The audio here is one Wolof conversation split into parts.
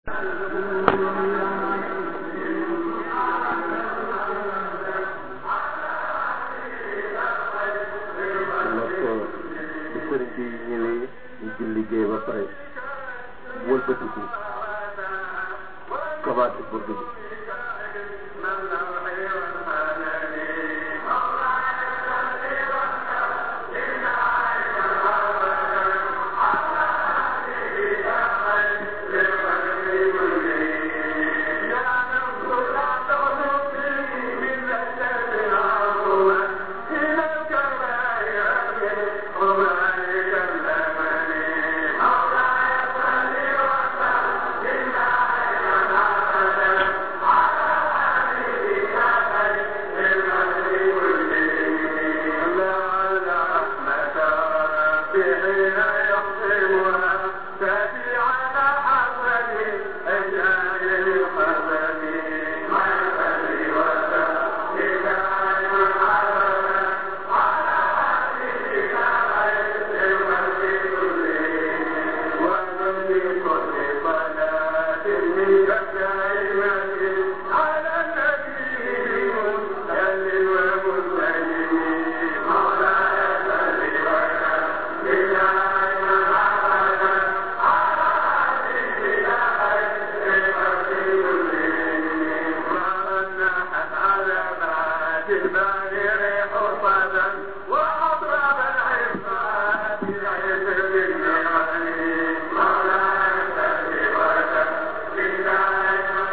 nag bu sëriñ bi ñëwee ñu jël liggéey ba pare wëlbatiku commencé burdu bi وأطرب العصا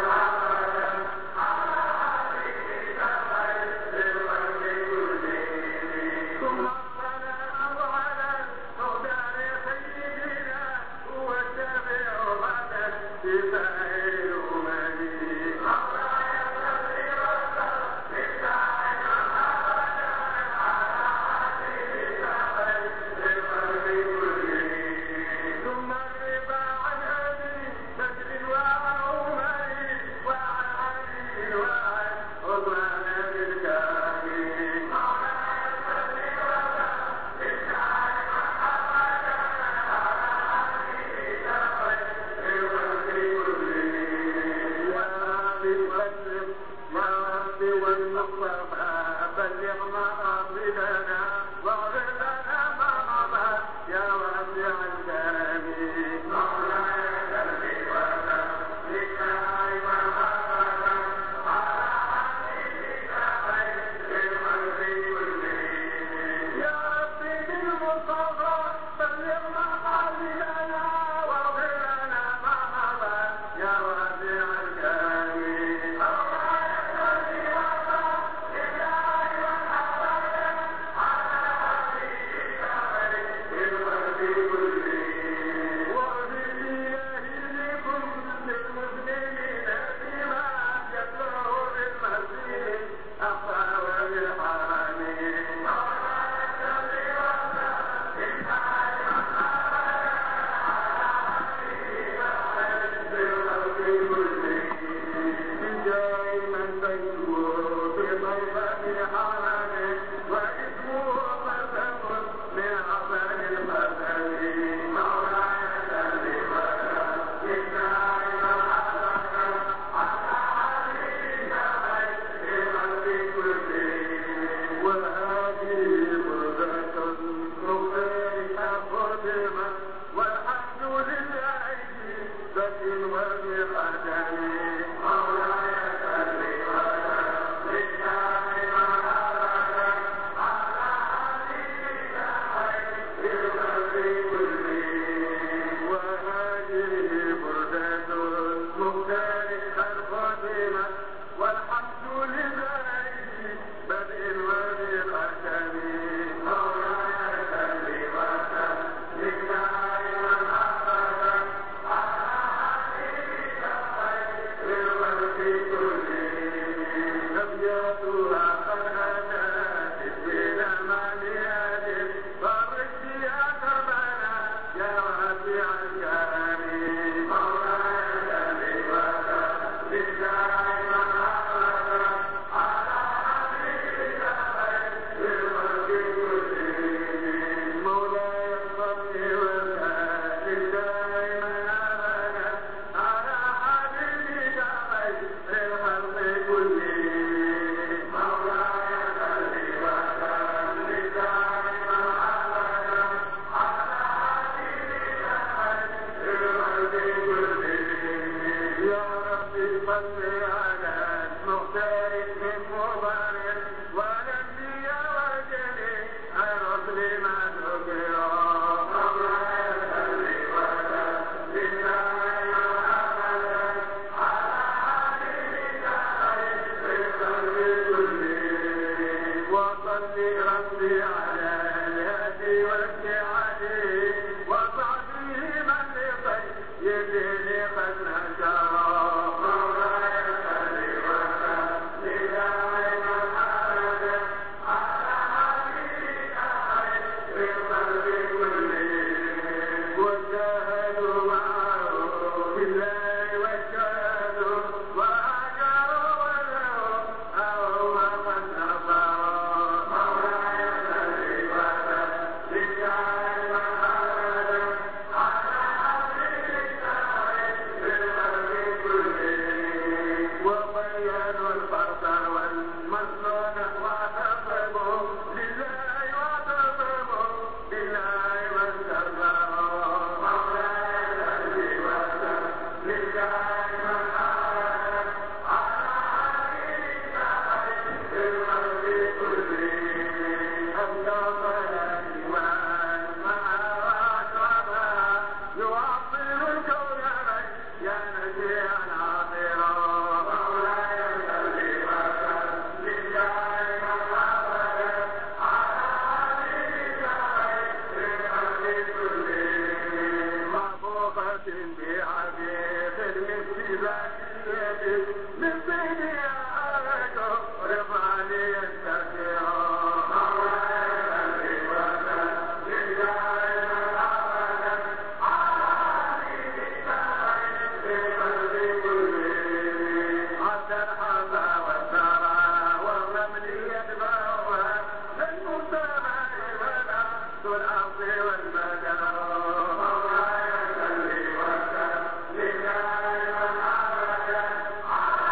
والمدى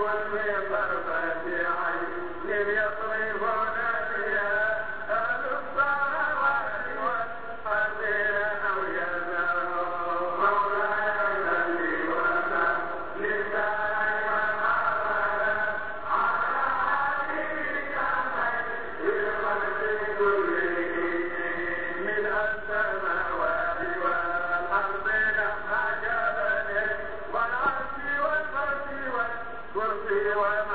والعرش والفرش والكرسي والمرسي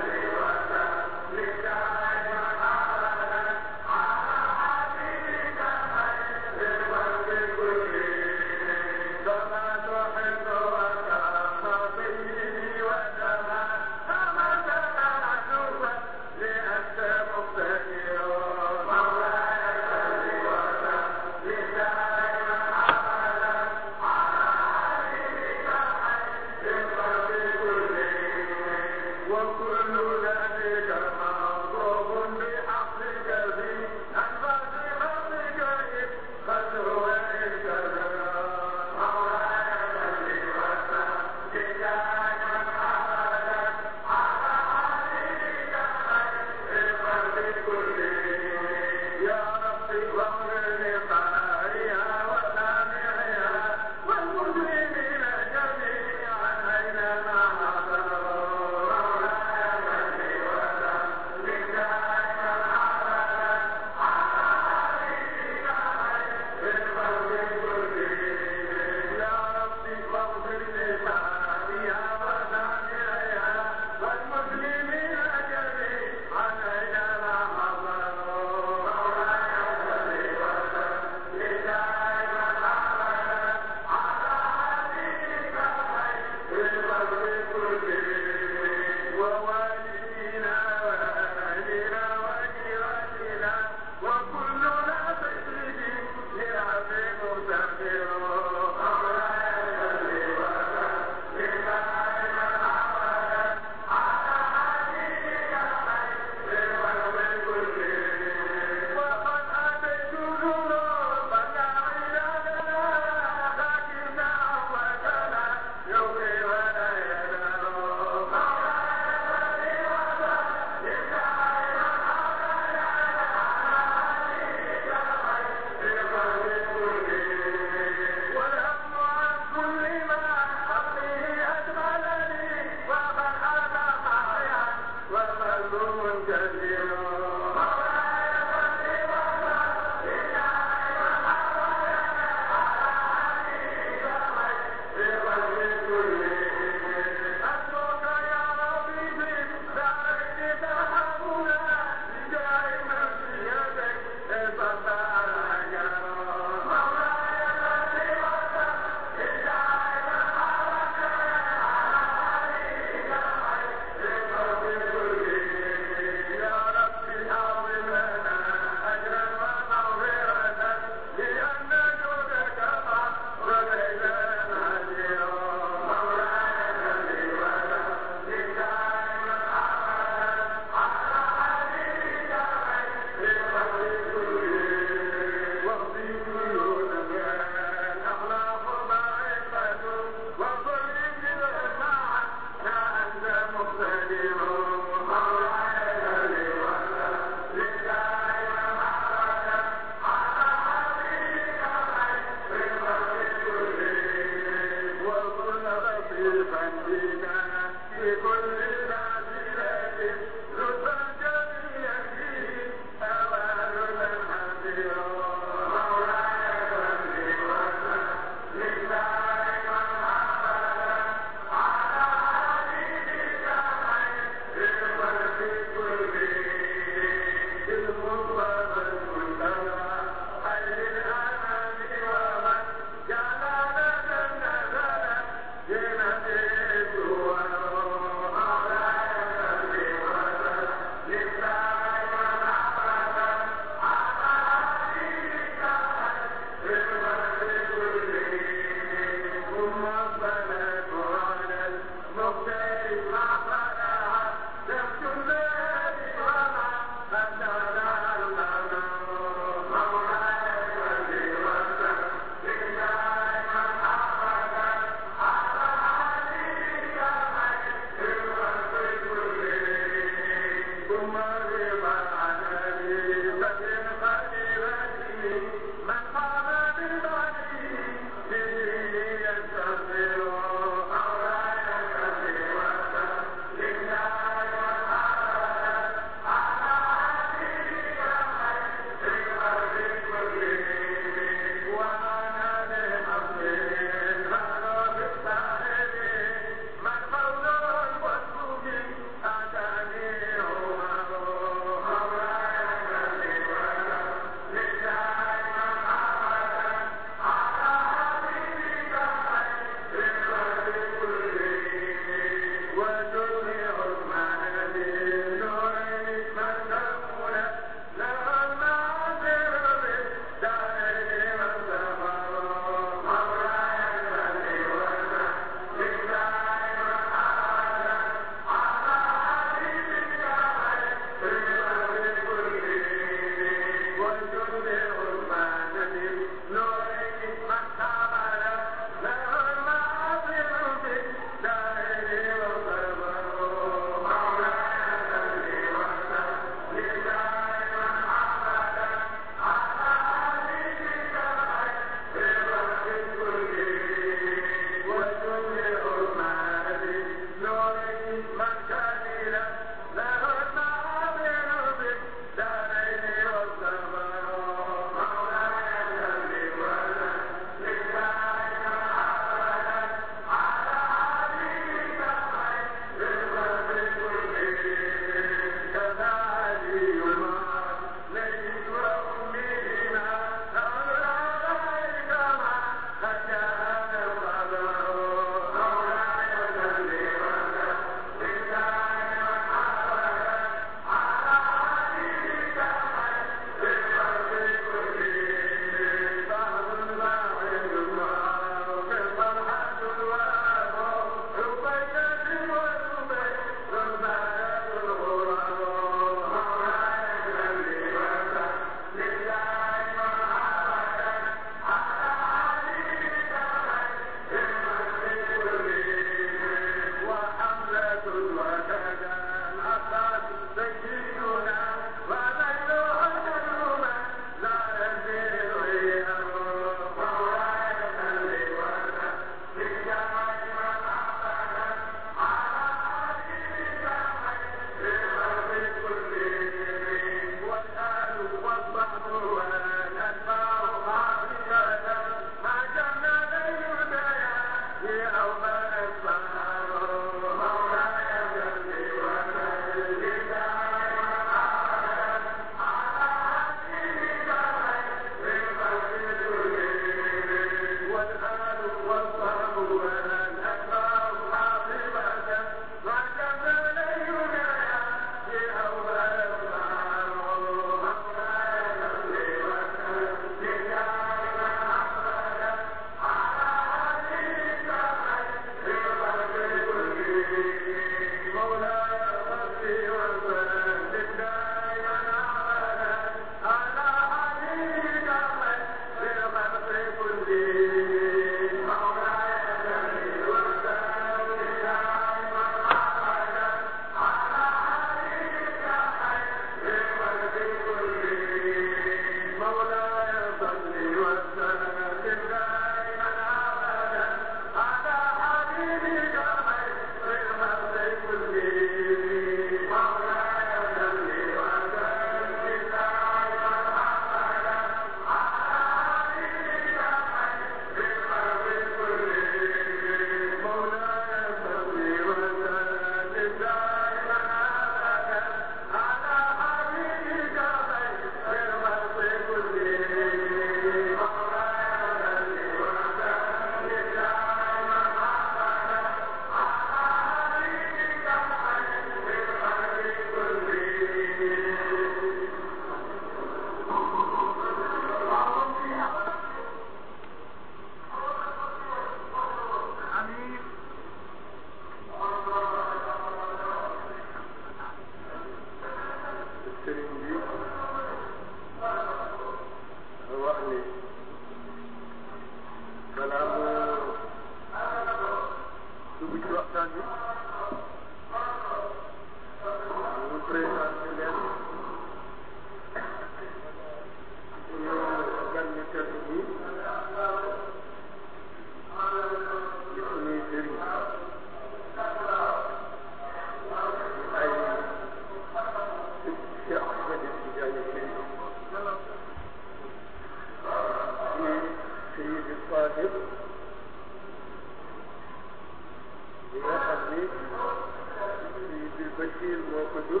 Jibril moo ko jur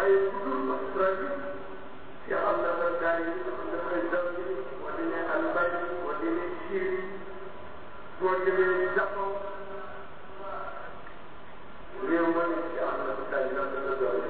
waaye bu dul masra bi ci xam na ba daal yi dafay daw yi boo demee Albanie boo demee Syrie boo demee Japon réew ma ne ci am na ba daal yi dafa la doole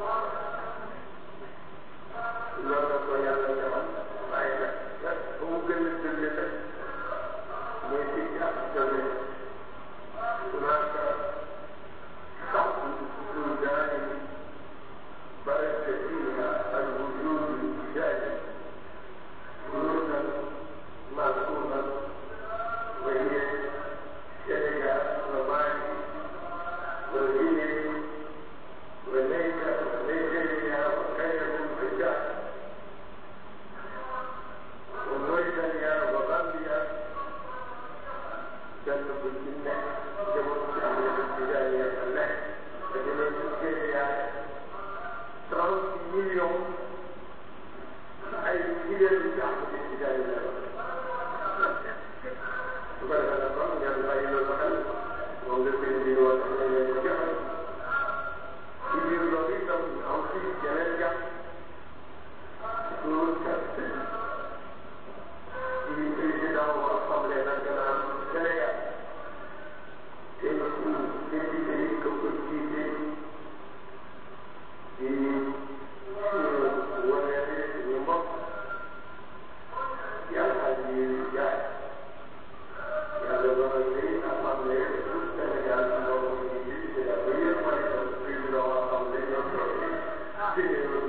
loolu la ko yàlla defal waaye nag nag ba mu gën a dëgg nag mooy fii ci Afrique de هناك صعب بلدان برز فيها الوجود الإيجابي وجودا معقولا وهي السنغال ومالي وغينيا ونيجر ونيجيريا وكينيا والجزائر وموريتانيا وغامبيا جنب الجنة جنوب الشمال الاتجاهية الآن فجنوب الشرقية 30 مليون أي كيلو الشعب الاتجاهية وقال هذا قام يرجع إلى المحل وانظر في الدين والأحيان الجبل يدير لطيفا أو في جنازة يقول كابتن di président wu assemblée nationale du Sénégal te ñu député yi ko ko jiite di wane suñu mbokk yàlla ji jaay yàlla doon ni assemblée du Sénégal moo ko jiite c'est la première fois que président wu assemblée ñoo toog ci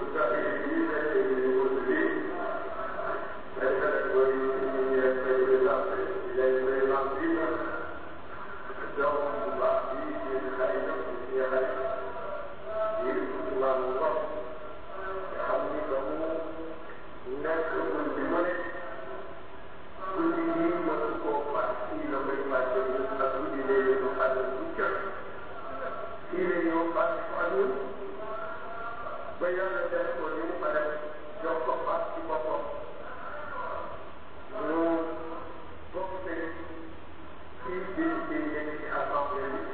ba yàlla def ko ni mu ko def jox ko paas ci boppam ñu bokk te fii di di nekk ci assemblée bi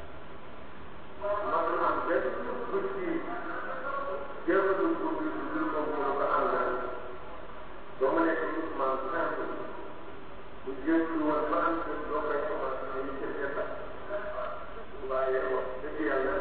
matul am benn bët ci jéemalul pour bi du dul moom mënu ko àndal ba mu nekk mouvement simple bu jëntu woon ba am kër doo koy commencé ñu ci defar waaye wax dëgg yàlla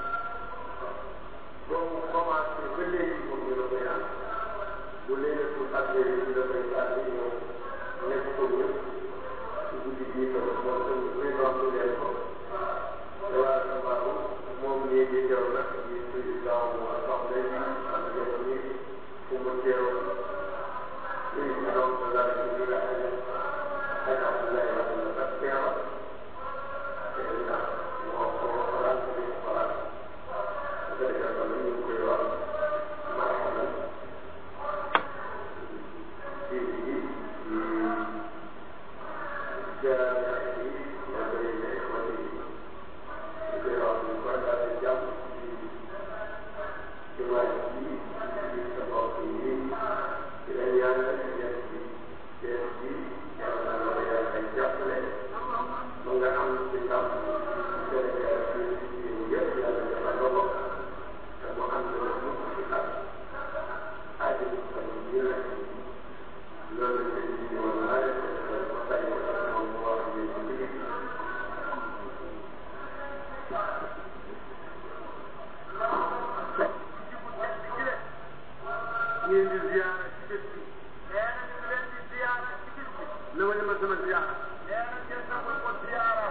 boobu commencé ba léegi moom ñu la koy ànd bu léegi pour affaire yi ñu la koy ànd ñëw nekk ko ñëpp ci guddi bii ko moom tamit président leen ko te waa Sambaaru moom ñii di teew nag di président bu assemblée bi am jox ni fu mu teew président de la République ak Abdoulaye Wade la kat teewal te ndax moo ko xalaat di ko xalaat Sénégal ba ñu ngi koy wax marxaban ci ci jaarale yi yaa ngi lay nekk ma ni ñu koy wax ñu koy daal di jàpp ci ci waay yi ci sa bopp yi ci la yàlla def ci seen bi yàlla na la yàlla jàppale ba nga am ci ndam Sénégal bi ci yëpp yàlla defal la ko te mu ànd ak mu ci ak aajo bi tamit ñu la loolu la ñu ñu woon naa leen ko defal ba tey ko ak moom mu wax ñu ci liggéey ngeen di ziyaara ci bés bi nee na ñu leen di ziyaara ci bis bi. na ma ma sama ziyaara nee na ngeen nangul ko ziyaara.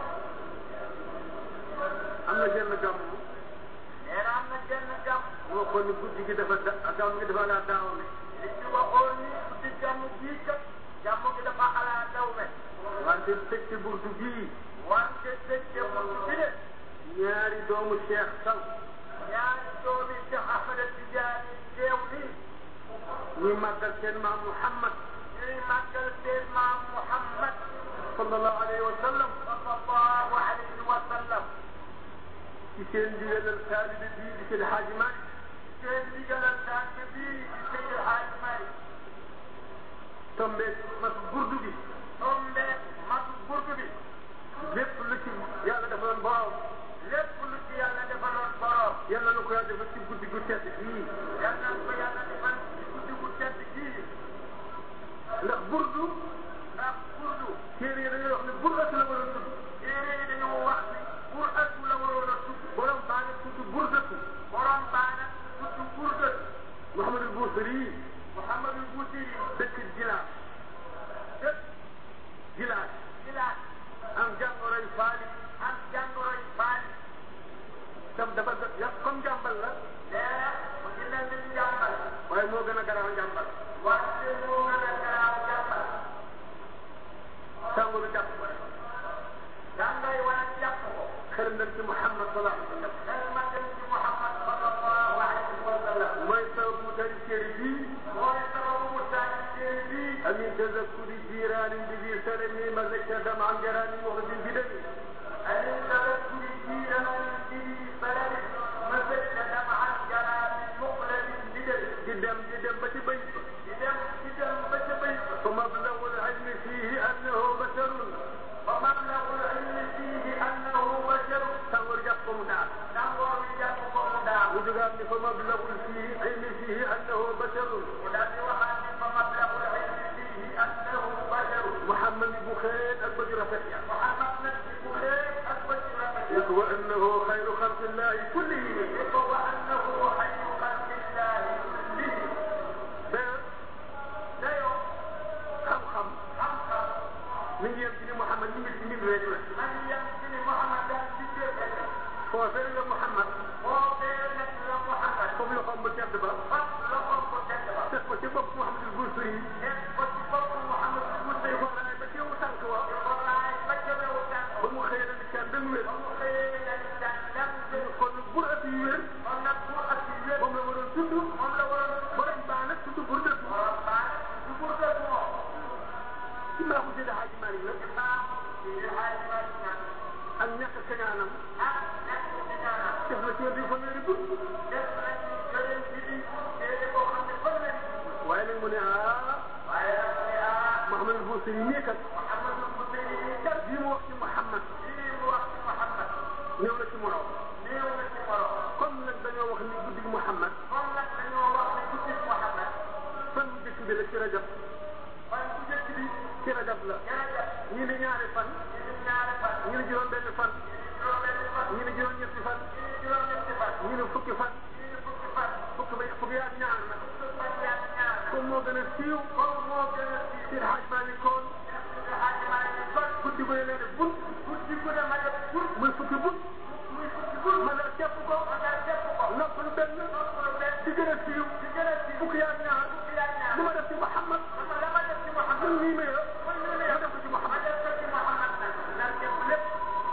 am na genn gàmm nee na am na genn gàmm. moo ko ni guddi gi dafa da gàmm gi dafa laa daaw ne li ci waxoon ni guddi gàmm bii kat gàmm gi dafa ala daw me. wante tëj ci burtu bii wante dëcce buntu bi de. ñaari doomu Cheikh Saw ñaari doomi Cheikh Ahmed Tidiane teew nii. ñuy màggal seen maam Muhammad ñuy màggal seen maam Muhammad sallallahu alayhi wa sallam sallallahu alayhi wa sallam. ci seen ndigalal taalibe bii di seen Haaji Maalik seen ndigalal tànk bii di Seydi Hadji Malick. tombe mas burdu bi tombe matu burdu bi. lépp lu ci yàlla defaloon borom lépp lu ci yàlla defaloon borom. yàlla na ko yàlla defal ci guddi gu tedd gii yal na ko yàlla defal ci guddi gu tedd gii ndax burdu ndax burdu téere yi dañuy wax ne burdatu la waroon tudd téere yi dañoo wax ni pour atu la waroon a tudd borom baa ngi tudd burdatu borom baana tudd burdatu Mouhamadul Bousiri Mouhamadou Bousiri dëkk Gilaas dëkk Gilaas Gilaas am jàngoroy faali am jàngoroy baali tam dafa yàq comme jàmbal la nee mu ngi mel ni njàmbal waaye moo gën a garaaw njàmbal wante moo gën a garaaw jàmbal tàngooru jàpp ko rek jàngay wala jàpp ko xelam dem ci Muhammad sallallahu alayhi wa sallam xel ma dem ci Muhammad sallallahu alayhi wa sallam mooy sabab mu tari téere bii mooy sababu mu tànn téere bii amin tazakkuri jiiraani bi biir salami ma zakka dam am jaraani muxrijin bi dami أن تذكر دينا به فلن مسك دمعا جرى بمقلب بدل di dem di dem ba ci bayt ba بدم بدم بجبيت fa mablagu al-ilmi fiihi annahu basharun ومبلغ العلم فيه أنه بشر tàngoor jàpp ko mu daal نظر يجبكم دار mu jógaat ni fa mablagu fiihi ilmi fiihi annahu basharun ولم يوحد فمبلغ العلم فيه أنه بشر Muhammad bu xeet ak bëgg rafet ya محمد نفسه خير أكبر yëg wa annahu xayru xalqillahi kullihim وأنه خير خلق الله كلهم ba لا يوم xam-xam خمسة mi ngi yem ci ni Muhammad ñu ngi ci mbir rek la من يمكن محمد أن تجيب foofee la Muhammad وبينك يا محمد foofu la xom bu tedd ba فاطلقهم كتبا teg ko ci bopp Muhammadul Busiri وتفق محمد di المسلم ko raay ba teewu tànk wa والله فجر وكان ba mu xëyee na di caan dëng wér وخير الإنسان لم kon bur at yi wér ونبوء السيد moom la waroon tudd ولا ورد borom baa nag tudd burdatu وربنا ببردته ci mbaaxu Seydi Hadji Malick nag إمام في هذه المدينة ak ñàkk kañaanam أن نحن بنانا def na ci wér fanweeri bur دفنا في جلد جديد سيدي وخمس فلن waaye nag mu ne ah وعلى رأسها Mouhamadul Busiri nii kat محمد المسلم bii mu wax ci Muhammad في وقت محمد ñëw na ci morom néew na ci morom comme nag dañoo wax ni guddi Muhammad kon nag dañoo wax ne guddi Muhammad fan bu njëkk bi la ci rajab fan bu njëkk bi ci rajab la jërëjëf ñii di ñaari fan ñu ngi ñaari fan ñii di juróom benn fan juróom-benni fan ñii di juróom ñetti fan ñu ngi juróom-ñetti fan ñii di fukki fan ñu ngi fukki fan fukki ba fukki yaat ñaar na fukki fan yaa ñaar na comme moo gën a siiw comme moo gën a siiw Seydi Hadji Malick koon Seydi Hadji Malick kon guddi gu ne leen def bunt guddi gu ne ma def bur muy fukki bunt muy fukki bur ma la cepp ko ma nga def ko nopp lu benn noppalu benn di gën a siiw di gën a siiw fukki yaat ñaar fukki yaa ñaar lu ma def ci Muhammad dama la ma def ci Muhammad man nii mee kon ñu ne ma def ko ci ma Muhammad def ko ci Muhammad nag nag def lépp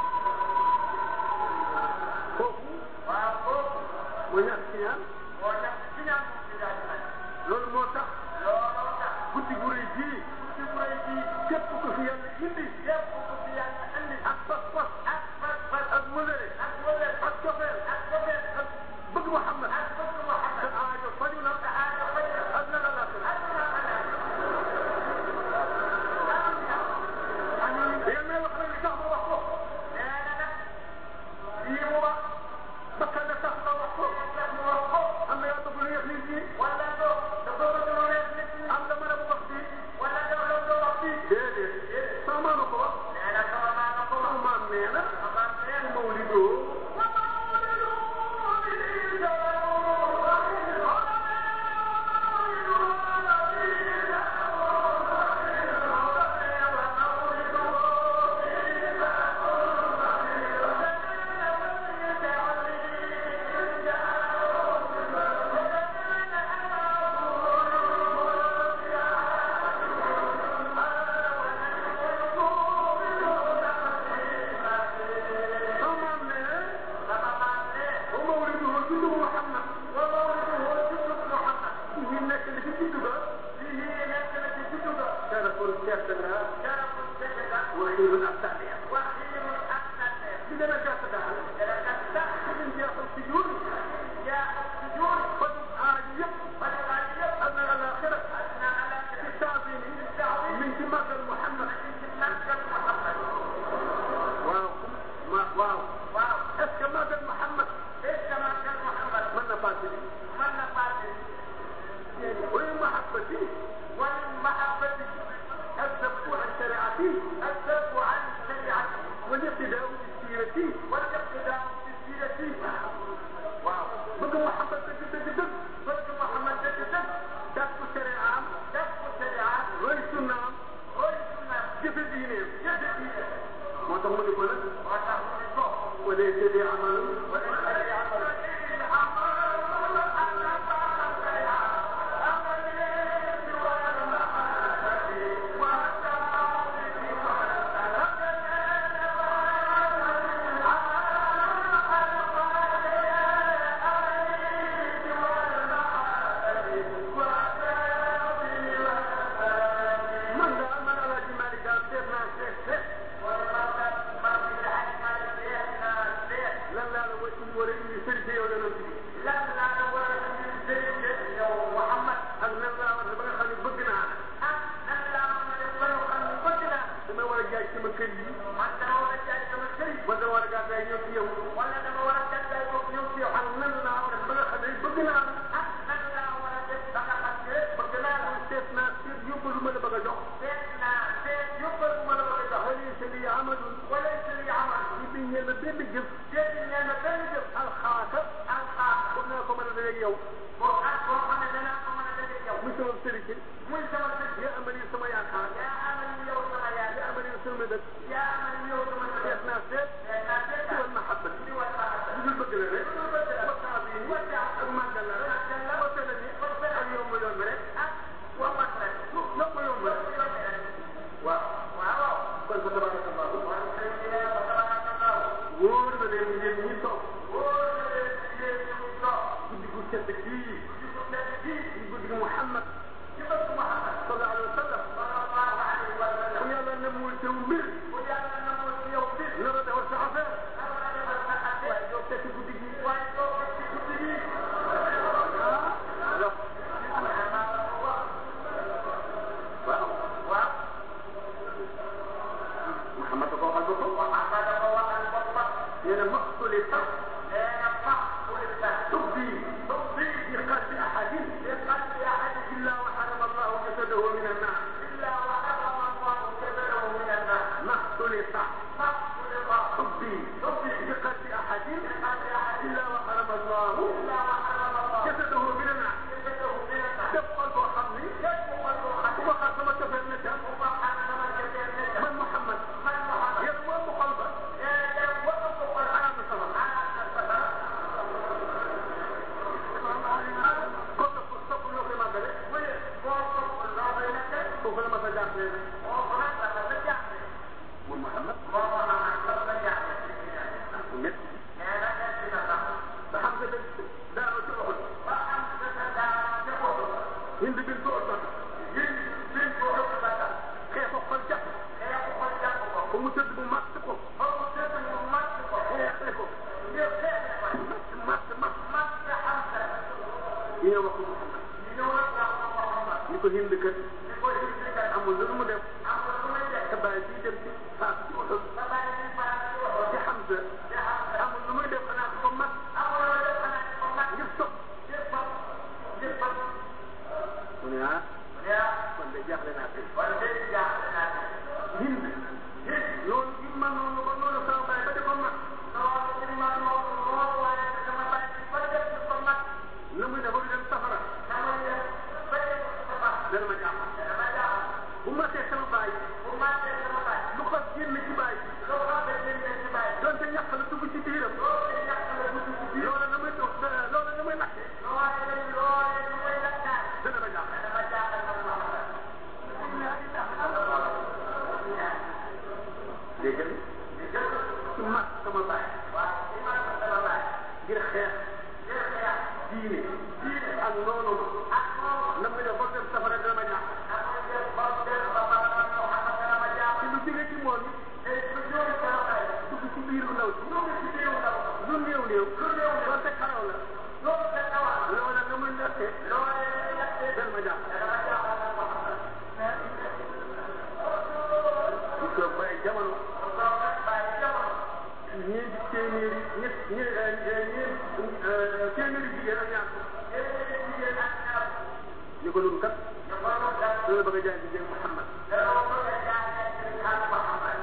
kooku waaw kooku mooy ñàkk ci ñaan moo tax ci ñaan ci daal di mel loolu moo tax looloo tax guddi gu rëy gii ci kuréel gii képp ku fi yàlla indi képp ku fi yàlla andi ak pas-pas ak fas fas ak mëlëre ak wële ak cofeel ak cofeel ak bëgg Muhammad ak bëgg Muhammad sa aajo faju na sa aajo faj na ak na la la ak na la والمحبة والمحبة الذب عن شريعتي الذب عن شريعته والاقتداء بالسيرة والاقتداء بالسيرة waaw bëgg Muhammad dëgg dëgg dëgg bëgg Muhammad dëgg dëgg jàpp shari'am def ko sharia roy sunnaam roy sunna jëfe diineem jëfe diine moo tax mu ne ko nag moo tax mu ne ko wala tëddee amal man daal man Alaaji Malick daal seet naa seet seet lan laa la war indi war a indi sëriñ si yow yonent bi ak nan laa war a ba nga xam ne bëgg naa la dama war a jaay sama kër yi wala war a gàddaay ñëw ci yow ak nan laa war a ba nga xam ne bëgg naa la bëgg naa la seet naa seet yóbbu lu ma la bëgg a jox wala sëriñ amalul li bi ñeel na benn jëf alxaata pour naa ko mën a dajeeg yow muy sama sëriñ si muy sama sëriñ ya amali sama yaakaar yaa amal yow sama yaay ya amali sama dëkk yaa amal yow sama seet naa seet yaa naa seet ci wal mahabba ci wàllu mahabba lu dul bëgg la rek waxtaan bi nii ak màggal la rek ak tele ni ak yomb yomb rek wammat rek yomb yomb rek waaw waaw kon fa tabarakallahu kon sëriñ bi nee na tabarakallahu wóor na leen yéen ñi toog wóor na leen yéen ñu toog guddi gu tedd kii ci ko tedd kii di guddi gu Muhammad ci bëgg Muhammad sallallahu alayhi wa sallam sallallahu alayhi wa ku sallam yàlla ne muy tew mbir bu yàlla namul ci yow bis na la defal sa affaire na la defal sa affaire waaye doo fekk guddi gi waaye doo ko ci guddi gi alors waaw waaw Muhammad ko waxal boppam Muhammad dafa waxal boppam nee na maqtuli sax nee na fax ulisa تبدي تبدي في قلب أحد في قلب أحد إلا وحرم الله جسده من النار إلا وحرم الله جبله من النار ما اختلط فح ulisa تبدي تبدي في قلب أحد في قلب أحد إلا وحرم الله إلا وحرم الله جسده من النار جبله من النار def xol boo xam ni يجب قلبه ku حتى ma xar sama cofeel ne ca وضحى كما كثير منه man Muhammad من محمد yéen moo ëpp xol ba يجب وقف قلبه xanaa na sama على السفر kon nag sopp ñoo koy màggale ويقف الله بينك foofu la ma sa jaaxle وهناك تتجاهل moom Muhammad وهناك تتجاهل bu métti يا لك سنة te xam nga dëgg daanoo ci waxul فأنت تتجاهل hind bin ko otoon xeex ko xol jàpp ba mu tëdd bu màtt ko xeexe ko matt matt matt ñu ñëw wax ko Muhammad ni ko hind kat amul lu mu def te bàyyi bii dem ci faat ci oto ci Hamza amul lu muy def xanaa ko mat ngir topp mu ne ah kon de jaaxle naa tey hind loolu gi man noonu ba noonu sama bàyyi ba di ko mat na muy def ba du dem safara dana ma jaaxal bu matee sama bàyyi lu ko génn ci bàyyi donte ñàkk la dugg ci biiram loolu na muy dox loolu na muy lakke dana ma jaaxal dégg nga ci mat sama bàyyi ngir xeex diine ak noonu na muy def ba dem safara dana ma jaaxal te lu jóge ci moom it dugg ci biiru ndaw si lu néew néew donte xaraw la loola na muy nekkee dana ma jaaxal ñu toog ba ay jamono ñeenti téeméeri ñett ñe ñeent téeméeri jigéen ak ñaar fukk ñu ko nun kat ñu ko doon kat dana bëgg a jaay ci jéeg Muhammad danoo bëgg a jaay ci xaal Muhammad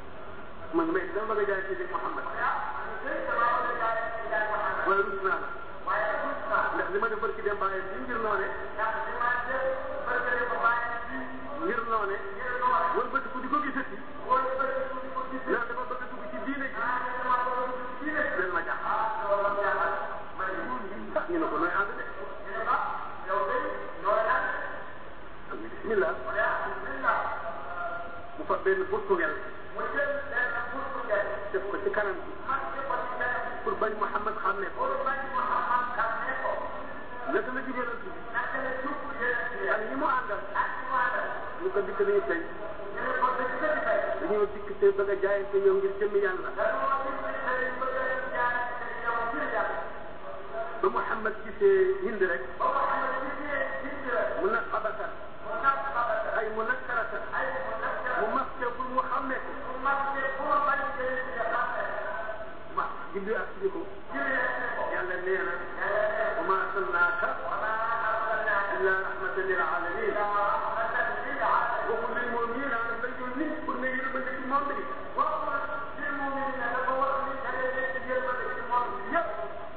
man may dama bëgg a jaay ci jéeg Muhammad ah ñu damaa bëgg a jaay ci jaay Muhammad waaye rus naa la waaye rus naa ndax li ma def barki dem bàyyi bi ngir noone ndax li ma def bëgg ko bàyyi ci ngir noone ngir noonu wala bëgg ku di ko gisati wala bëgg ku di ko gis naan dafa bëgg a dugg ci diine ji ah dama bëgg a dugg ci diine leen ma jaaxal ah loolu la jaaxal ma ne ah ñu ne ko nooy ànd de ñu ne ah yow de nooy nag am na bismillah mu ne ah bismillah mu fa benn burtugel mu jël benn burtu ngeen def ko ci kanam bi man ci ko ci kanam pour bañ Muhammad xam ne ko pour bañ Muhammad xam ne ko naka la jugee bi naka la jub yéen ci ak ñi mu àndal ak ci wàllam ñu ko dikk nañu tey ñu ne ko dëgg dëgg tey dañoo dikk te bëgg a jaayante yow ngir jëmmi yàlla dañoo gis ne tey bëgg a jaay te yow ngir yàlla ba Muhammad gisee Hind rek ba Muhammad gisee gis la mu nag xabatan mu nag xabata ay mu nag karatan ay mu nag mu maske pour mu xàmmee ko mu mag ne pour bañ jëlee ci nga xam ne ma jibbi ak si ko jëlee ne ko yàlla nee na yàlla ne wa ma arsalnaaka wala arsalnaaka illa rahmatan lil alamin illa rahmatan lil alamin waxul lil mu'minin la yónni pour nga yërmande ci monde bi waxul lil mu'minin dafa wax ni da ngay nekk yërmande ci monde bi yëpp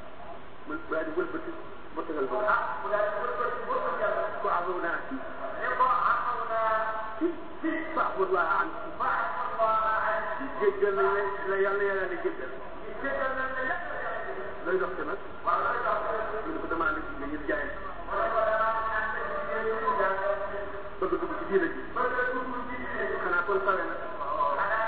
man daal di wëlbati ba tegal ba ah mu daal di wër ko wër ko yàlla ko amoon naa ci ne ko amaw naa ci ci fa'budullah an ci baax Allah ay ci jéggal nañ la la yàlla yàlla la jéggal jéggal nañ la yàlla yàlla looy dox ci nag waaw loolu tax mu ne ko damaa la jigéen ngir jaay mu ne ko danaa ñaan sa jigéen ñu jàng bëgg dugg ci diina ji bëgg a dugg ci diine xanaa kon sawe na xanaa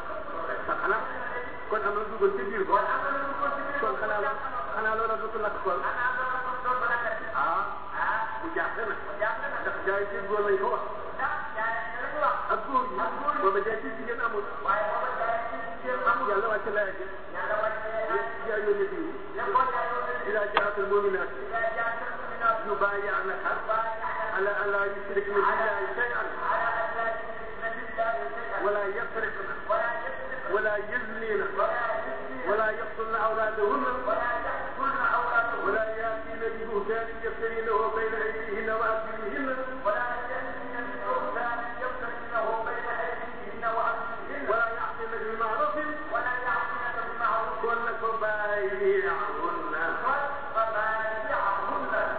sax xanaa kon am na duggoon ci biir ba kon am na lu ko ci biir kon xanaa xanaa loola dootu lakk kon xanaa loolu ko doon mën a def ah ah bu jaaxle na jaaxle na ndax jaay ci góor lañ ko wax ndax jaay ne la ñu wax ak góor yi booba jaay ci jigéen amul waaye booba jaay ci jigéen amul yàlla wàcc laaya ji yàlla wàccee ay yaa yónni diw ne ko jaayoo ne إذا جاءت المؤمنات yaa jaay sa suminaat يبايعنك على أن لا يشركن بالله شيئا على أن لا يشركن بالله شيئا ولا يسرقن ولا يسرقن ولا يزنين ولا يزنين ولا يقتلن أولادهن ولا يقتلن أولادهن ولا يأتين ببهتان يفترينه بين أيديهن وأرجلهن ولا يأتين ببهتان يفترينه بين أيديهن وأرجلهن ولا يعصين بمعروف ولا يعصينك بمعروف كن فبايعهن فبايعهن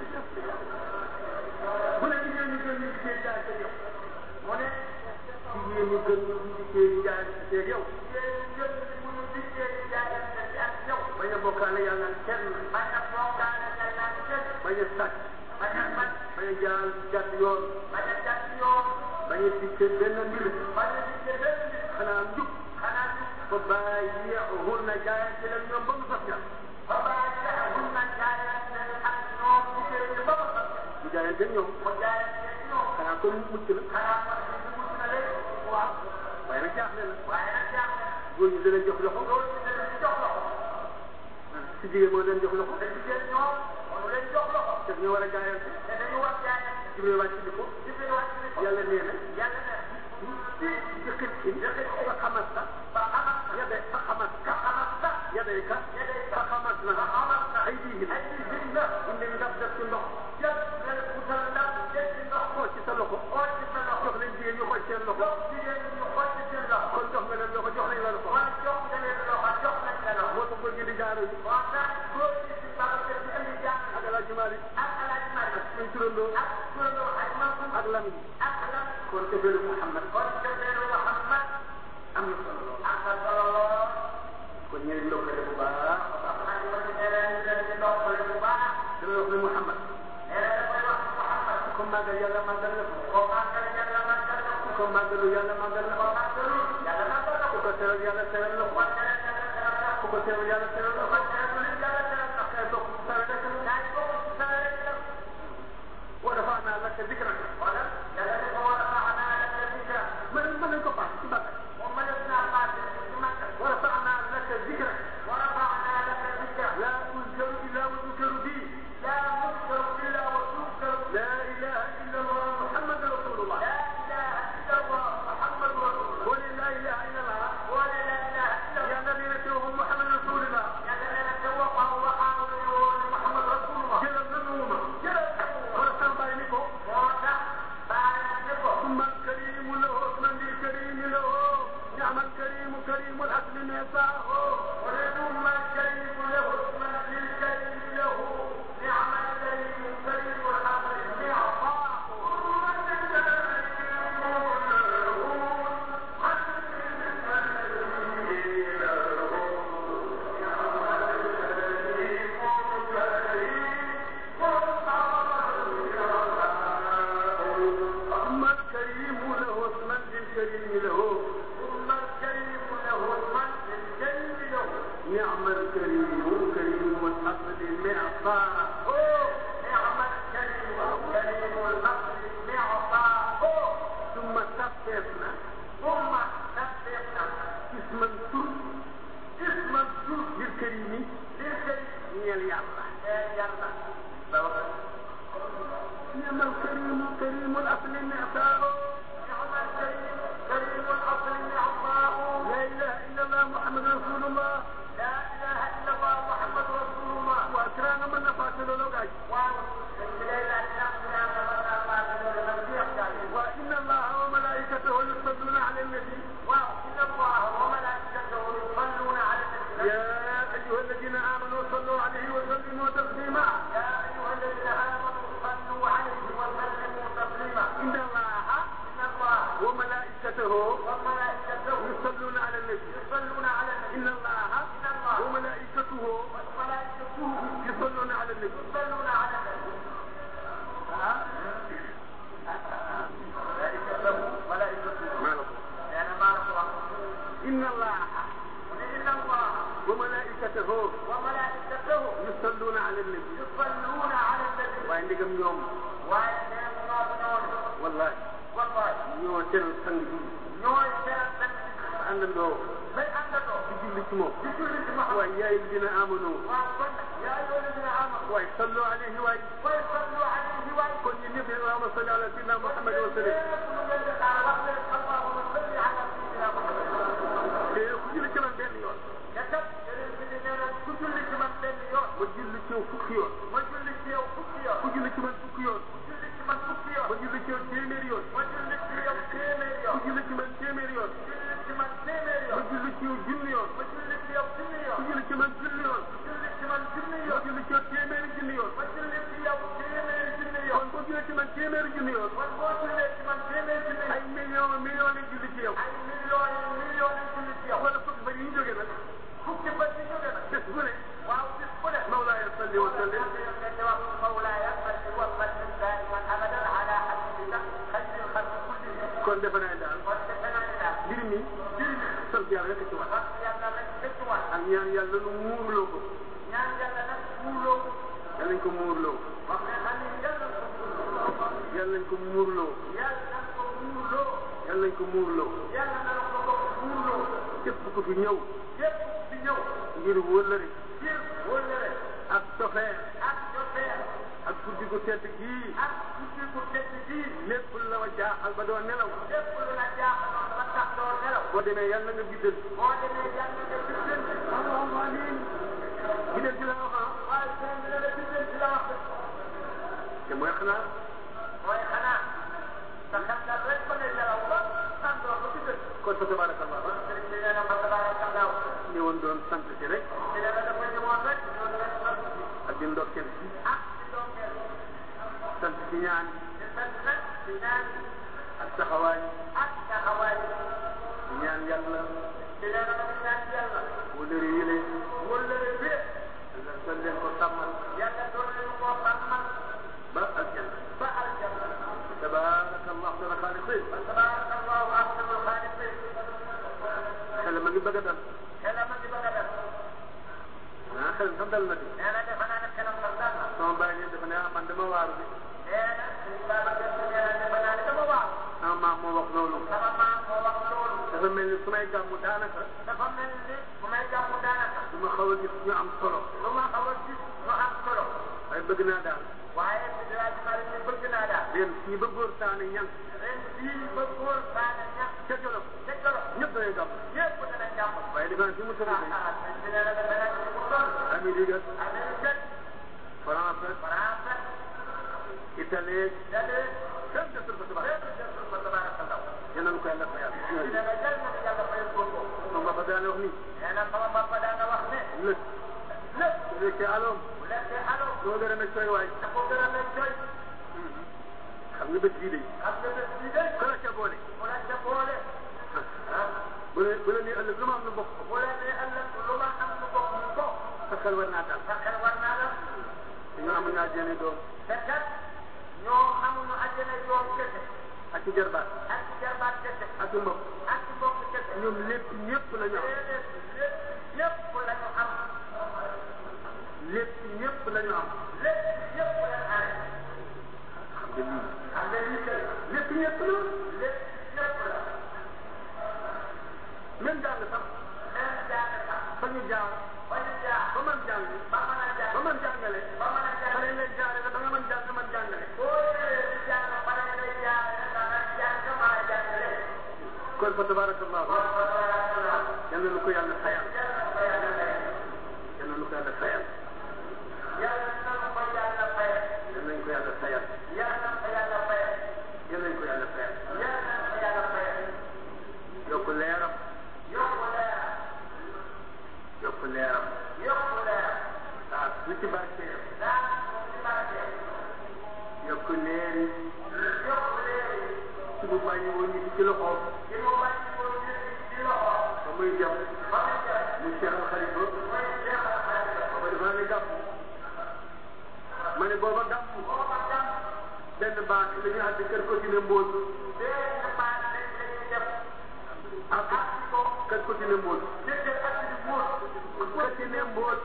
mu ne jigéen ñi gën ñu gisee jaay sa yow mu ne jigéen ñi gën ñu gisee jaay sa yow yéen ñëpp bu ñu dikkee di jaayante ci ak yow bañ a bokkaale yàlla kenn bañ a bokkaale yàlla ak kenn bañ a sàcc bañ a bañ bañ a jaal jàdd yoon bañ a jàpp yoon bañ a dikkee benn mbir bañ a dikkee benn nit xanaa njub xanaa ñu fa bàyyi'hunna jaayante leen ñoom ba mu sax ja ba bàyyi'hunna jaayante ak ñoom jigéen ñi ba mu sax mu jaayante ñoom mu jaayante ñoom xanaa kon mucc na xanaa kon ñu mucc na léegi waaw waaye nag jaaxle na waaye nag jaaxle na góor ñi dana jox loxo loolu ci dana ci jox loxo si jigéen moo leen jox loxo te jigéen ñoom mënu leen jox loxo te ñu war a jaayante te dañu war jaayante Jibril wàcc di ko jigéen wàcc ni ko yàlla nee na yàlla ne ci jëkkër ci fa xamas sa ba xamal yade fa xamas ka xamal sax yade ka fa xamas na ba xamal sax ay diihim ay jigéen la indi ndab def ci ndox jël nga utal ndab jël ci ndox xool ci sa loxo xool ci sa loxo jox leen jigéen ñu xool seen loxo jox jigéen ñu xool ci seen loxo kon jox nga leen loxo jox nañ la loxo wala jox nga leen loxo jox nañ la loxo moo tax góor ñi di jaaro yi moo tax góor ñi si Babacar di indi jàng ak Alaaji Maalik ak Alaaji Maalik suñ turandoo ak turandoo ak Mansour ak lam yi ak lam kon te bëru Muhammad kon jëfeelu Muhammad am na solo lool am na solo lool kon ñu ngi ndokkale bu baax a baax man ma ci nee leen leen di ndokkale bu baax damay wax ne Muhammad nee na dafay wax Muhammad ku ko màggal yàlla màggal na ko koo màggal yàlla màggal na ku ko ko màggalu yàlla màggal na ko koo màggalul yàlla màggal na ku ko ko teral yàlla teral na ko kon tere yàlla teral na ko ku ko teral yàlla teral na ko kon tere yàlla teral na ko kay bokk ci sawe rek la kaay bokk ci sa rek la wa rafa'naa laka dikrak wala yàlla ne ko war a baax naa la ca dikra mën mën nañ ko paas ci bàkk moom ma def naa paase ci makka wa rafa'naa laka dikrak war a baax naa la ca dikra la tuzkaru illa wa tuzkaru bi لا مذكر إلا وتذكر la ilaha illa allah muhammad rasulullah لا إله إلا الله محمد رسول الله wa la ilaha illa allah ولا لا إله إلا الله ya nabi natiruhu muhammad rasulullah يا لا نعم الكريم كريم الأصل معطاؤه نعم الكريم كريم الأصل نعماء لا إله إلا الله محمد رسول الله لا إله إلا الله محمد رسول الله وأكرام من نفاته له قاعد waaw dañ ci lay laaj ndax ñaan la war naa maa ngi leen di jeex daal وإن الله وملائكته يصلون على النبي waaw inna allaha wa malaikatahu yusalluna ala nabi يا أيها الذين آمنوا صلوا عليه وسلموا تسليما يا ايها الذين امنوا صلوا عليه وسلموا تسليما إن الله ان الله وملائكته وملائكته يصلون على النبي يصلون على النبي إن الله ان الله وملائكته وملائكته يصلون على النبي يصلون على النبي ملائكته ملائكته ما له. يعني ما نقرأ إن الله إن الله وملائكته وملائكته يصلون على النبي يصلون على النبي waaye ndigam ñoom waaye nee ñoo ñoo wallahi wallahi ñoo teral sang bi ñooy seen benn àndandoo bay àndandoo di julli ci moom di julli ci Muhammad waaye yaay dina amanu waaw kon nag yaa ayyuha alladina amanu waaye sallu alayhi waay wa sallu alayhi wa kon ñun ñëpp allahumma salli ala sayyidina Muhammad wa sallim lu ngeen di xaar wax leen allahumma salli ala sayyidina Muhammad te ku julli ci man benn yoon te kat yeneen bi nee na ku julli ci man benn yoon ma julli ci yow fukki yoon ma julli ci yow fukki yoon ku julli ci man fukki yoon ku julli ci man fukki yoon ma julli ci yow téeméeri yoon ma julli ci yow téeméeri ku yoon julli ci man téeméeri yoon julli ci man téeméeri ma yoon julli ci yow junni yoon ma julli ci yow junni ku yoon julli ci man junni yoon julli ci man junni ma yoon julli ci yow téeméeri junni yoon ma julli ci yow téeméeri junni kon yoon boo jullee ci man téeméeri junni yoon kon boo jullee ci man téeméeri junni ay yoon million million yi julli ci yow ay millions yi millions yi julli ci yow wala fukki ba yi ñu jógee nag fukki bët yi jóge na bés bu ne waaw bis bu ne mawlaaya salli wa sallim مولاي صل وسلم دائما ابدا على حبيبك خير الخلق كلهم kon defe naa daal واتقنا الى mbir mi sant yàlla rek ci wax wax yàlla nag dëkkuwaat ak ñaan yàlla nu muurloo ko ñaan yàlla nag muurloo yàlla nañ ko muurloo wax ne xam ni yàlla ko muurloo yàlla nañ ko muurloo yàlla na ko muurloo yàlla nañ ko muurloo yàlla na ko ko muurloo képp ku fi ñëw yépp di ñëw ngir wëllëri ngir wóllëre ak sofeer ak jofeer ak guddi gu tedd gii ak guddi gu tedd gii lépp la wa jaaxal ba doo nelaw lépp lu la jaaxaloon ba tax doo nelaw boo demee yàlla nga biddal boo demee yàlla nga bindal allahumma amin biddal ci la wax ah waaye sëñ bi ne la bindal ci la wax te mooy xanaa mooy xanaa sa xel daal rek ba ne nelaw ba sàndoo ba bindal kon fa tabarakallah kon sëñ bi nee na fa tabarakallah ñëwoon doon sant si rek ci ne la dafa ñëwoon rek ñoom rek sant ak di ndokkeel si ak ci doomeel sant si ñaan di sant nag di ñaan ak taxawaay ak taxawaay di ñaan yàlla di ne la dafa ñaan yàlla wëllëri yële wóllëre bi nga sol leen ko sàmmal yàlla doon leen koo xamal ba aljanna ba aljanna tabarakallah ahsana xaaliqin fa tabarakallahu ahsanul xaaliqin xel ma ngi bëgg a dal xelam a ngi bëgg a def ah xel sax dal na di nee na defe naa ne xelam sax dal na sama bàyyi ne dafa ne ah man dama waaru bi nee na suñu Babacar Si nee na defe naa ne dama waaw sama maam moo wax loolu sama maam moo wax loolu dafa mel ni su may gàmmu daanaka dafa mel ni bu may jàmm daanaka du ma xaw a gis ñu am solo lu ma xaw a gis lu am solo waaye bëgg naa daal waaye bi dinaa ci bari ni bëgg naa daal ren fii ba góor saane ñan ren fii ba góor saane ñax ca Jolof ca Jolof ñëpp dañuy gàmm ñëpp dana jàmm waaye defe naa fi mu sori ah tey ah sëñ bi nee na defe naa ci mu toll Amérique Amérique France France Italie Italie kenn desul fa tabax lépp jël fa tabarakallah yal nañu ko yàlla fayal nee na jël na ni yàlla fayal ko ko sama papa daane wax ni nee na sama papa daana wax ne lëg lépp su fekkee aloom bu lekkee alo doo gën a ne cooy waay da ko gën a mel jooy xam nga bés bii de xam nga bés bii de kala ca boole mu la ca boole ah bu la bu la nii ëllëg lu ma am lu bokk bu la nee ëllëg lu ma am lu bokk lu bokk sa xel war naa dal sa xel war naa la te ñoo amuñu àjjana doom te kat ñoo amuñu àjjana yoon kese ak ci jarbaat ak ci jarbaat kese ak ci mbokk ak ci mbokk kese ñoom lépp ñëpp la ñu am déedéet lépp ñëpp la ñu am lépp ñëpp la ñu am lépp ñëpp la ñu amee xam nga lii xam nga lii kay lépp ñëpp la lépp ñëpp la même jàng sax même jàng sax fa ñu jaar ba ñu jaar ba man jàng ba mën a jàng ba man jàngale ba mën a fa jàng lañ lay jaare la ba nga mën jàng man jàngale boo ñëwee kon fa tabarakallahu yal na nu ko yàlla fayal yal na nu ko yàlla fayal yal nañ ko yàlla fayal yal nañ ko yàlla fayal yokk leeram yokk leeram ah lu ci barkeem yokk leeri ci bu bàyyi woon ñu ci loxoom ba muy dem mu Cheikh Al Khalifa ba dafa ne gàmm ma ne booba gàmm benn baat la ñu àdd kër ko dina mbóot ak kër ko dina mbóot kër dina mbóot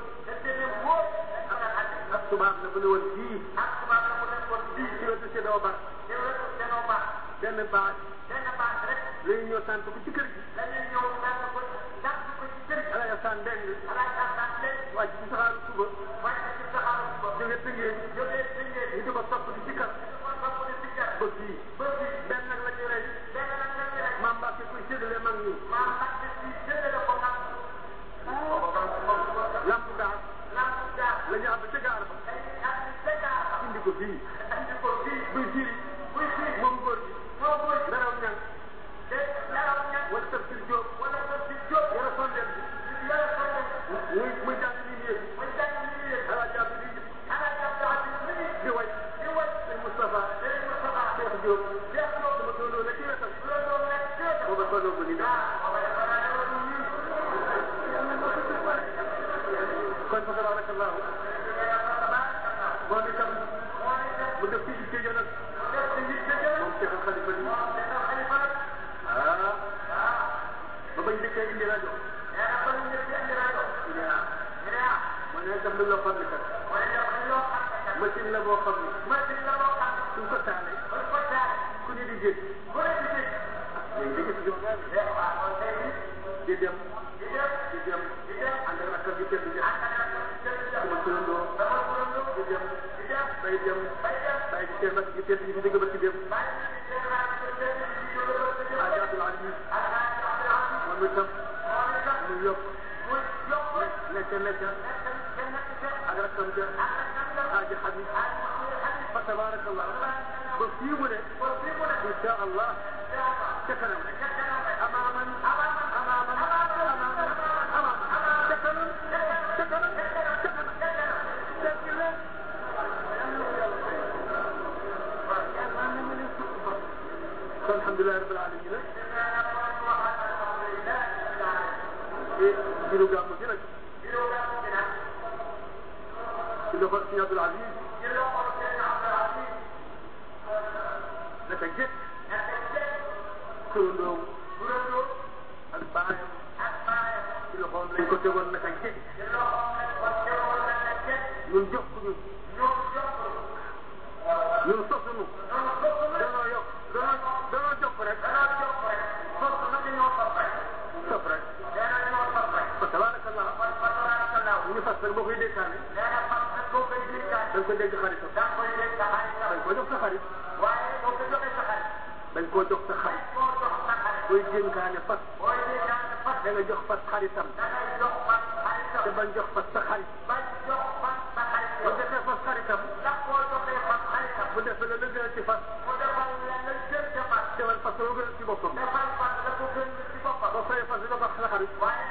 ak tubaab la bu ne woon fii fii ci wetu Sédoo Bar benn baat la ñu ñëw sant ko ci kër gi ala ya san deng wàcc ci saxaaru suba jóge tëngee ñu di ko topp di ci kar ba fii benn nag la ñu rey maam Mbacke kuy séddale mag ñi lamp gaar la ñu àbb ca gaar ba indi ko fii buy firi moom góor gi naraw ñang wala tafsir Diop yara sondeel bi muy muy jàng li nii ala jàpp di di way sëñ Moustapha Cheikh Diop sama doonoo na ci wetam booba tolloo ko ni dem kon fa tabarakallahu moom itam mu def ci itte nag moom Cheikh Al Khalifa bi ah ba bañ dëkkee indi rajo ñu ne ah ma ne def lu loo xam ne kat machine la boo xam ne suñ ko taalee ku ne di jég léegi di gis di dem di dem ànd ak rakkam bi tedd ja sama turandoo di dem bay dem bay di seen rakk ji tedd ji fi dëgg ba ci dem Ajatul Aziz moom itam mu yokk nekk nekk ak rakkam ja Aji Habib fa tabarakallah ba fii mu ne insha allah ca kanam amaaman amaaman amaaman amaaman ca kanam ca kanam ca kanam dégg la kon alhamdulilah rabbil alamin te jiru gàmm gi nag ci loxo Sëñ Abdul Aziz naka jëkk turandoom ak baayam ci loxoom lañ ko tegoon naka jëkk ñun jox ko ñun ñun sosunu danoo yokk danoo danoo jox rek sof rek fa tabarakallah ñu fas rek boo koy dénkaane dañ ko dégg xaritam dañ ko jox sa xarit dañ koo jox sa xarit booy dénkaane fas da nga jox fas xaritam te bañ jox fas sa xarit bu defee fas xaritam bu defee la la gën ci fas defal fas la gën ci boppam boo fayee fas bi nga fas sa xarit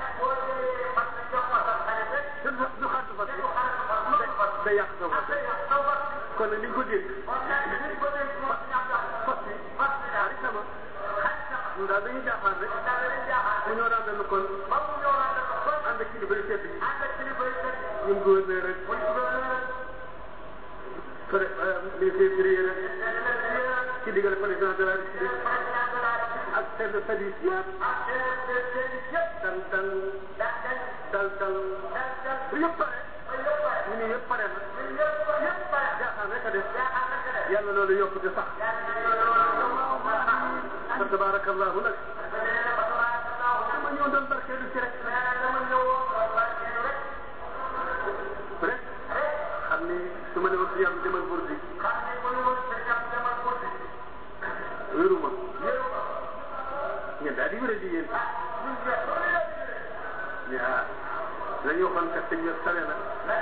te du du xaritu fas bi day yàq sa fas kon nag ni ñu ko dégg fas bi xaritama ñun daal dañuy jaaxaan rek mu ñëw daan benn kon ànd ak kilifa yu tedd yi ñun gouverneur rek pré ministre rek ci diggante président de la république ak chef de service yëpp dan dan dal dal bu yëpp pare ñu ni yëpp pare na jaaxaan rek a def yàlla loolu yokk di sax fa tabarakallahu nag dama ñëw doon barkeelu ci rek rek xam ni su ma ne woon si yàlla demal burdi wéruma ngeen daal di yéen ne ah la ñu waxoon kat sëñ bi sale na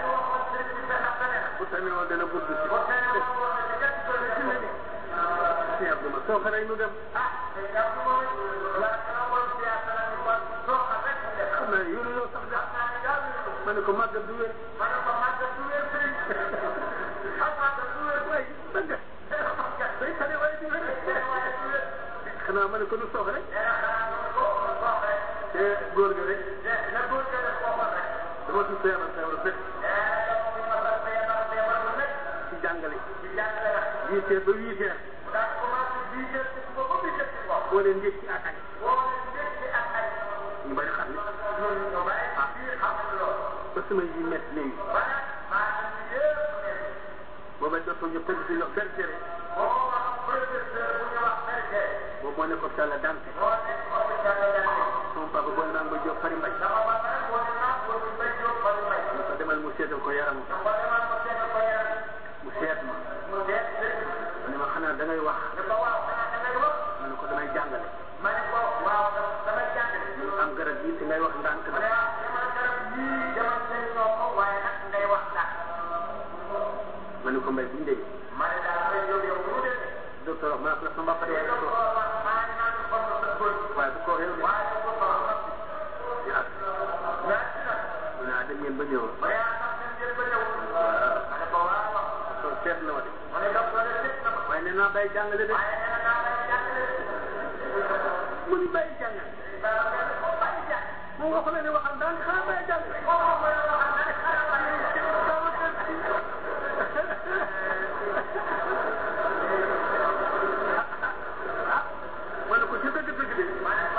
bu tane woon dana gudd si si Abdou ma soo xaree nu dem xam naa yoonu yow sax de ma ne ko màggat du wér waay man de day tane waaye du wér xanaa ma ne ko nu soox rek te góor ga rek dama tudd feebar feebar rek ci jàngale huit heures ba huit heures boo leen njëkk ci attaque ñu bari xam ne ba sama yi métti léegi booba docteur ñu pël si yox bergere boobu moo nekkoon Sall Dante sama papa booy naan ba jóg fari mbay ñu ko demal mu seetal ko yaram mu seet ma mu ne ma xanaa da ngay wax ma ne ko damay jàngale ñu am garab yi te ngay wax ndànk na ma ne ko mbay bu ñu demee docteur wax ma ne ko sama papa waaye bu ko waxee yow de ah mu ne ah dem ngeen ba ñëw waaw docteur seet na ma de waaye nee naa bàyyi jàngale de mu ni bàyyi jàngale moom waxu la ne waxal daal xanaa bàyyi jàngale ma ne ko ci dëgg dëgg de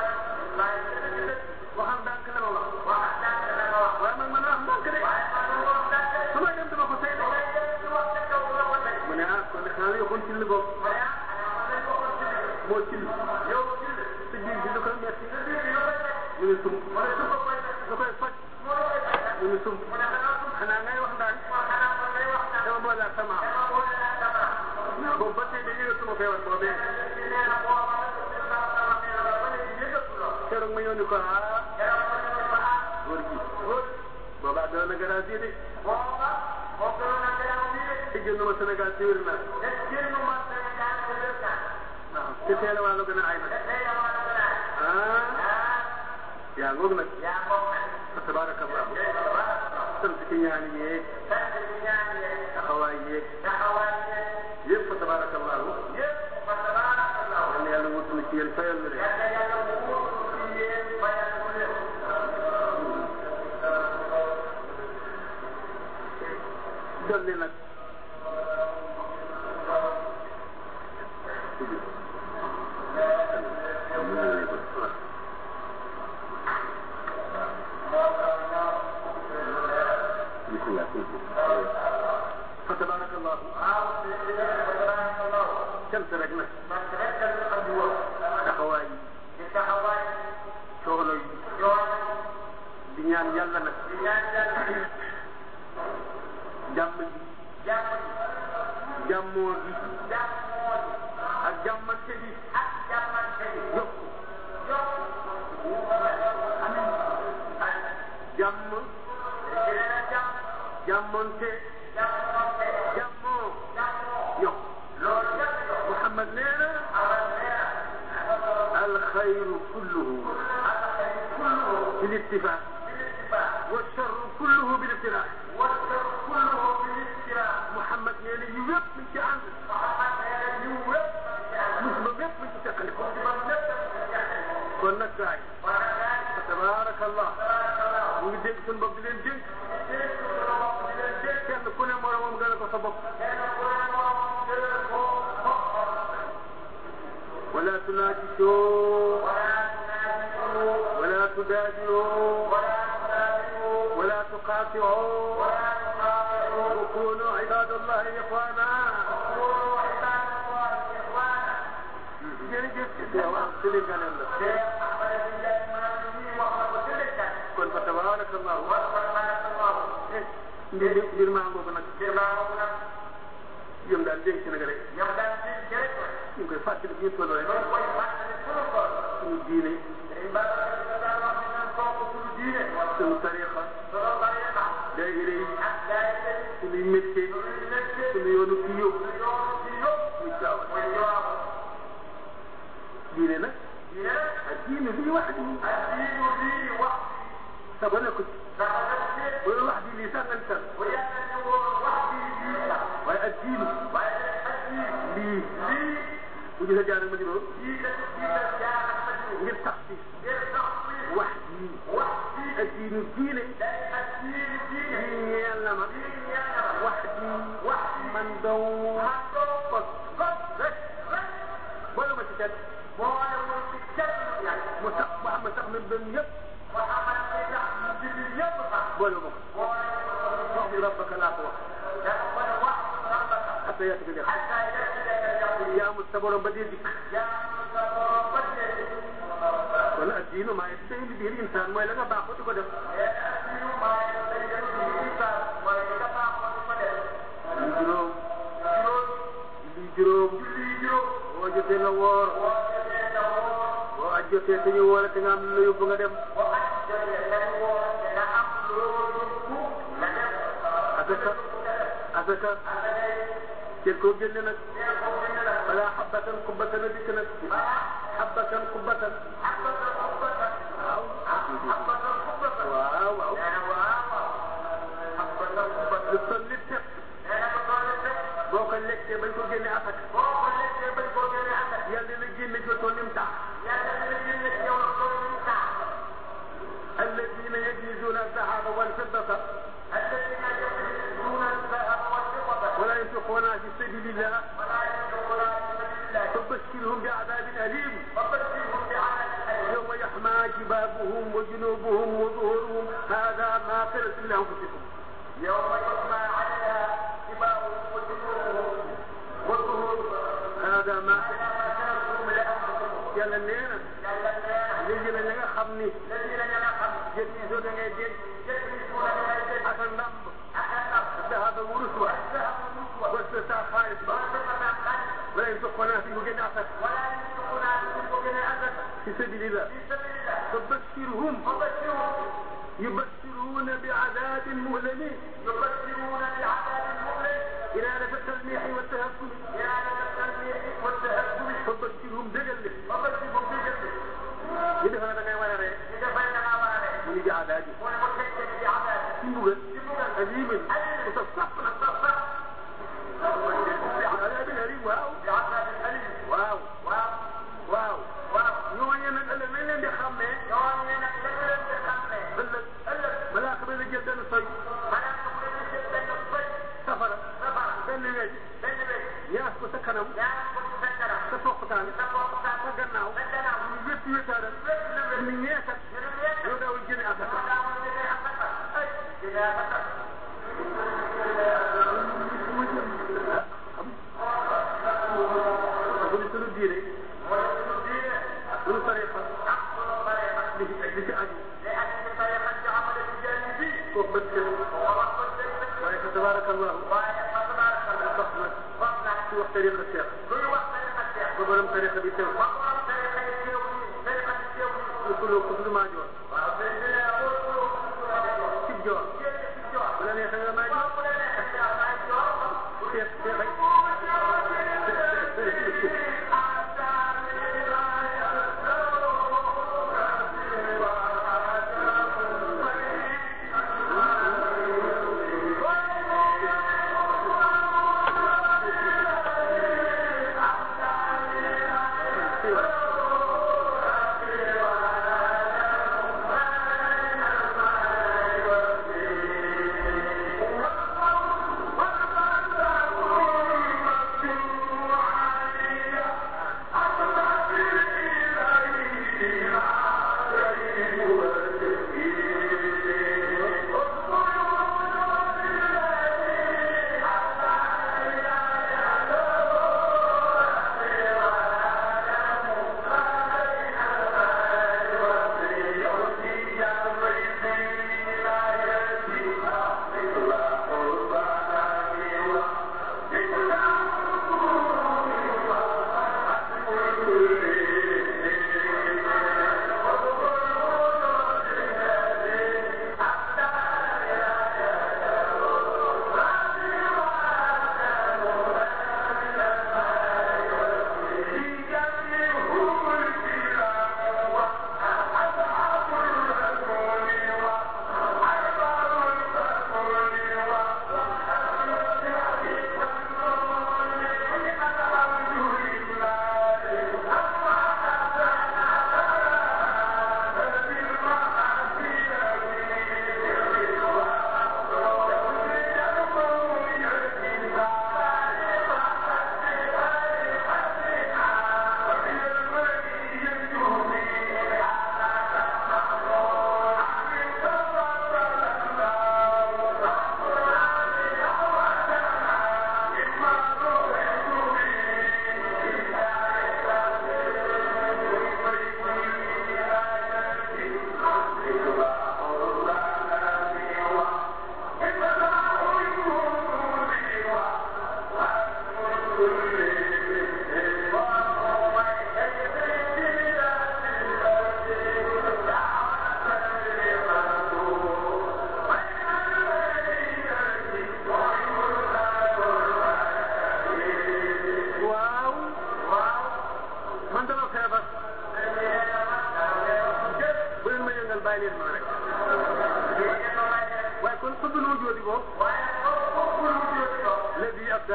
waxal ndànk la ma wax waaye man man wax ndànk de su may dem dama ko say de mu ne ah kon de xanaa la yokkoon ci li boobu moo ci sa biir bi lu koy metti mu ne sump lu koy faj mu ne sump xanaa ngay wax ndànk dama boole ak sama boobu ba tey dañuy suma feebar boobee keroog ma ñëw ni ko ah góor gi boobaa doon na gën a de te génn ma Sénégal ci wér naa waaw te teel a wàllu gën a ay nag ah yaa ngoog nag fa tabarakallah sant ci ñaan yeeg taxawaay yeeg yëpp fa tabarakallah yal na yàlla wutul ci yéen fayal ñu leen dolli nag fa tabarakallah cant rek nag taxawaay yi coono yi di ñaan yàlla nag jàmm ji jàmmoo gi ak jàmmante gi yokk jàmm jàmmonte jàmmoo yokk Muhammad nee na alxayru kulluhu بالاتفاق والشر كله بالابتلاء محمد يعني يوب من جهنم مسلم يوب من تقلب كنا جاي تبارك الله ñu dégg suñu bopp di leen dénk kenn ku ne moromam gën a ko sa bopp ولا تناجشوا ولا تدادروا ولا تقاطعوا وكونوا عباد الله إخوانا kon fa tabaraka allah mbir mbir maa ngoogu nag yëm daal dénk nag rek ñu ngi koy fàttali ñu toll rek suñu diine suñu tariqa daayira yi suñuy métier suñu yoonu kii yóbbu muy caawa diine nag ak diine li wax di saba ne ko ci bu wax di lii sax nañ tal waaye ak diinu lii bu ñu sa jaar ma juróom ngir tax ci wax ji ak diinu diine lii ñeel na ma wax ji man dong kon rek boole ma ci kenn mu sax mu am sax na benn yëpp boole ma ko wax bi rabbaka laa ko wax xata yaa tëgg yaa amul sa borom ba dee dikk kon ak diinu maa ngi tey li biir insaan mooy la nga baaxoo di ko def li juróom li juróom boo jotee nga woor boo aj jotee te ñu woore te nga am lu yóbbu nga dem asaka asaka jël koo génne nag wala xabbatan kubbatan a dikk nag xabbatan kubbatan waaw waaw waaw lu toll ni tepp boo ko lekkee bañ ko génne asaka yàlla na génne ci toll ni mu tax الذين يكنزون الذهب والفضة ولا ينفقونها في سبيل الله فبشرهم بعذاب أليم يوم يحمى جبابهم وجنوبهم وظهورهم هذا ما قلت لأنفسكم يوم يحمى عليها جباههم وجنوبهم وظهورهم هذا ما ما كنتم لأنفسكم yàlla nee na yàlla nee na léegi nag ña nga xam ni الذين ينقم jën yi soo da ngay denc يكنزون من الجنة ak a ndàmb أكثر dahaba wurus wa ذهب النسوة wasa saa xaalis ba والفضة الخير wala ينفقونها في مجد عسك ولا ينفقونها في وجه الأسد في سبيل الله في سبيل الله فبشرهم وبشرهم يبشرون بعذاب مؤلم يبشرون بعذاب مؤلم إرادة التلميح والتهكم إرادة التنبيه والتهكم فبشرهم دجل وبشرهم بجنة يدفع لك يا ولد إذا بيننا وعليه من بعذاب والمتكل بعذاب سنبغل أليم متصفنا عذاب أليم واو بعذاب أليم واو واو واو واو ñooñu nag ëllëg nañ leen di xàmmee yoon ne nag la nga leen di xàmmee ëllëg ëllëg malaaka ba la jël benn soy maanaam su ko leen di jël benn bëj safara safara benn weñ benn bëj ñaas ko sa kanam ñaar ko ci sa kanam sa poqtaan sa bopp sa sa gannaaw sa gannaaw ñu wépp wéttaaral lépp lu wér ñu ñeekat ñu ne leen yow daawul jëne moo asaka daawul jëlee asaka ay jëlee asaka bu ñu sunu diine mooy suñu diine sunu tariqa ak suñu tariqa li ci li ci aju li ak ci tariqa ci amale ci jaani bi kooku bët set moo wax ko dëgg waaye fa tabarakallahu waaye fa tabaraka sax nag wax na ci wax tariqa cheikh luy wax tariqa cheikh ba borom tariqa bi teew ba borom tariqa yi teew nii tariqa bi teew nii ñu kuloo ko suñu maajoor waaw sëñ bi nee na wóor wóor wóor cib joor génn ci joor bu la neexee nga maajoor waaw bu la neexee nga may joor cheikh cheikh ay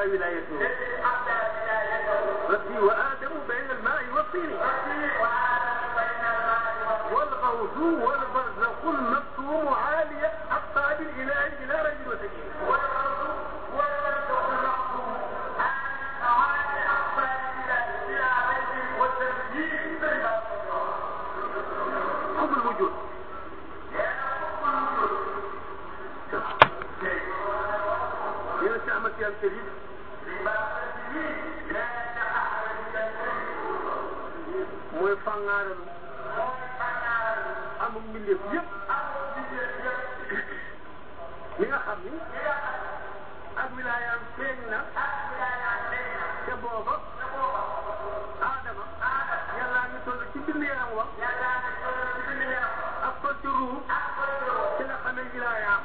ولايته الذي أبدى ولايته ربي وآدم بين الماء والطين ربي وآدم بين الماء والطين والغوث والبرزخ المكتوم عالية أقطاب الإله إلى رجل وسكين والأرض والبرزخ المحكوم عن معاني أقبال الإله إلى بيت والتمجيد بين الأرض حب الوجود يا سعمة يا الكريم mooy fàngaaral amul mbindeef yëpp li nga xam ni ak wilaayam feeñ na te booba aadama yàllaa ngi toll ci bind yaram wa ak ko ci ruux ci la xamee wilaayaam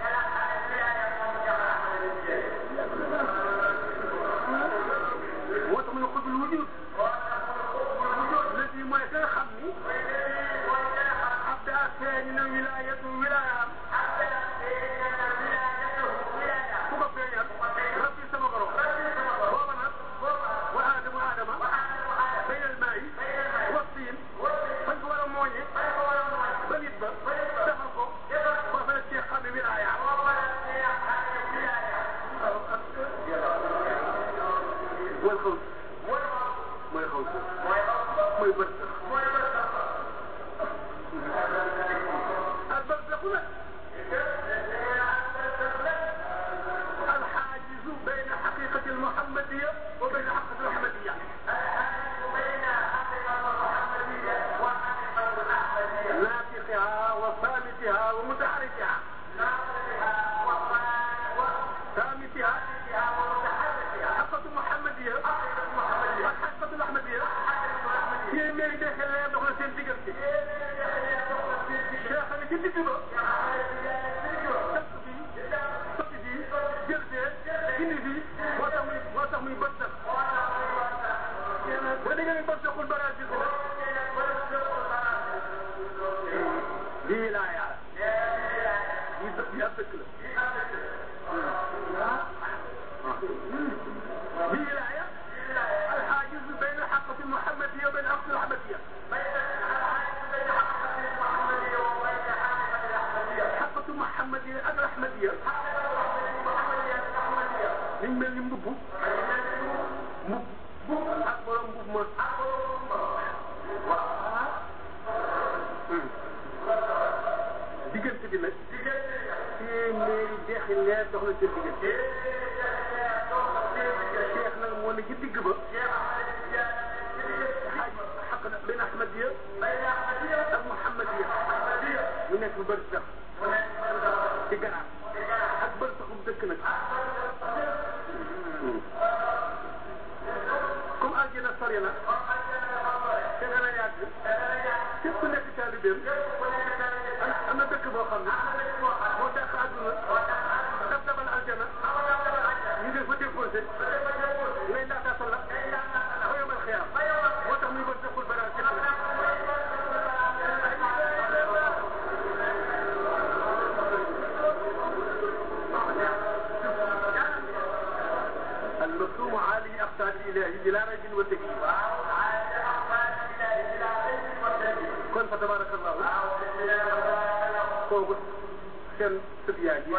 moo tax mu ne xubul wujud lëddi mooy ka nga xam ni ab daa feeñ na wilaayatu wilaayaam ku ko feeñal rabbi sama borom booba nag wa aadama aadama baynal maa yi wa tiin fañ ko war a mooñe ba nit ba defar ko foofa la cee xam ne wilaayaam wal xaw mooy xaw mooy bët al barzaxu nag الحاجز بين حقيقة المحمدية وبين حقيقة الأحمدية ناطقها وصامتها ومتحركها صامتها حقيقة المحمدية والحقيقة الأحمدية هي ميري داخل لا يدخل سين ديغنتي شيخ أنا كنت تبا sotti fii jël fee indi fii moo tax muy moo tax muy bët sax ba dégg nga bët saxul baraas bi lii laa yaa lii dëkk yaa dëkk la lii laa yaa الحاجز بين الحقة المحمدية وبين الحقة الأحمدية حقة المحمدية ak الأحمدية liñ mel ni mbubb mbubb ak borom mbubb ma diggante bi nag téeméeri deexi leer dox na seen diggante cheikh nag moo ne ci digg ba xaaj xaq na benn ahmadiya ak muhammadiya mu nekk bu bëri sax ci garaat ak bëri sax bu dëkk nag comme aljana sori na te dana yàgg képp ku nekk taalibeem am am na dëkk boo xam ne moo dàq àdduna dab dabal aljana ñu ngi fa déposé ngay laataa sa la ba yomal xiyaam moo tax muy bëri saxul bara képp nag المكتوم عالي أقطاب الإله بلا ريب وتكييف kon fa tabarakallahu kooku seen sëb yaa ngi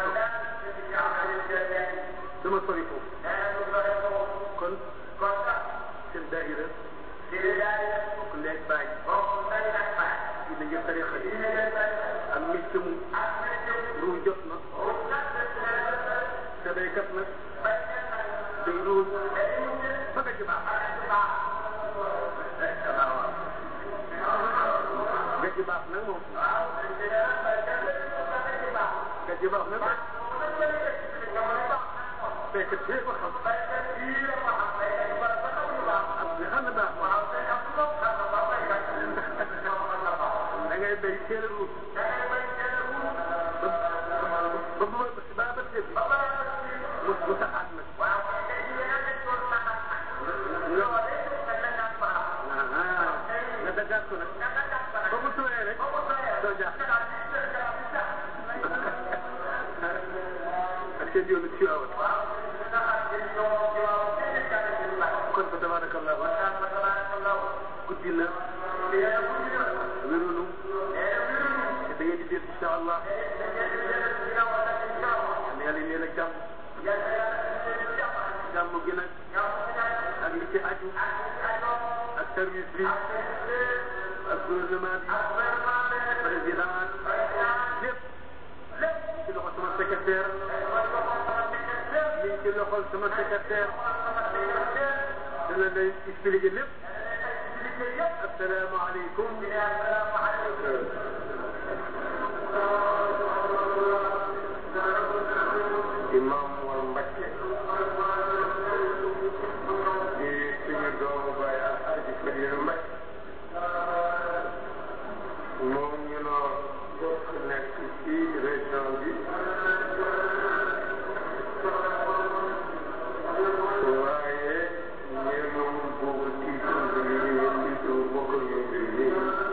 dama sori foofu kon seen daayira bokk leeg baay yi na ngeen tarixa yi am mécc mu ruu jot na te baykat nag day ruus ba nga ci baax nga ci baax nag moom nga ci baax nag baykat bee ko xam am nga xam ne baax da ngay bay teel a ruus ba ba ba ba ba teel mu mu taxaat nag nga dagaat ko nag ba mu tooyee rek doo jaax ak seen yoonu ci waaw tabarakallah waxtaan ba tabarakallahu guddi na nee na guddi na wérunu nee na wéruñu te da ngeen di dégg incha allah nee na ngeen di leen ci ginnaaw wala ci ginnaaw yal na yàlla leen ak jàmm yàlla yàlla leen ci jàmm jàmm gi nag jàmm ci nag ak li ci aju ak ci ajoo ak service bi ak service ak gouvernement bi ak gouvernement bi président président lépp lépp ci loxo sama secrétaire mooy ko moom sama secrétaire ñu ngi ci loxo sama secrétaire sama secrétaire dana lay expliqué lépp liggéey yëpp asalaamaaleykum asalaamaaleykum imam Mor Mbacke di suñu doomu baay Alxaaji Fadilu Mbacke moom ñu noo bokk nekk ci région bi waaye ñeemam boobu tiitu bi ñu tiitu bokk ñu mbir mi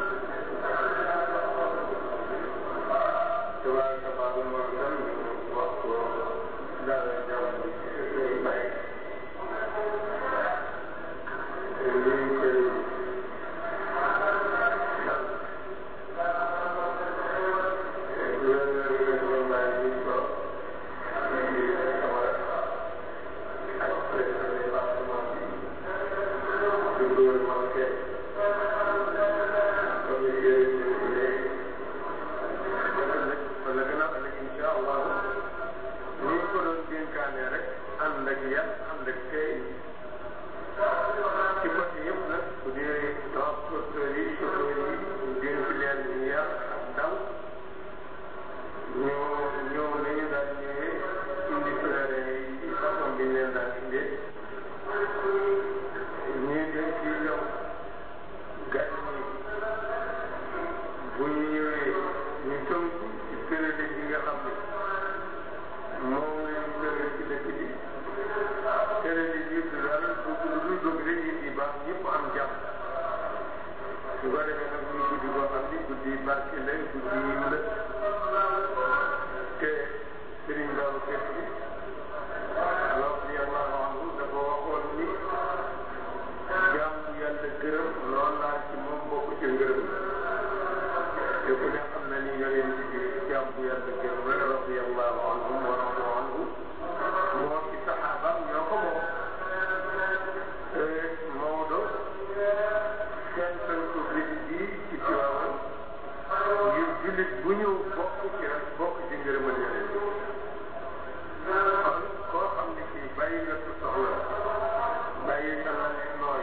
tabaraka baabu moo tam ñu wax ko dara jàmm bi koy bàyyi ñu ngi koy sant gouverneur régional bi ko di Camara ak président département bi du gouvernement ke comité léegi ëllëg wala gannaaw ëllëg incha allah ni ñu ko doon dénkaane rek ànd ak yar ànd ak tey ci côté yëpp nag bu dee transporteurs yi chauffeurs yi ñu dénk leen ñu yar ak daw ñoo ñëw nañu daan ñëwee indi pèlerin yi ci façon bi ñu leen daan indee ñii dañ ciy ñëw gan ñi bu ñu ñëwee ñu tënku ci période bi nga xam ne moom la ñu tëral ci dëkk bi période yi yëpp daal bëgg lu dul bëgg rek nit yi baax ñëpp am jàmm su ko defee nag muy guddi boo xam ni guddi barke la guddi yiw la te Serigne Babacar Sy radiyallahu anhu dafa waxoon ni jaam bu yàlla gërëm lool laa ci moom bokk ci ngërëm te ku ne xam na ni yonent bi jaam bu yàlla gërëm la radiyallahu anhum wa radu anhu moo ci saxaabaam ñoo ko moom Maodo seen ko bis bii ci Tiwaawan ngir jullit bu ñëw bokk ci rek bokk ci ngërëmal yonent kon koo xam ne kii bàyyi nga sa soxla bàyyi sa la ne nooy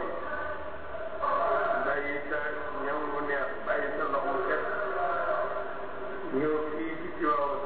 bàyyi sa ñam bu neex bàyyi sa ndox mu set ñëw fii ci Tiwaawan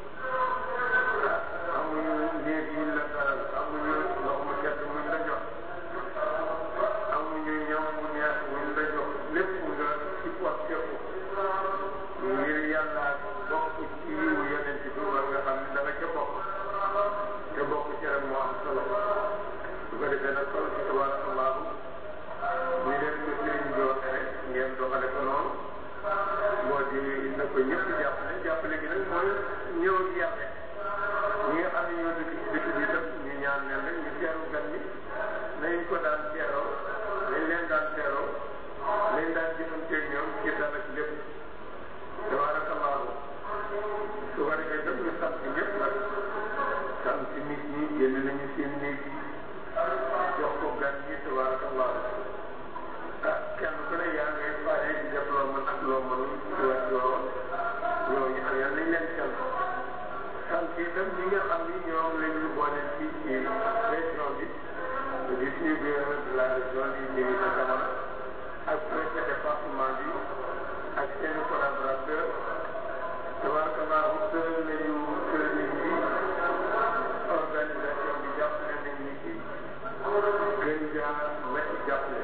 amuñu néeg yuñ la dalal amuñu ndox mu set muñ la jox amuñu ñam bu neex muñ la jox lépp nga ci porté ko ngir yàlla bokk ci yiwu yonent bi war nga xam ne danga ca bokk te bokk ci rek moo am solo su ko defee nag kon tabarakallahu ñu leen ko sëriñ bi waxee rek ngeen doxale ko noonu moo di na ko ñëpp jàppale jàppale gi nag mooy ñëw ak yàlla ñi nga xam ne ñoo dëkk ci dëkk bi itam ñu ñaan leen rek ñu teeru gan ñi nañ ko daan teeroo nañ leen daan teeroo nañ daan jëfanteeg ñoom ci dal ak lépp tabarakallahu su ko defee itam ñu sant ñëpp nag sant nit ñi génn nañu seen néeg yi jox ko gan ñi tabarakallahu ah kenn ku ne yaa ngay pare di def loo mën ak loo mënul ci wàllu yoon ñooñu am yàlla nañ leen sant sant itam ñi nga xam ni ñoom la ñu boole fii ci région bi di suñu gouverneur de la région di Mimi Camara ak préfet département bi ak seen collaborateur tabarakallahu tëral nañu tëralin bi organisation bi jàppale nañ ñu ci gën jaa métti jàppale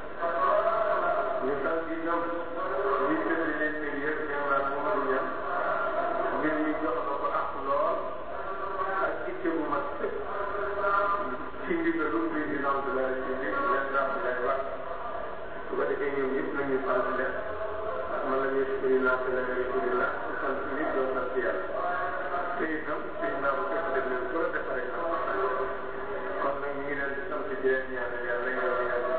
ñu sant ñoom ministre de l'intérieur général Mamadou Niang mbir mi jox na ko ak lool ak itte bu mat sëkk ci ndigalu président de la république leen Abdoulaye Wade su ko defee ñoom ñëpp nañu sant leen man la ñuy sukkandiku naa te la ñuy sukkandiku naa sant nit doon sant yàlla te itam sëñ naa ko fekk def leen ko defaree na kon nag ñu ngi leen di sant di leen ñaanal yàlla yow yàlla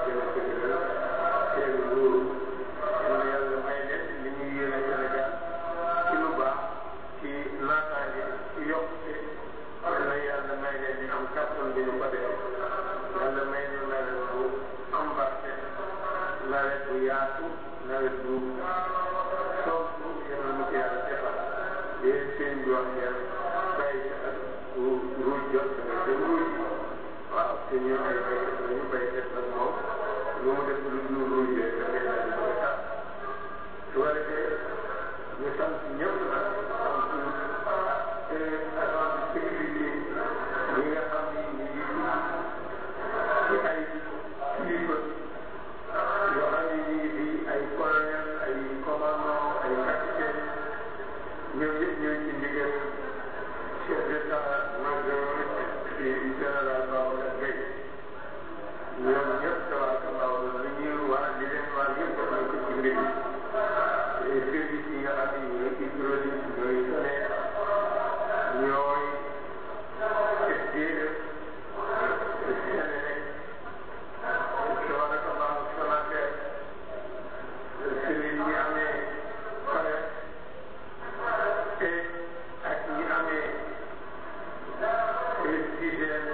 bu yaatu nawet bu sontu yéen a ko yàlla defal yéen seen bi wax ngeen bay ak ruuj jot danga dem ruuj waaw te ñu ay baykat lañu baykat nag moom lu mu def lu dul ruuj rek da ngay daal di koy tax su ko defee ñu sant ñëpp nag sant agent de sécurité ñi nga xam ni ñu ngi ci ay kilifa yoo xam ne ñu ngi fi ay colonel ay commandant ay capitaine ñoom ñëpp ñooy ci ndigal chef d'état major ci général Babacar Gueye ñoom ñëpp tabaarkalla li ñuy war di leen war yëpp def nañ ko ci mbir mi service yi nga xam ne ñooy hydraulique ñooy SONES ñooy SDE Senelec tabaarkalla Sonatel service yi amee SONES et ak ñi amee SDGN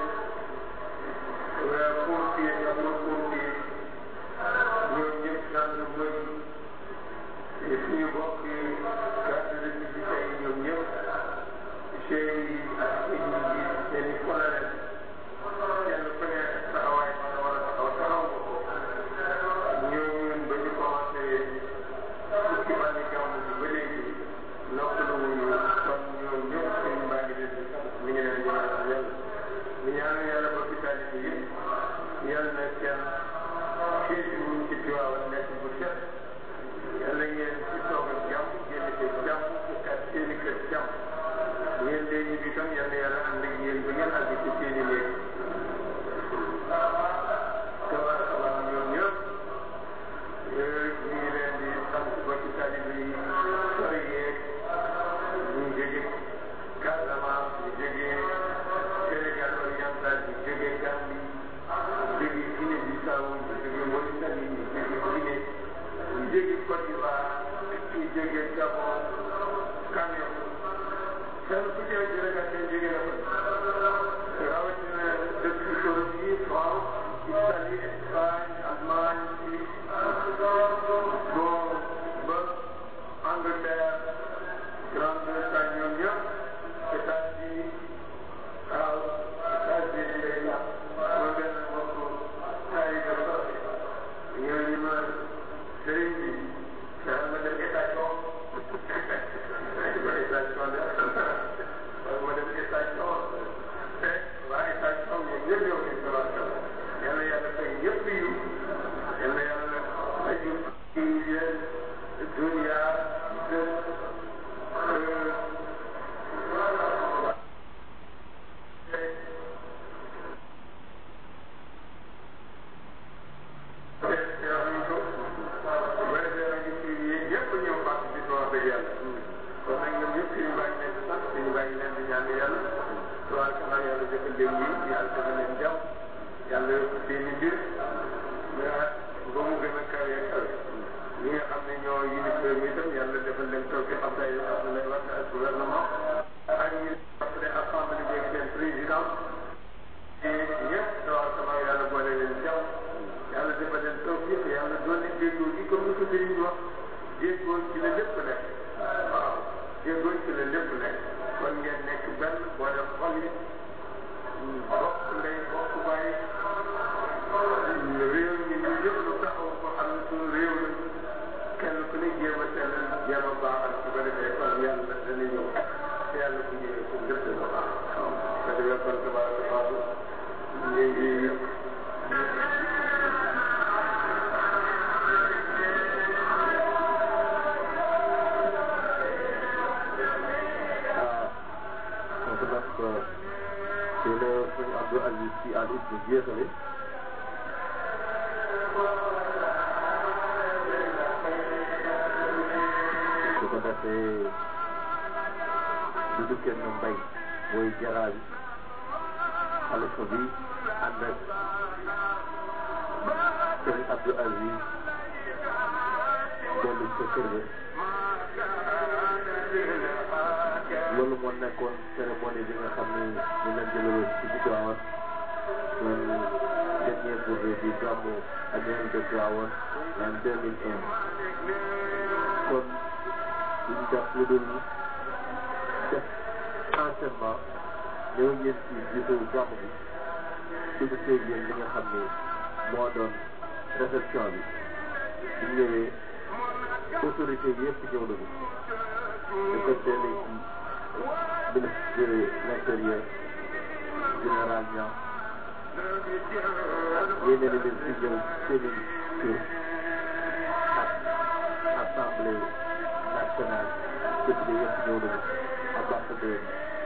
pompier sapeur-pompier ñoom ñëpp gendarmerie suñu mbokk garde républicain yi ñoom ñëpp chef yi ak nit ñi seen i colonel kenn ku ne taxawaay ba nga war a taxaw taxaw nga ko ñoom ñun ba ñu commencé fukki fan yi gàmm bi ba léegi noppalu wuñu kon ñoom ñëpp suñu mbaa ngi leen di sant mi ngi leen di ñaanal yàlla ñu ñaanal yàlla ba hôpital yi yëpp yàlla na kenn séjour ci Tiwaawan nekk bu set yàlla ngeen ci toog ak jàmm génn ci jàmm ci kat seeni kër jàmm ngeen dee ñu bi tam yàlla yàlla ànd ak yéen ba ngeen àgg ci seeni néeg tabaarakallah ñoom ñëpp ñu ngi leen di sant ba ci taalibe yi sori yeeg ñu jóge Casamance ñu jóge Sénégal oriental ñu jóge Gambie jóge Guinée Bissau ñu jóge Mauritanie ñu jóge Guinée ñu jóge Côte d'Ivoire ñu jóge Gabon Cameroun kenn ku ci nekk délégation jóge na fa rawatina dëkk Europe yi France Italie Espagne Allemagne Suisse bon ba Angleterre Grande-Bretagne ñoom ñëpp États-Unis waaw États-Unis lay la ma benn mbokk taalibe soppe ñooñu ma sëriñ bi fexe ma dem station ma station de wala ma dem station te waa station ñoom ñëpp ñoo ngi tabarkalla yàlla yàlla fay ñëpp yu yàlla yàlla aju ci yéen dunya yàlla seen i mbir ba mu gën a kawe kawe ñi nga xam ne ñoo yilif réew mi itam yàlla defal leen taw bi xam tay Abdoulaye Wade ak gouvernement ak ñi après assemblée bi ak seen président te ñëpp tabaarkalla yàlla boole leen jàmm yàlla defal leen taw bi yàlla doon leen déggoo gi comme ni ko sëriñ bi wax déggoo ci la lépp nekk waaw déggoo ci la lépp nekk kon ngeen nekk benn boole xol yi bokk ndey bokk bàyyi réew mi ñu yëpp lu taxaw ko xam ne suñu réew la kenn ku ne jéem a sellal jéem a baaxal su ko defee kon yàlla dana ñëw te yàlla bu ñëwee pour lépp dana baax waaw su ko defee kon tabaaraka Allahu ñu ngi donc nag ci la sëñ Abdou Aziz Sy Al Ibn jeexale su ko defee dudu kenn mbay mooy jaraa bi xalifa bi ànd ak sëñ Abdou Aziz dellu ca kër ga loolu moo nekkoon cérémonie bi nga xam ni ñu leen jëlaloon ci ci Tivaouane doon dernier journée bi gàmmu annuel de Tivaouane en 2001 kon duñ def lu dul def enchaînement ñëw ngeen ci gisu gàmm bi dugg seeg yéen li nga xam ne moo doon réception bi bu ñëwee autorité yi yëpp ñëw nañu dafa teel ci ministre de l'intérieur général Niang yéene na leen si ñëw seeni kër ak assemblée nationale député yëpp ñëw nañu ambassadeur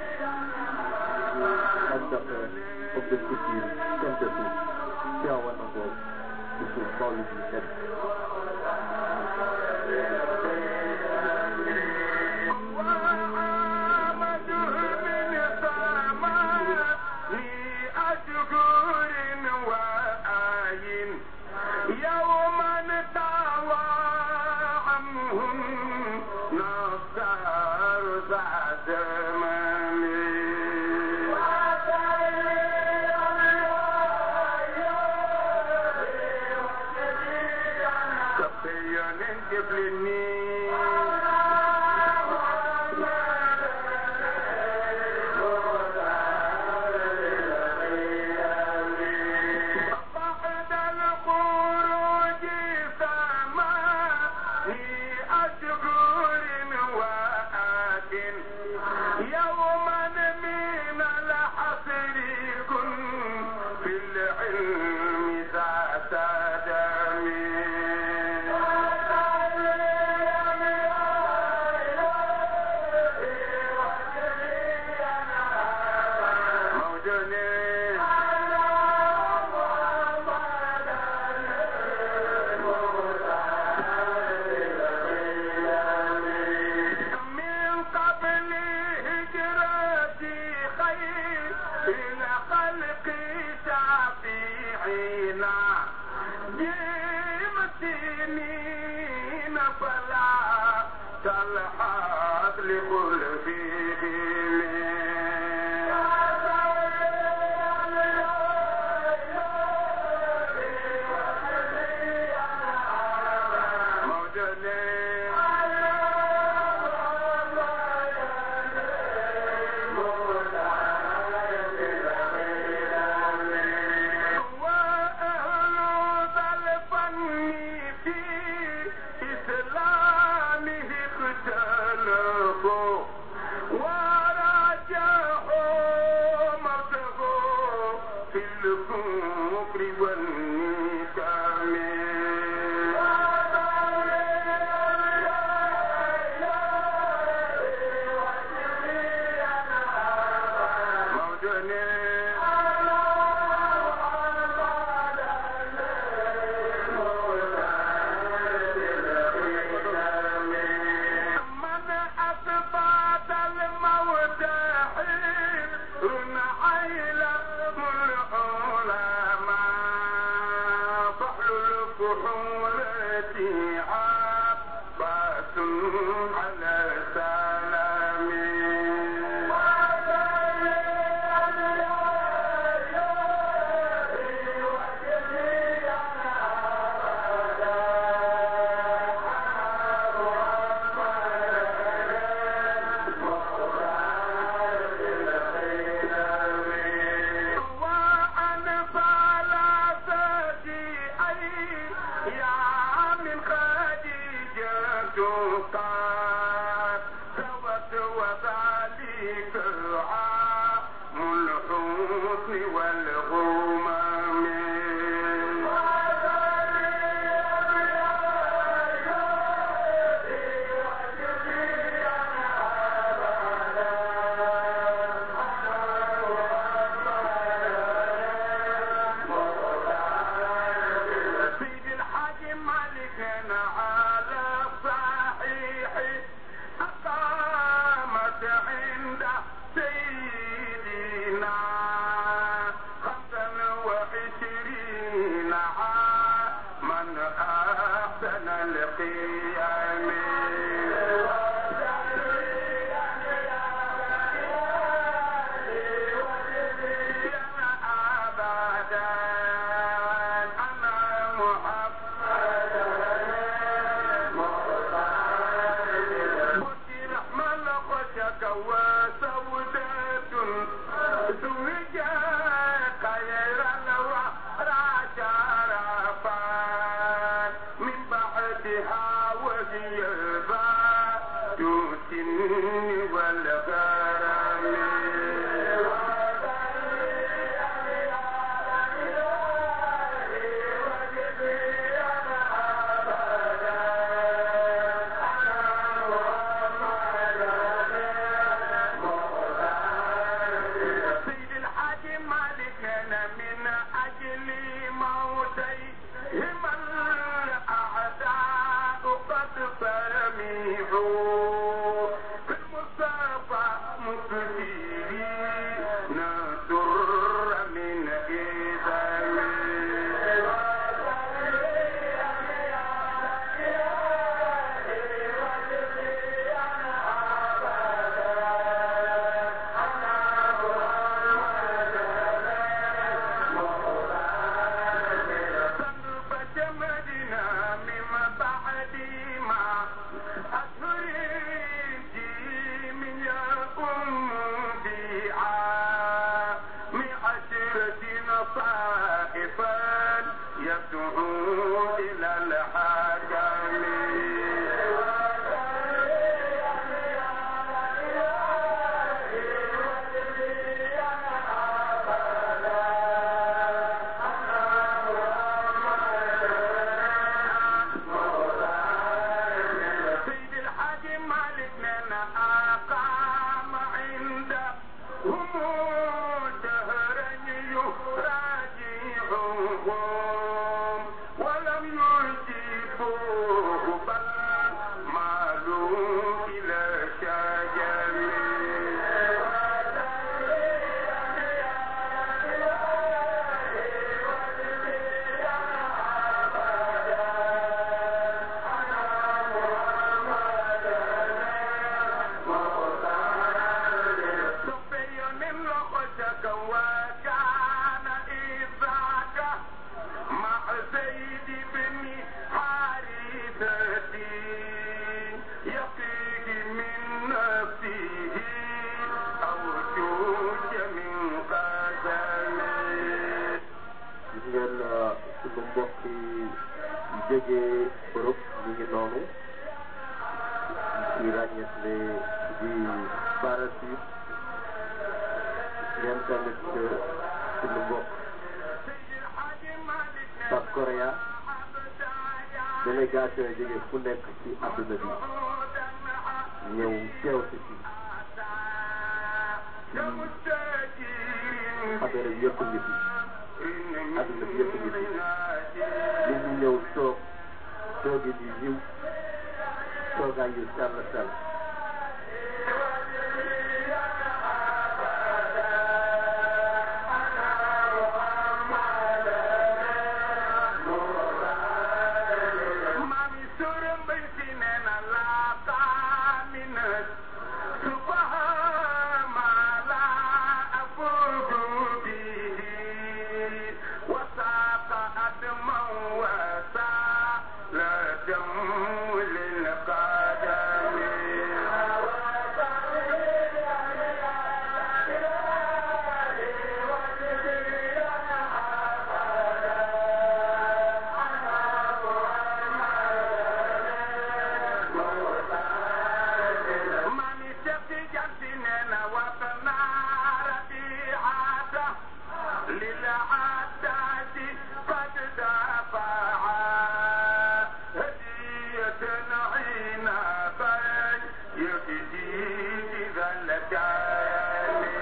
ambassadeur homme de culture synthetique teewoon na ko bisu mawlid bi nekk أبدا أنا محمد حاجته إلى الحاكم سيد الحاج مالك لنا أقام عنده هم دهرا يراجعهم ولم يجيبوه بل مالوا إلى شجر سفيان لخشك وكان إذاك مع زيد بن حارثة يقيه من نفسه أو جوج من قدمه gis ngeen sunu mbokk yi jógee Europe ñu ngi noonu ci ràññetle di Barasit ngeen tamit sunu mbokk South Korea délégation yi jógee fu nekk ci àdduna bi ñëw teew si ci affaire bi yëpp ngi fi àdduna bi yëpp ngi fi nit ñi ñëw toog toogi di yiw toogaay yu sell sell Mami sura mbay si nee na laa taaminat subahama laa afudu bihi wasaqa adman wasa la dam lil qadami mami sefi janti nena watana rabi'ata lil adati qad dafa'a hadiyatan ina bay yafdi idha lakani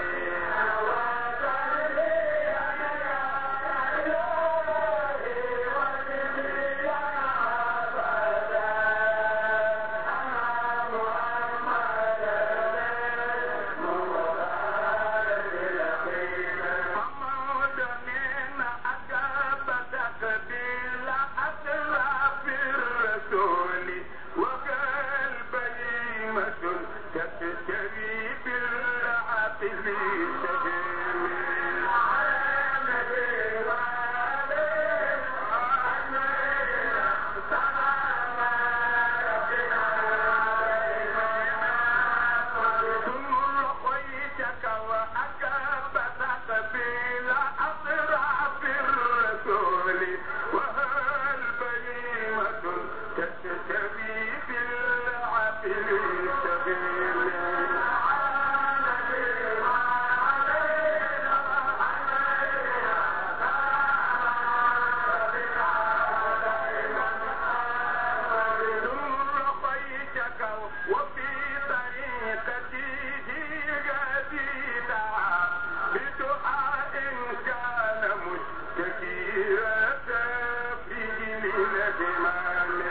وفي طريقته جديدة بدعاء كان مشتكية في الهمام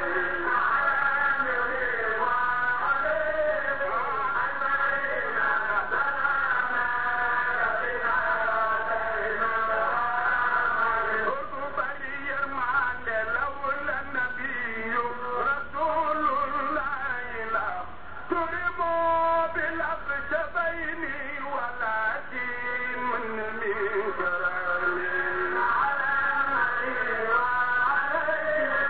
لولا النبي رسول الله لا ترموا بالأخشبين ولكن من من كرامي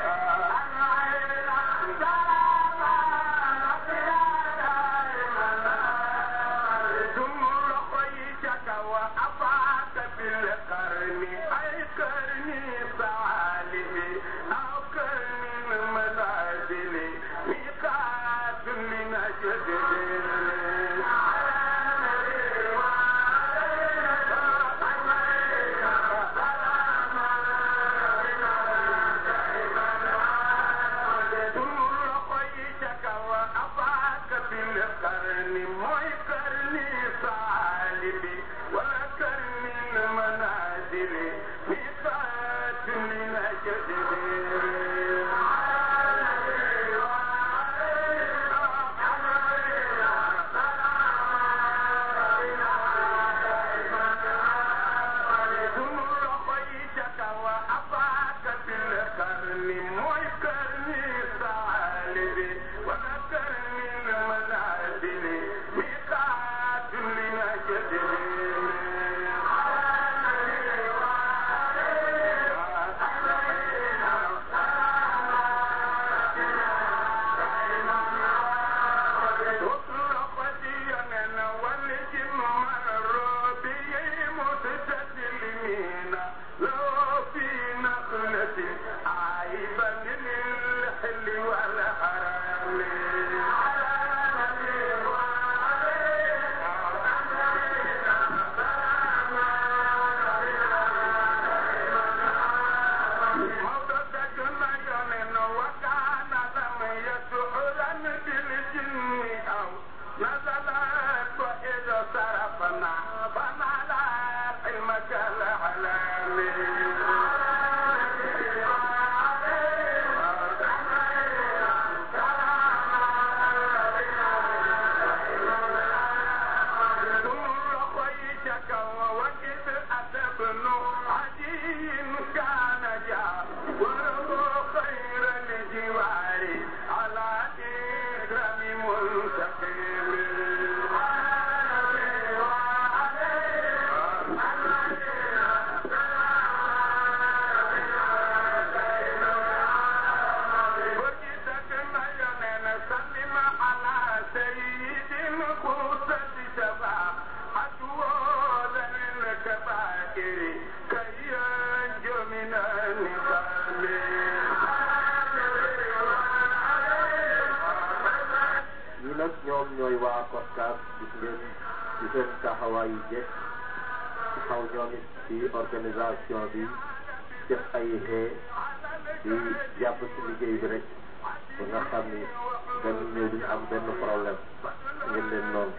ñoom ñooy waa COSCAS gis ngeen ci seen taxawaay yu jekk taxaw ñoom it ci organisation bi def ay xee di jàpp ci liggéey bi rek ba nga xam ni dañu ñëw duñu am benn problème ngeen leen noonu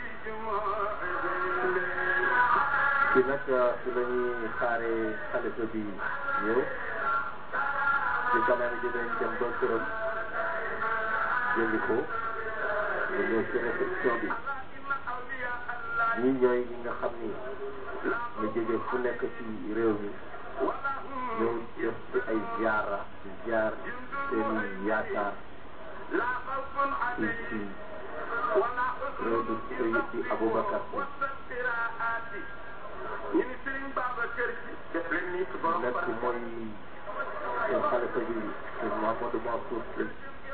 ci nag ci la ñuy xaaree xalifa bi ñëw ci kanam ji dañ dem ba këram jëndi ko ñu ñëw ci réception bi ñii ñooy ñi nga xam ni ñu jóge fu nekk ci réew mi ñëw def ci ay ziara di ziar seen i yaakaar ci ci réew mi sëy ci Aboubacar si nekk mooy seen xalifa bi seen Mamadou Mansour Sy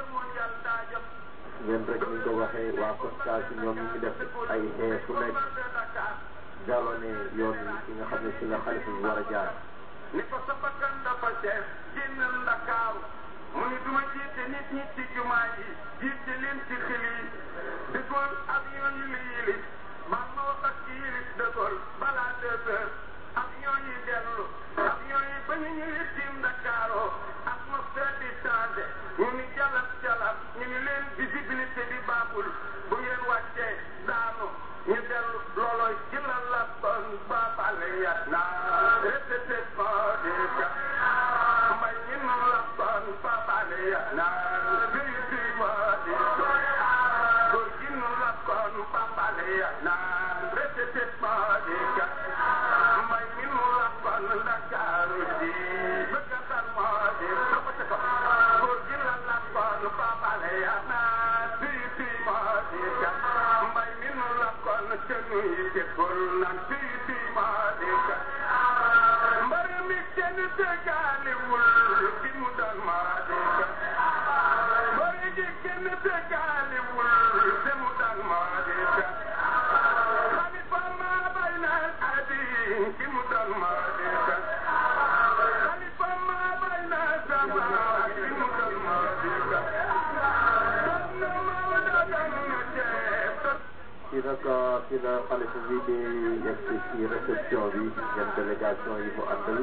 ngeen rek ni ko waxee waa COSCAS si ñoom ñu ngi def ay xee fu nekk jalone yoon yi ki nga xam ne si la xalifa bi war a jaar ni ko sa bakkan dafa seet génnal Ndakaaru mu ni duma jiite nit ñi ci jumaa yi jiite leen ci xel yi dëggool avion yi la yilis bal ma wax ak ci yilis dëggool balaa deux heures avion yi dellu avion yi ba ñu ñëwee tiim Ndakaaru atmosphère di changé ñu ni jalab jalab ñu ni leen visibilité bi baaxul bu ngeen wàccee daanu ñu dellu loolooy jëlal la bon baabale yat naa répété ko di ka mbay ñi nu la bon baabale yat naa duy duy ma di ko góor gi nu la bon baabale yat naa répété ko di ka mbay ñi nu la bon Ndakaaru di bëgg a tar ma di répété ko góor gi la la bon baabale yat naa duy duy ma di ka mbay mi nu la kon cënu yi jëkkul nan fii fii maa di ka mbay mi kenn dëggaaliwul bi mu doon maa di ka mbay gi kenn dëggaaliwul bi mu doon maa di ka xalifa maa bay na adi bi mu doon maa di ka xalifa maa bay na sama bi mu doon maa di ka doon na maa doon na ceeb ci nag ci la xalifa bi di yegg ci réception bi ngeen délégation yi mu àndal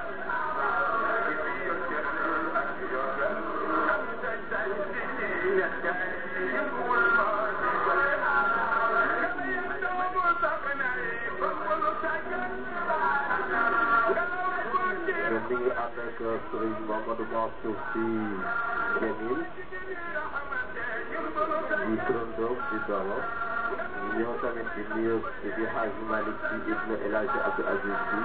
ngeen mi ngi ànd ak Serigne Mamadou Mansour Sy Djamil di turandoom di doomam ñëw tamit di nuyu di Hadji Malick Sy ibn El Hadji Abdou Aziz Sy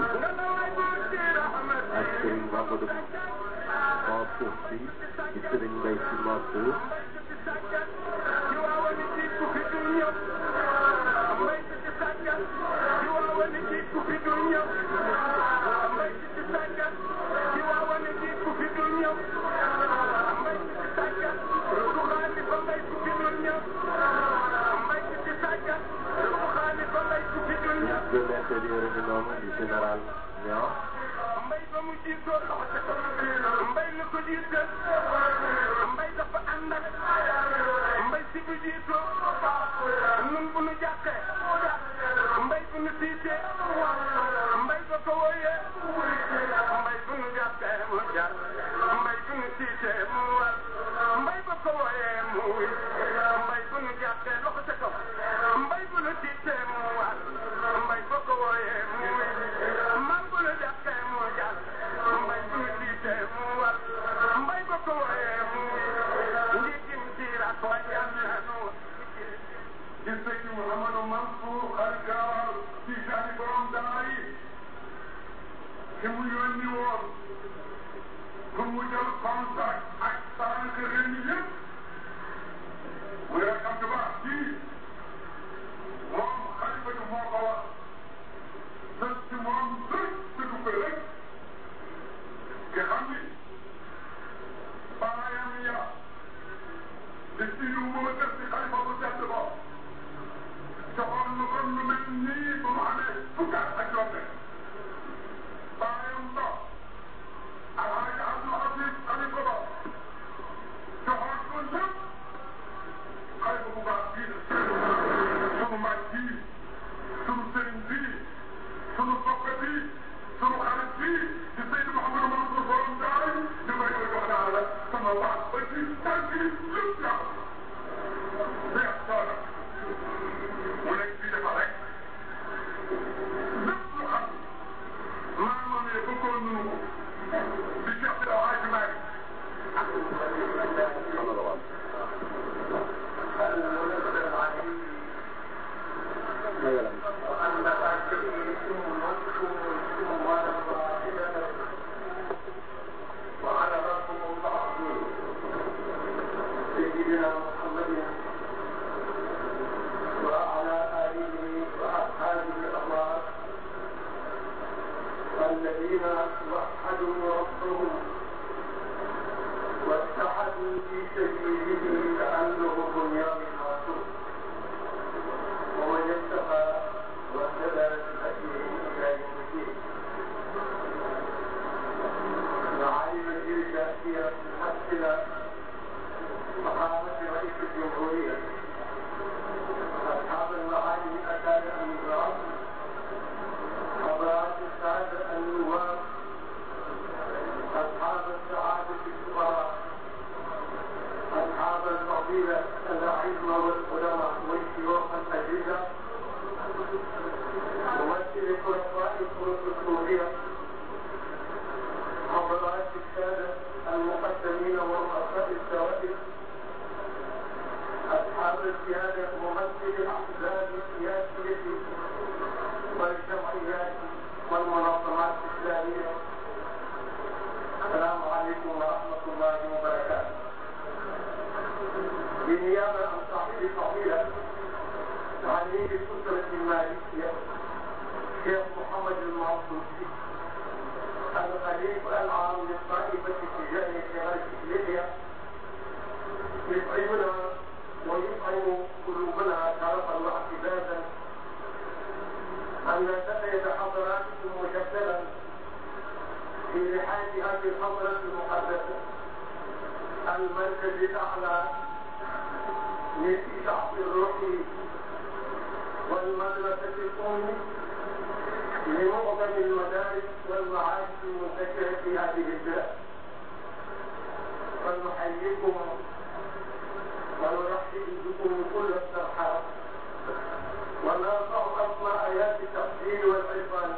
ak Serigne Mamadou Mansour Sy di Serigne Mbaye Sy Mansour ministre de l'intérieur bi noonu di général Niang mbay ba mu jiitoo mbay la ko jiital mbay dafa ànd ak mbay si bu jiitoo nun bu nu jàqee mbay bu nu tiitee mbay ba ko wooyee mbay bu nu jàqee mu jàq mbay bu nu tiitee mu war mbay ba ko wooyee mu wi mbay bu nu jàqee loxo ca kaw mbay bu nu tiitee mu war mbay ba ko wooyee mu wi man bu nu jàqee mu jàq mbay bu nu tiitee mu war mbay ba ko wooyee mu wi njiitim diira ko yàlla di sëñ Mouhamadou Mansour Algawar ci jaani borom daara yi ki mu yónni woon pour mu jël contact ak tànk réew mi yëpp muy rakam ju baax ji moom xalifa bi moo ko wax sës ci moom rek tëgg ko rek nga xam ni baayam ya di si yu mu def si xalifa bu tedd ba joxoon na ko lu mel nii ba mu amee fukki at ak juróom baayam ba alhaji Abdou Aziz xalifa ba joxoon wax ba ci tànk yi lépp yàqu neex toona mu nekk fii dafa rek lépp lu xam maa moom ne bëggoon nunu ko di Cheikh Sida Hadji Malick وعلى ربكم المعصوم سيدنا محمد وعلى آله وأصحابه الأبرار الذين وحدوا ربهم واتحدوا في سبيله كأنه بنيان مرصوص ومن اتقى واهتدى بهديه إلى يوم الدين معالم الجلسة هي ممثلة فقامة رئيس الجمهورية أصحاب المعالم الأساتذة النظام حضرات السادة النواب أصحاب السعادة الكبرى أصحاب الفضيلة الأعزة والعلماء والشيوخ الأجهزة ممثل خلفاء الصوفية حضرات السادة المقدمين ورؤساء السوائل أصحاب السيادة ممثل الأحزاب السياسية والجمعيات والمنظمات الإسلامية السلام عليكم ورحمة الله وبركاته بالنيابة عن صاحب الفضيلة عميد الأسرة المالكية شيخ محمد المعصوم الخليفة العام للطائفة التجارية شمال ليبيا يطعمنا ويطعم قلوبنا شرفا واعتزازا أن نتأيد حضراتكم مجددا في رحاب هذه الحضرة المقدسة المركز الأعلى للإشعاع الروحي والمدرسة الأم لمعظم المدارس والمعاهد المنتشرة في هذه البلاد فنحييكم ونرحب بكم كل الترحاب ونرفع أسماء آيات التقدير والعرفان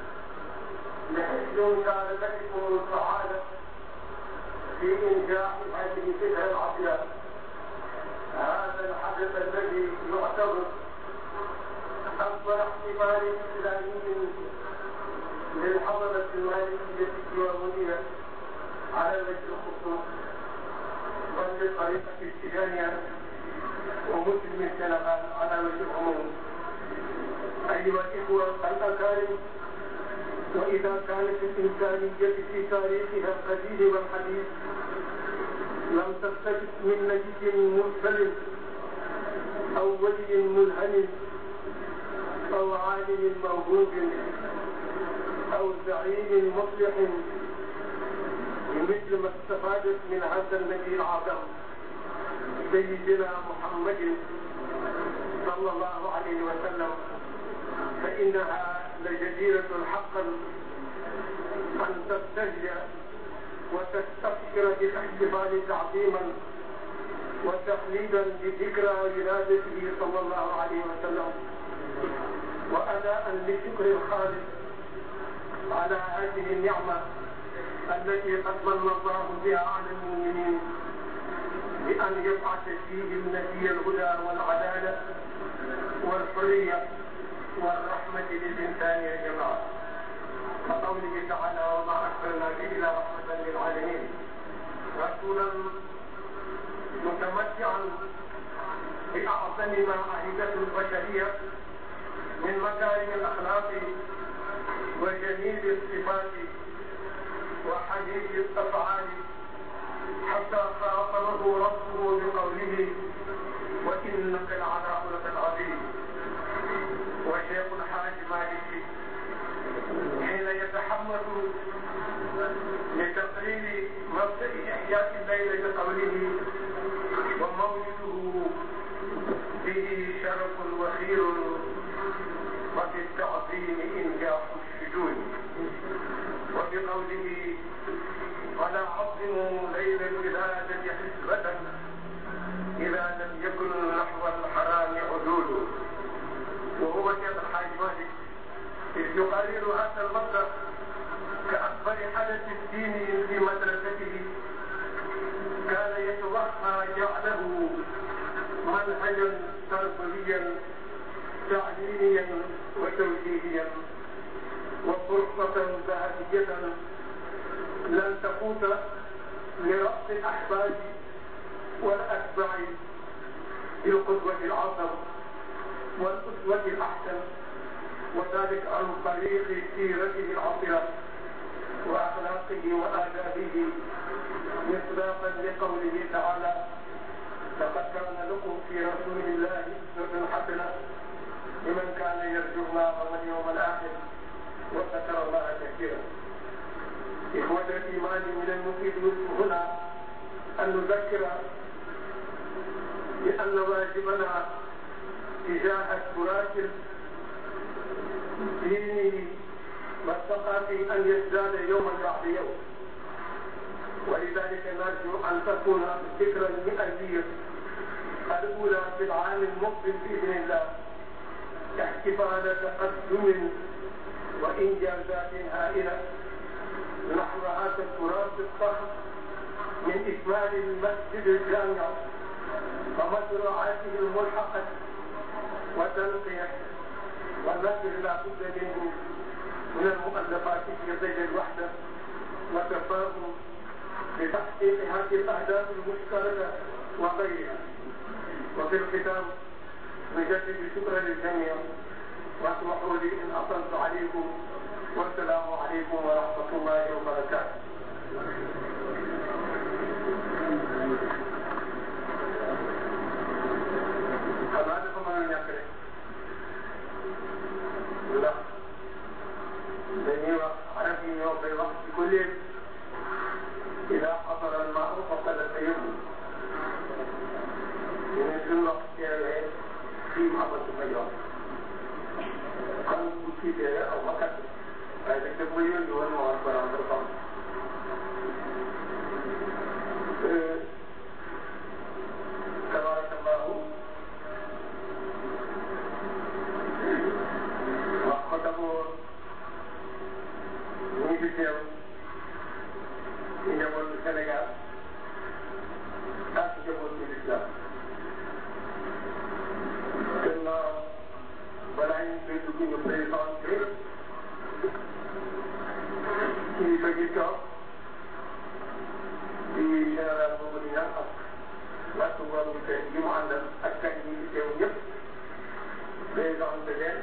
لحفظ مساعدتكم السعادة في إنجاح هذه الفكرة العظيمة هذا الحدث الذي يعتبر أكبر احتفال إسلامي للحضرة المالكية الديوانية على وجه الخصوص وللطريقة التجارية ومسلم السنغال على وجه العموم أيها الإخوة الأكارم وإذا كانت الإنسانية في تاريخها القديم والحديث لم تستجد من نبي مرسل أو ولي ملهم أو عالم موهوب أو زعيم مصلح مثل ما استفادت من هذا النبي العظيم سيدنا محمد صلى الله عليه وسلم فإنها لجديرة حقا أن تبتهج وتستبشر بالاحتفال تعظيما وتخليدا بذكرى ولادته صلى الله عليه وسلم وأداء لشكر الخالق على هذه النعمة التي قد من الله بها على المؤمنين بأن يبعث فيهم نبي الهدى والعدالة والحرية والرحمة للإنسان يا جماعة وقوله تعالى وما أرسلناك إلا رحمة للعالمين رسولا متمتعا بأعظم ما عهدته البشرية من مكارم الأخلاق وجميل الصفات وحديث الأفعال حتى خاطبه ربه بقوله وإنك لعلى خلق عظيم وشيخ الحاج مالك حين يتحمس لتقرير مبدأ إحياء الليل بقوله ومولده به شرف وخير وفي التعظيم إنجاح الشجون وبقوله ولا عظموا ليل الولادة منهجا تربويا تعليميا وتوجيهيا وفرصة ذهبية لن تفوت لرأس الأحباب والأتباع بالقدوة العظم والأسوة الأحسن وذلك عن طريق سيرته العطرة وأخلاقه وآدابه مصداقا لقوله تعالى لقد كان لكم في رسول الله أسوة حسنة لمن كان يرجو الله واليوم الآخر وذكر الله كثيرا إخوة الإيمان من المفيد هنا أن نذكر بأن واجبنا تجاه التراث الديني والثقافي أن يزداد يوما بعد يوم ولذلك نرجو أن تكون الذكرى المئوية الأولى في العام المقبل بإذن الله احتفال تقدم وإنجازات هائلة نحو هذا التراث الضخم من إكمال المسجد الجامع ومشروعاته الملحقة وتنقية والنشر لا بد منه من المؤلفات في ظل الوحدة والتفاهم لتحقيق هذه الأهداف المشتركة وغيرها وفي الختام نجدد شكرا للجميع واسمحوا لي ان اطلت عليكم والسلام عليكم ورحمه الله وبركاته. xanaa dafa mën a ñàkk rek ndax dañuy wax arab yi ñoo koy wax ci ko léegi ida xasara al maa faqad tayammu ñu ne suñu wax teewee fii mu amatu ma yoon kon bu tiitee aw ma kat waaye nag daf ma yónni woon ma war ko rendre compte tabarakallahu wax ko d'abord ñu ngi teew ci njabootu Sénégal ak njabootu l'islam gannaaw balaa ñu koy dugg ñu présenté kilifa gi toog di général boobu di ñaan ak wattu ngoon bi tey yi mu àndal ak kan yi fi teew ñëpp présenté leen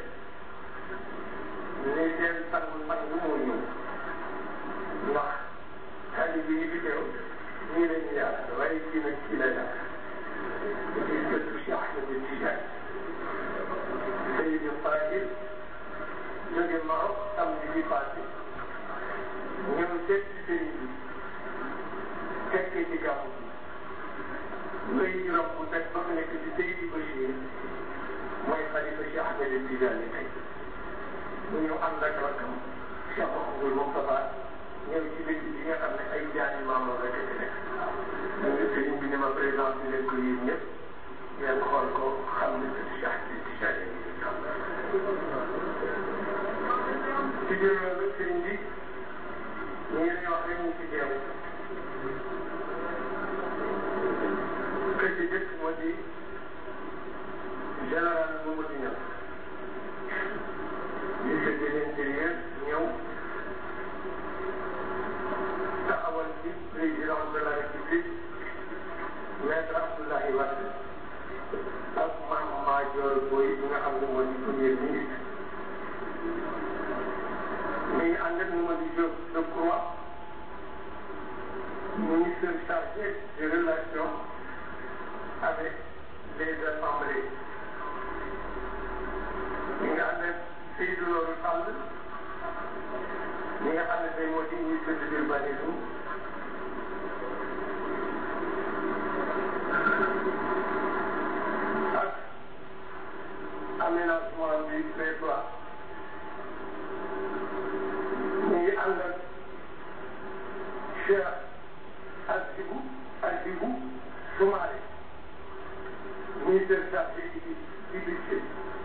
ne seen sang mag bi moo ñëw ndax xale bi yi fi teew ñii la ñu yaar waaye kii nag kii la yaar di gëstu Cheikh Ahmed Tidiane Seydi Fadil jóge Maroc samedi bi passé ñëw seet ci sëriñ bi fekkee ci gàmmu bi ngay juróom bu teg ba mu nekk ci Seydi Bachir mooy xalifa Cheikh Ahmed Tidiane tey mu ñëw ànd ak rakam Cheikh Mouhamadou Moustapha ñëw ci dëkk bi nga xam ne ay jaani maamam rek ci nekk ñu ngi sëriñ bi ne ma présenté leen ko yéen ñëpp ngeen xool ko xam ne que Cheikh Ahmed Tidiane ci biir loolu sëriñ bi ñu ngi leen wax rek ñu ci teew que ci jëkk moo di général Mamadou Niang ministre de l'intérieur ñëw taxawal ci président de la république maître Abdoulaye Wade ak Mame Madior Boye bi nga xam ne moo di premier ministre mi ngi ànd ak Mamadou Diop Decroix ministre chargé des relations avec les assemblées mi ngi ànd ak Seydou Nourou Sall mi nga xam ne tey moo di ministre de l'urbanisme ak aménagement du territoire mi ngi ànd ak Cheikh Hadjibou Hadjibou Soumaré ministre chargé du du budget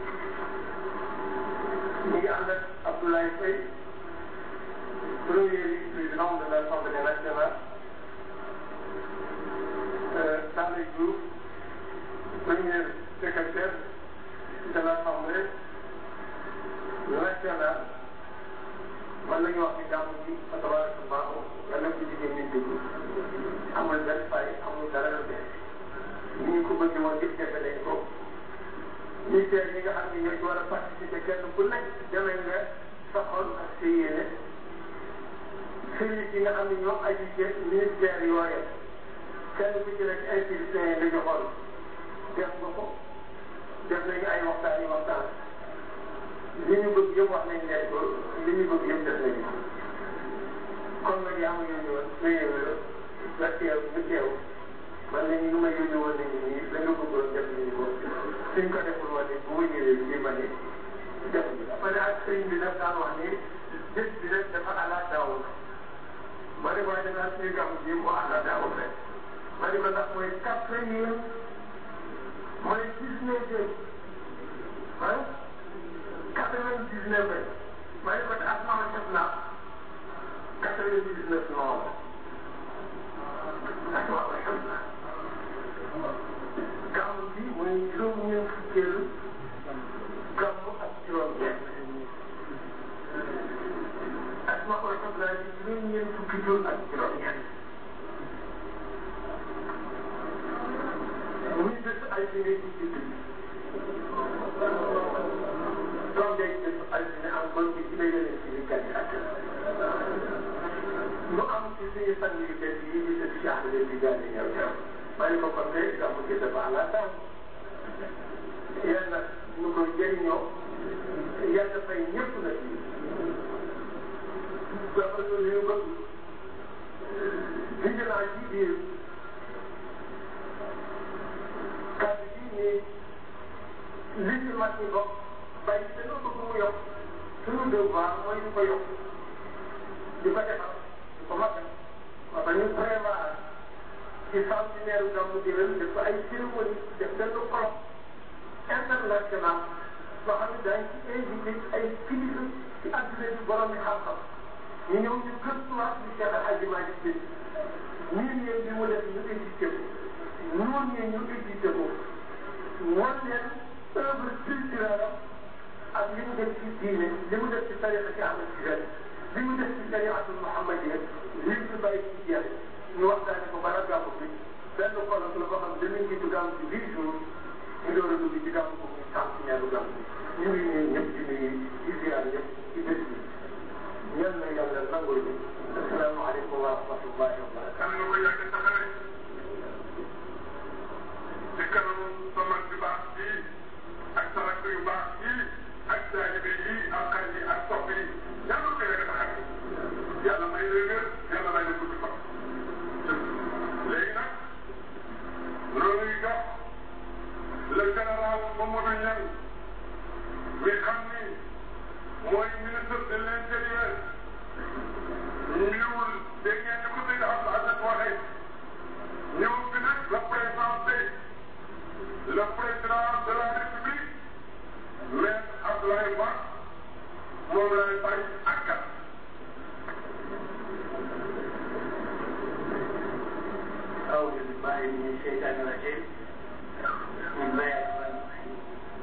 mi ngi ànd ak Abdoulaye Faye premier vice-président de l'Assemblée nationale Sallé Diouf premier secrétaire de l'Assemblée nationale man la ñu wax ni gàmmu gi fa tabarakallahu yàlla ko jigéen ñi déglu amul benn fay amul dara lu bees ni ñu ko bëgg woon yëpp defe nañ ko ministère yi nga xam ne ñoo ci war a participer kenn ku nekk demee nga sa xol ak sa yéene service yi nga xam ne ñoom aju ci ministère yooye kenn ku ci nekk institution yi nga joxoon def nga ko def nañu ay waxtaan yi waxtaan li ñu bëgg yëpp wax nañ leen ko li ñu bëgg yëpp def nañu kon nag yaa ma yónni woon nga yónni la teew ñu teew man nañu lu ma yónni woon nañu nii la nga bëggoon def nañu ko suñ ko deful woon bu ma ñëwee fii ma ne def ma ne ak sëñ bi daf daan wax ni bés bi rek dafa ala daawul ma ne ko waaye danaa suñu gàmm ji mu ala daawul rek ma ne ko ndax mooy quatrième mooy dix-neuvième ah quatre-vingt-dix-neuf ma ne ko te ak mama def naa quatre-vingt-dix-neuf non ak mama def naa gàmm bi mooy juróom-ñeent fukkeelu gàmm ak juróom-ñeent ak mama def naa ci juróom-ñeent fukki jur ak juróom-ñeent muy bés ay bi ngay ci jiitu doom day bés ay bi ne am kon ci ci lay yële ci li gàddi ak mu am ci suñu fan yu bees yi di sëñ Cheikh Ahmed Tidiane ñëw ñëw ma ne ko kon de gàmmu gi dafa àlla tam yéen nag ñu ko jëriñoo yàlla fay ñëpp nag dafa ñu li ñu bëgg vigilance ci biir kàddu gi nii li ci mag ñi bokk bàyyi dañoo bëgg mu yokk suñu devoir mooy ñu ko yokk di ko defar di ko matal parce que ñu prévoir ci centenaire gàmmu déwén def ko ay cérémonie def benn colloque international boo xam ne daañu ci invité ay kilifa ci àdduna bi borom bi xam-xam ñu ñëw ñu gëstuwaat di Cheikh El Hadji Malick Sy ñun ñeen bi mu def ñu édité ko ñoon ñeen ñu édité ko wan leen œuvre culturelle ak li mu def ci diine li mu def ci tariqa ci Ahmed Tidiane li mu def ci tariqatul Muhammadiyya li mu bàyyi ci jeex ñu waxtaane ko bara gàmmu bi benn colloque la boo xam ne danañ ci gàmmu ci huit jours ñu door a dugg ci gàmmu boobu ñu tàmm ci ñaaru gàmmu ñu ngi nuyu ñëpp di nuyu di ziar ñëpp ci bés bi ñaan na yàlla nangul ñu asalaamaaleykum wa rahmatullahi wa barakatuh am na ko yàgg taxawee ci kanam sa mag yu baax yi ak sa rakk yu baax yi ak taalibe yi ak xarit yi ak sopp yi yàlla ko yàgg taxawee yàlla may la wér yàlla may la gudd fan léegi nag loolu yi jox le général Mamadou Niang mi xam ni mooy ministre de l' intérieur ñëwul dégg ngeen ni ko dégg Abdou Aziz waxee ñëw bi nag représenté le président de la république maître Abdoulaye Ba moom lay bàyyi ak kat أعوذ بالله من الشيطان الرجيم بسم الله الرحمن الرحيم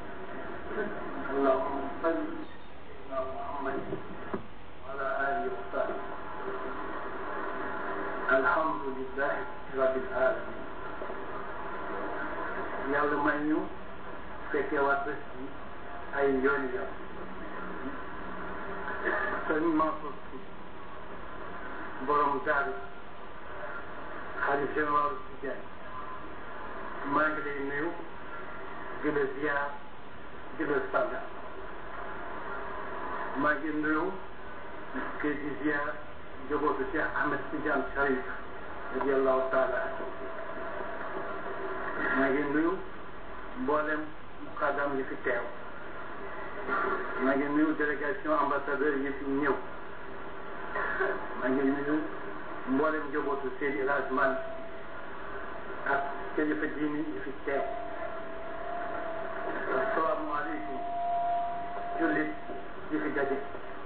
اللهم صل على محمد وعلى آله وصحبه الحمد لله رب العالمين yàlla may ñu fekkee waat bés bi ay yooni yoon sëñ Mansour Sy borom daaru xalif général Tijaan maa ngi lay nuyu di la ziar di la sant maa ngi nuyu kii di ziar njabootu Cheikh Ahmed Tidiane Cherif radiallahu taala anhu maa ngi nuyu mboolem muqaddam yi fi teew maa ngi nuyu délégation ambassadeur yi fi ñëw maa ngi nuyu mboolem njabootu Seydi El Hadji Malick ak kilifa diini yi fi teew asalaamaaleykum jullit yi fi daje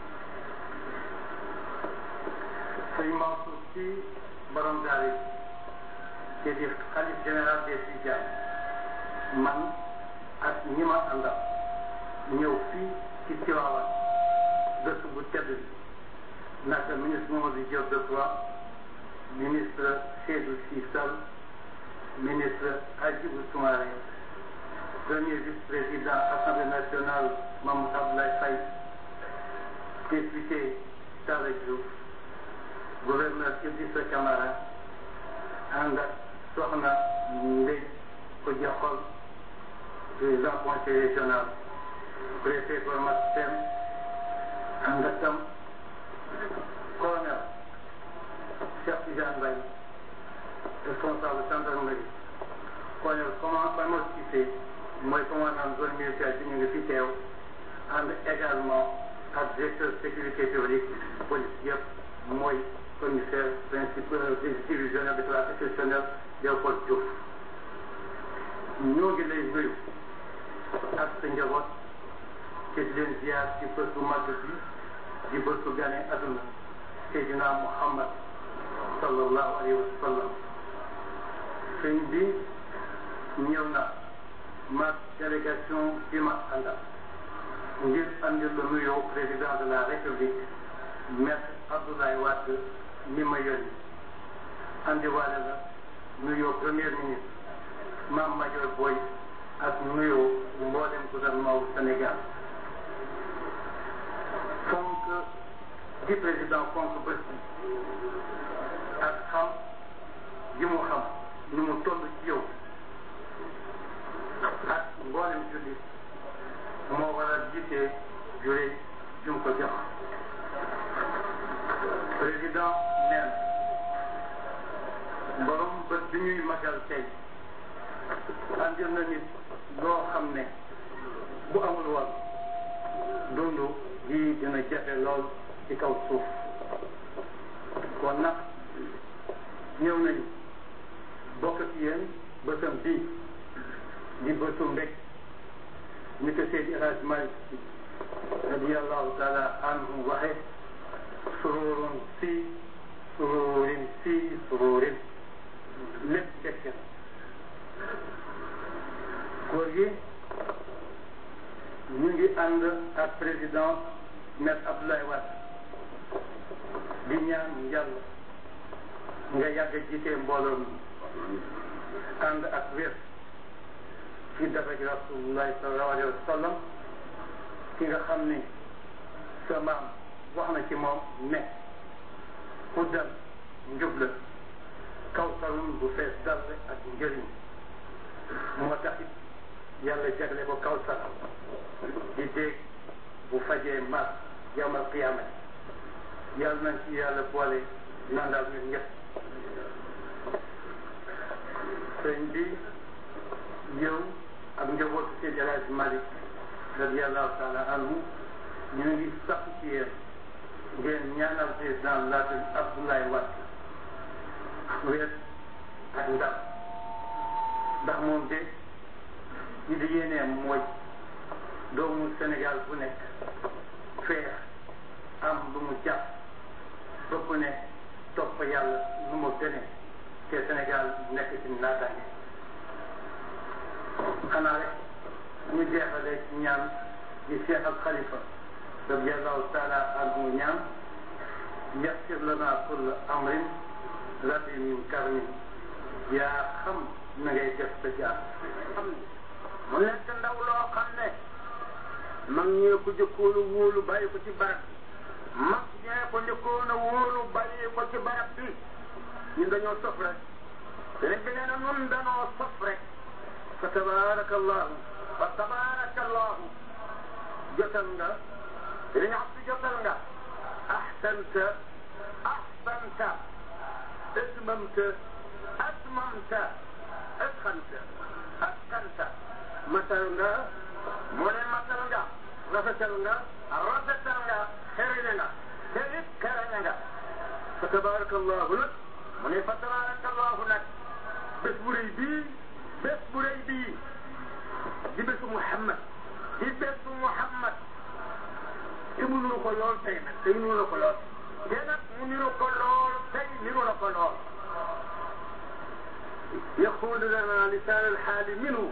sëñ Mansour Sy borom daara ci di xalif général des Tidianes man ak ñi ma àndal ñëw fii ci Tiwaawan dëkk bu tedd bi naka ministre Mamadou Diop Decroix ministre Seydou Sy Sall ministre Hadjibou Soumaré premier vice-président Assemblée nationale Mamadou Abdoulaye Faye député Talla Diouf gouverneur Idrissa Camara ànd ak soxna Ndeye Kodja Xol président conseil régional préfet Gormat Sène ànd ak tam colonel Cheikh Tidiane Mbaye responsable gendarmerie colonel comment Famara Cissé mooy commandant zone militaire bi ñu ngi fi teew ànd également ak directeur sécurité publique police yëpp mooy commissaire principal divisionnaire de classe exceptionnelle Léopold Diouf ñoo ngi lay nuyu ak sa njaboot te di leen ziar ci bés bu màgg bi di bés bu gane aduna Seydina Muhammad sallallahu alayhi wa sallam sëñ bi ñëw na ma délégation bi ma àndal ngir andil la nuyoo président de la république maître Abdoulaye Wade mi ma yónni andiwaale la nuyoo premier ministre Mame Madior Boye ak nuyoo mboolem gouvernement wu Sénégal fonk di président fonk bés bi ak xam yi mu xam ni mu toll ci yow ak mboolem jullit moo waral jiite juré jum ko jox président neen borom bés bi ñuy magal tey andil na nit loo xam ne bu amul woon dund gi dina jafe lool ci kaw suuf kon nag ñëw nañu bokk ci yéen bësam bii di bësu mbég ni ko Seydi El Hadj Malick Sy radiyallahu taala anhu waxe sururun si sururin si sururin lépp fekk na góor gi ñu ngi ànd ak président maître Abdoulaye Wade di ñaan yàlla nga yàgg jiite mbooloo mi ànd ak wér ci daraja rasulullahi sallallahu alayhi wa sallam ki nga xam ni sa maam wax na ci moom ne ku dal njub la kawsarun bu fees dal ak njëriñ moo tax it yàlla jagle ko kawsar di dégg bu fajee mar yawmal qiyaamati yàlla nañ ci yàlla boole nandal ñun ñëpp sëñ bi yow ak njabootu Seydi El Hadji Malick radiallahu taala anhu ñu ngi sax ci yéen ngeen ñaanal président la Abdoulaye Wade wér ak ndam ndax moom de ñi di yéeneem mooy doomu Sénégal bu nekk feex am lu mu jàpp ba ku ne topp yàlla nu mu gënee te Sénégal nekk ci naataange xanaa rek ñu jeexale ci ñaan di Cheikh al Khalifa radiallahu taala anhu ñaan yassir lana kulla amrin rabbi min karmin yaa xam na ngay def sa jaar xam ne mu nekk ndaw loo xam ne mag ñee ko jëkkoon a wóolu bàyyi ko ci barab bi mag ñee ko njëkkoon a wóolu bàyyi ko ci barab bi ñun dañoo sof rek sëriñ bi nee na nun dañoo sof rek fa tabaraka allahu fa tabaraka allahu jotal nga sëriñ Abdu jotal nga ahsanta ahsanta atmamta atmamta atqanta atqanta matal nga mu ne matal nga rafetal nga rafetal nga xereñe nga te it xereñe nga fa tabaraka allahu nag mu ne fa tabaraka allahu nag bés bu rëy bii bés bu rëy bii di bésu Muhammad di bésu Muhammad te mu nuru ko lool tey nag tey nuru la ko lool te nag mu niru ko lool tey niru la ko lool يقول لنا لسان الحال منه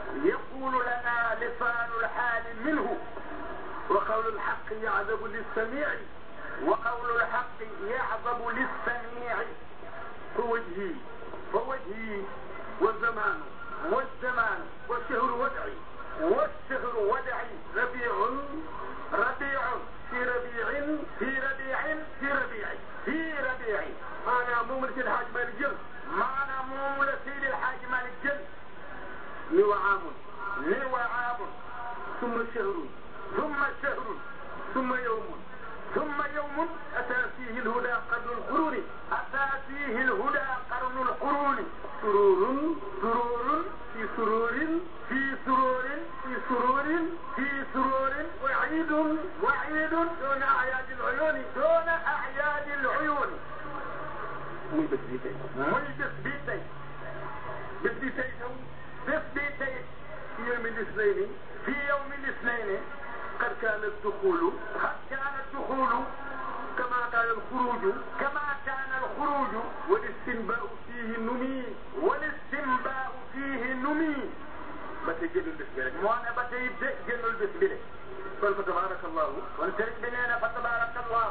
يقول لنا لسان الحال منه وقول الحق يعذب للسميع وقول الحق يعذب للسميع فوجهي فوجهي والزمان والزمان والشهر ودعي والشهر ودعي ربيع ربيع في ربيع في ربيع في ربيع في ربيع معنى موم لسيد الحاج مالك جل معنى موم لسيد الحاج مالك جل لو عام لو عام ثم شهر ثم شهر ثم يوم ثم يوم أتى فيه الهدى قرن القرون أتى فيه الهدى قرن القرون سرور سرور في سرور في سرور في سرور في سرور وعيد وعيد دون أعياد العيون دون أعياد العيون muy bés bi tey muy bés bi tey bés bi tey taw bés bi tey في يوم الاثنين في يوم الاثنين قد كان الدخول قد كان الدخول كما كان الخروج كما كان الخروج والاستنباء فيه نمي والاستنباء فيه نمي بتي جنول بس بيرك مو انا بتي جنول بس بيرك قال فتبارك الله وانترك بنينا فتبارك الله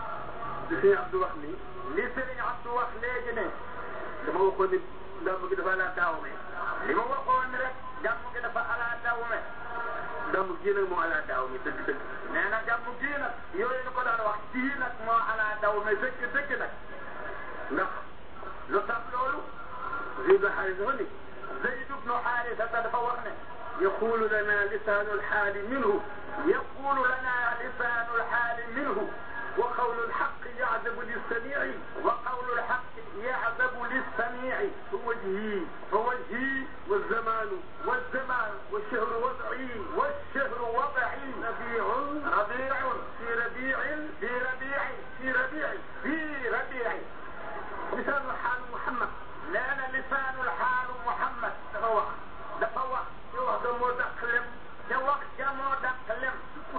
لسي عبد وحني لسي عبد وحني جنيه dama waxoon ni gàmm gi dafa ala daawme li ma waxoon rek gàmm gi dafa ala daawme gàmm gii nag moo ala daawme dëgg dëgg nee na gàmm gii nag yooyu ñu ko daan wax gii nag moo ala daawme dëgg dëgg nag ndax lu tax loolu Zayd Xaarisa fa ni Zayd ibnu Xaarisa dafa wax ne يقول لنا لسان الحال منه يقول لنا لسان الحال منه وقول الحق يعذب للسميع وقول الحق يعذب للسميع فوجهي فوجهي والزمان والزمان والشهر وضعي والشهر وضعي ربيع ربيع في ربيع في ربيع في ربيع في ربيع لسان الحال محمد لأن لسان الحال محمد تفوق تفوق يوه دمو دقلم يوه دمو دقلم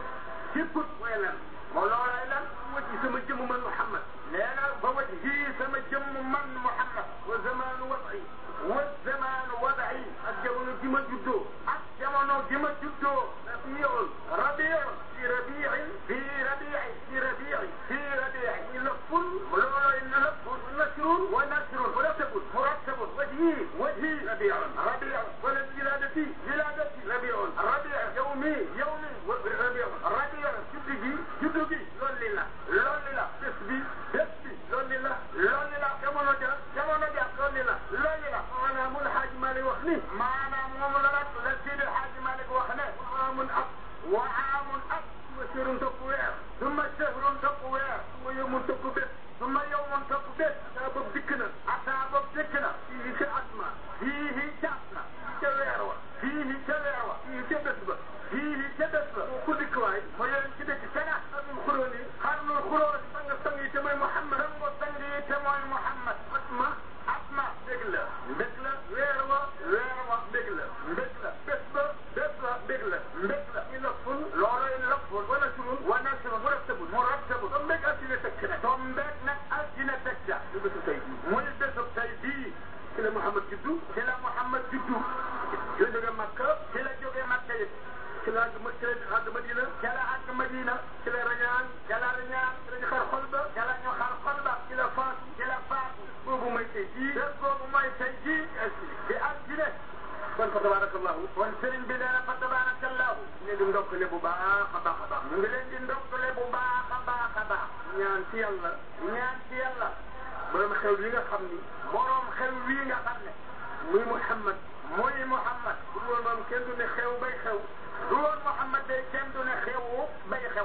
سكت ويلم مولانا إلم وجه سما جم من محمد لأن فوجهي سما جم من محمد وزمان وضعي والزمان وضعي الجون جم جدو الجون جم جدو ربيع ربيع في ربيع في ربيع في ربيع في ربيع لف مولانا إن لف نشر ونشر مرتب مرتب وجهي وجهي ربيع ربيع ولدي ولادتي ربيع ربيع يومي يومي ربيع ربيع جدي جدي loolu la loolu la bés bi bés bi loolu la loolu la jamono ja jamono ja loolu la loolu la maanaam mun xaaj Malik wax ni maanaam moom la nag la Sidi xaaj Malik wax ne waamun ab wa aamun ab suma sirun topp weer suma sehrun topp weer suma yowmun topp bés suma yowmun topp bés ataa boobu dikk na ataa boobu dikk na fii ca atma fii ca atma ca weer wa fii ca weer wa fii ca bés ba fii ca bés ba ku dikk waay ma yéen ci dëkk kana xarnul xuróon yi xarnul xuróon sang sang yi te mooy Muhammad sango sang yi te mooy Muhammad atma atma dégg la mbég la weer wa weer wa mbég la mbég la bés ba bés ba mbég la mbég la i lafun looloy lafun wa nasrun wa nasrun mu rattabun mu rattabun to mbég altine tekk na to mbég nag altine tekk na du bésu tey bii muy bésu tey bii ci la Muhammad juddu ci la Muhammad juddu ci la jóge Makka ci la jóge Makka it ci la àgg ci la àgg Madina ci la àgg Madina ci la rañaan ci la rañaan ci la ñu xar xol ba ci la ñu xar xol ba ci la faatu ci la faatu boobu mooy tey jii bés boobu mooy tey jii di altine kon fa tabarakallahu kon sëriñ bi nee na fa tabarakallahu ñu ngi ndokkale bu baax a baax a baax ñu ngi leen di ndokkale bu baax a baax a baax ñaan ci yàlla ñaan ci yàlla borom xew wi nga xam ni borom xew wi nga xam ne muy Muhammad muy Muhammad bu dul woon moom kenn du ne xew bay xew du woon Muhammad day kenn du ne xewu bay xew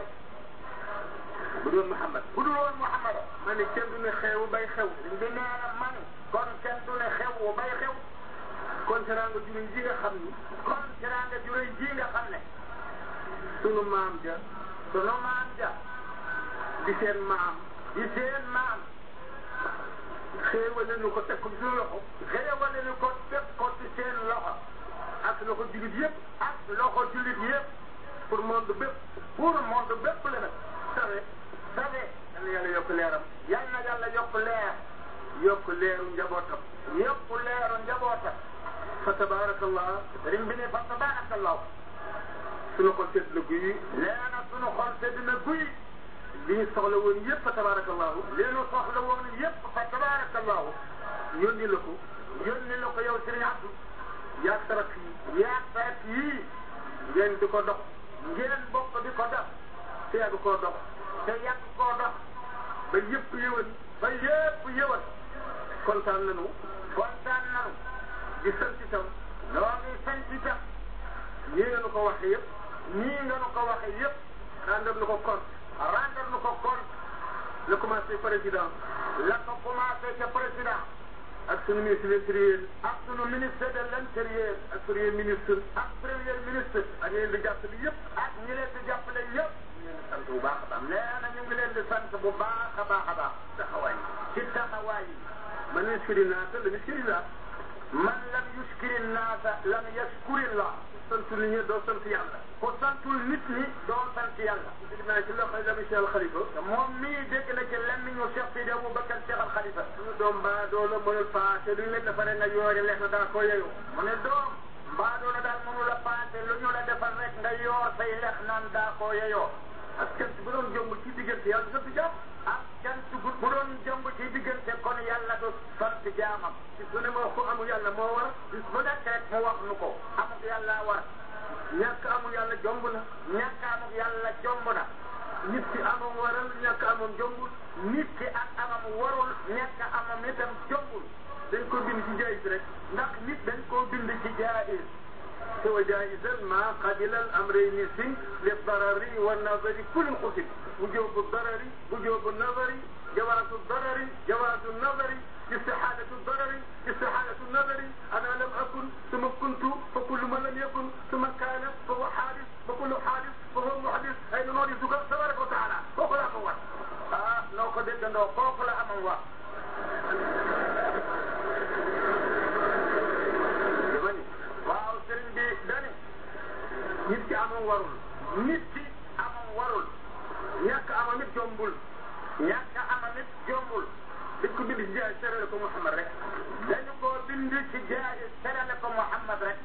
bu dul Muhammad bu dul woon Muhammad ma ne kenn du ne xewu bay xew bi nee na man kon kenn du ne xewu bay xew kon teraanga juróy ji nga xam ni kon teraanga juróy ji nga xam ne sunu maam ja sunu maam ja di seen maam di seen maam xéewale nu ko teg ko ci suñu loxo xéewale nu ko teg ko ci seen loxo ak loxo jullit yëpp ak loxo jullit yëpp pour monde bépp pour monde bépp la nag sawe sawe yal na yàlla yokk leeram yal na yàlla yokk leer yokk leeru njabootam yokk leeru njabootam fa tabaarakallah sëriñ bi ne fa tabarakallahu sunu xol sedd na guy nee na sunu xol sedd na guy li ñu soxla woon yëpp fa tabaarakallahu li nu soxla woon yépp fa tabarakallahu yónni la ko yónni la ko yow sëriñ Abdou yaag tarak yi yaa saret yii ngeen di ko dox ngeen bokk di ko def te yàgg koo dox te yàgg koo dox ba yëpp yëwan ba yépp yëwal kontaan nañu kontaan nanu di sant itam noo ngi sant itam nii nga nu ko waxee yëpp nii nga nu ko waxe yépp rendre nu ko compte rendre nu ko compte la commencé président la ko commencé ca président ak sunu ministre de l'intérieur ak sunu ministre de l'intérieur ak premier ministre ak premier ministre ak yéen di jàppale yëpp ak ñi leen di jàppale yépp ñu leen di sant bu baax a baax nee na ñu ngi leen di sant bu baax a baax a baax taxawaay ci taxawaay yi man yuskiri naasa lam yuskirillah man lam yuskiri naasa lam yaskurillah sant nit ñi doo sant yàlla ku santul nit ñi doo sant yàlla dégg naa ci loxo la Cheikh Al Khalifa te moom mii dégg na ci lemmiñu Cheikh Sidi Aboubacar Cheikh Al Khalifa suñu doom baa doo la mënul paase duñ leen defaree nga yoore lex na dara ko yeyoo mu ne doom mbaadoo la daal mënu la paase lu ñu la defal rek nga yoor say lex naan daa koo yeyoo ak cant bu doon jomb ci diggante yàlla sant jàmm ak cant bu bu doon jëmb ci diggante kon yàlla du sant jaamam bis bu ne ma wax ko amul yàlla moo war bis bu nekk rek mu wax nu ko amuk yàlla war ñàkk amul yàlla jomb na ñàkk amuk yàlla jomb na nit ki amam waral ñàkk amam jombul nit ki ak amam warul ñàkk amam itam jombul dañ ko bind ci jaayis rek ndax nit dañ koo bind ci jaayis سوى جائزا ما قبل الامرين سن للضرر والنظر كل قسم وجوب الضرر وجوب النظر جواز الضرر جواز النظر استحالة الضرر استحالة النظر أنا لم أكن ثم كنت فكل من لم يكن ثم كان فهو حادث وكل حادث فهو محدث أين نورثك تبارك وتعالى وقل أمر ah noo ko déggandoo foofu la amam wax dama ni waaw sëriñ bi dani nit ki amam warul nit ki amam warul ñàkk amam it jombul ñàkk amam it jombul dañ ko bind ci jaay serale ko Muhammad rek dañu koo bind ci jaayis terale ko Muhammad rek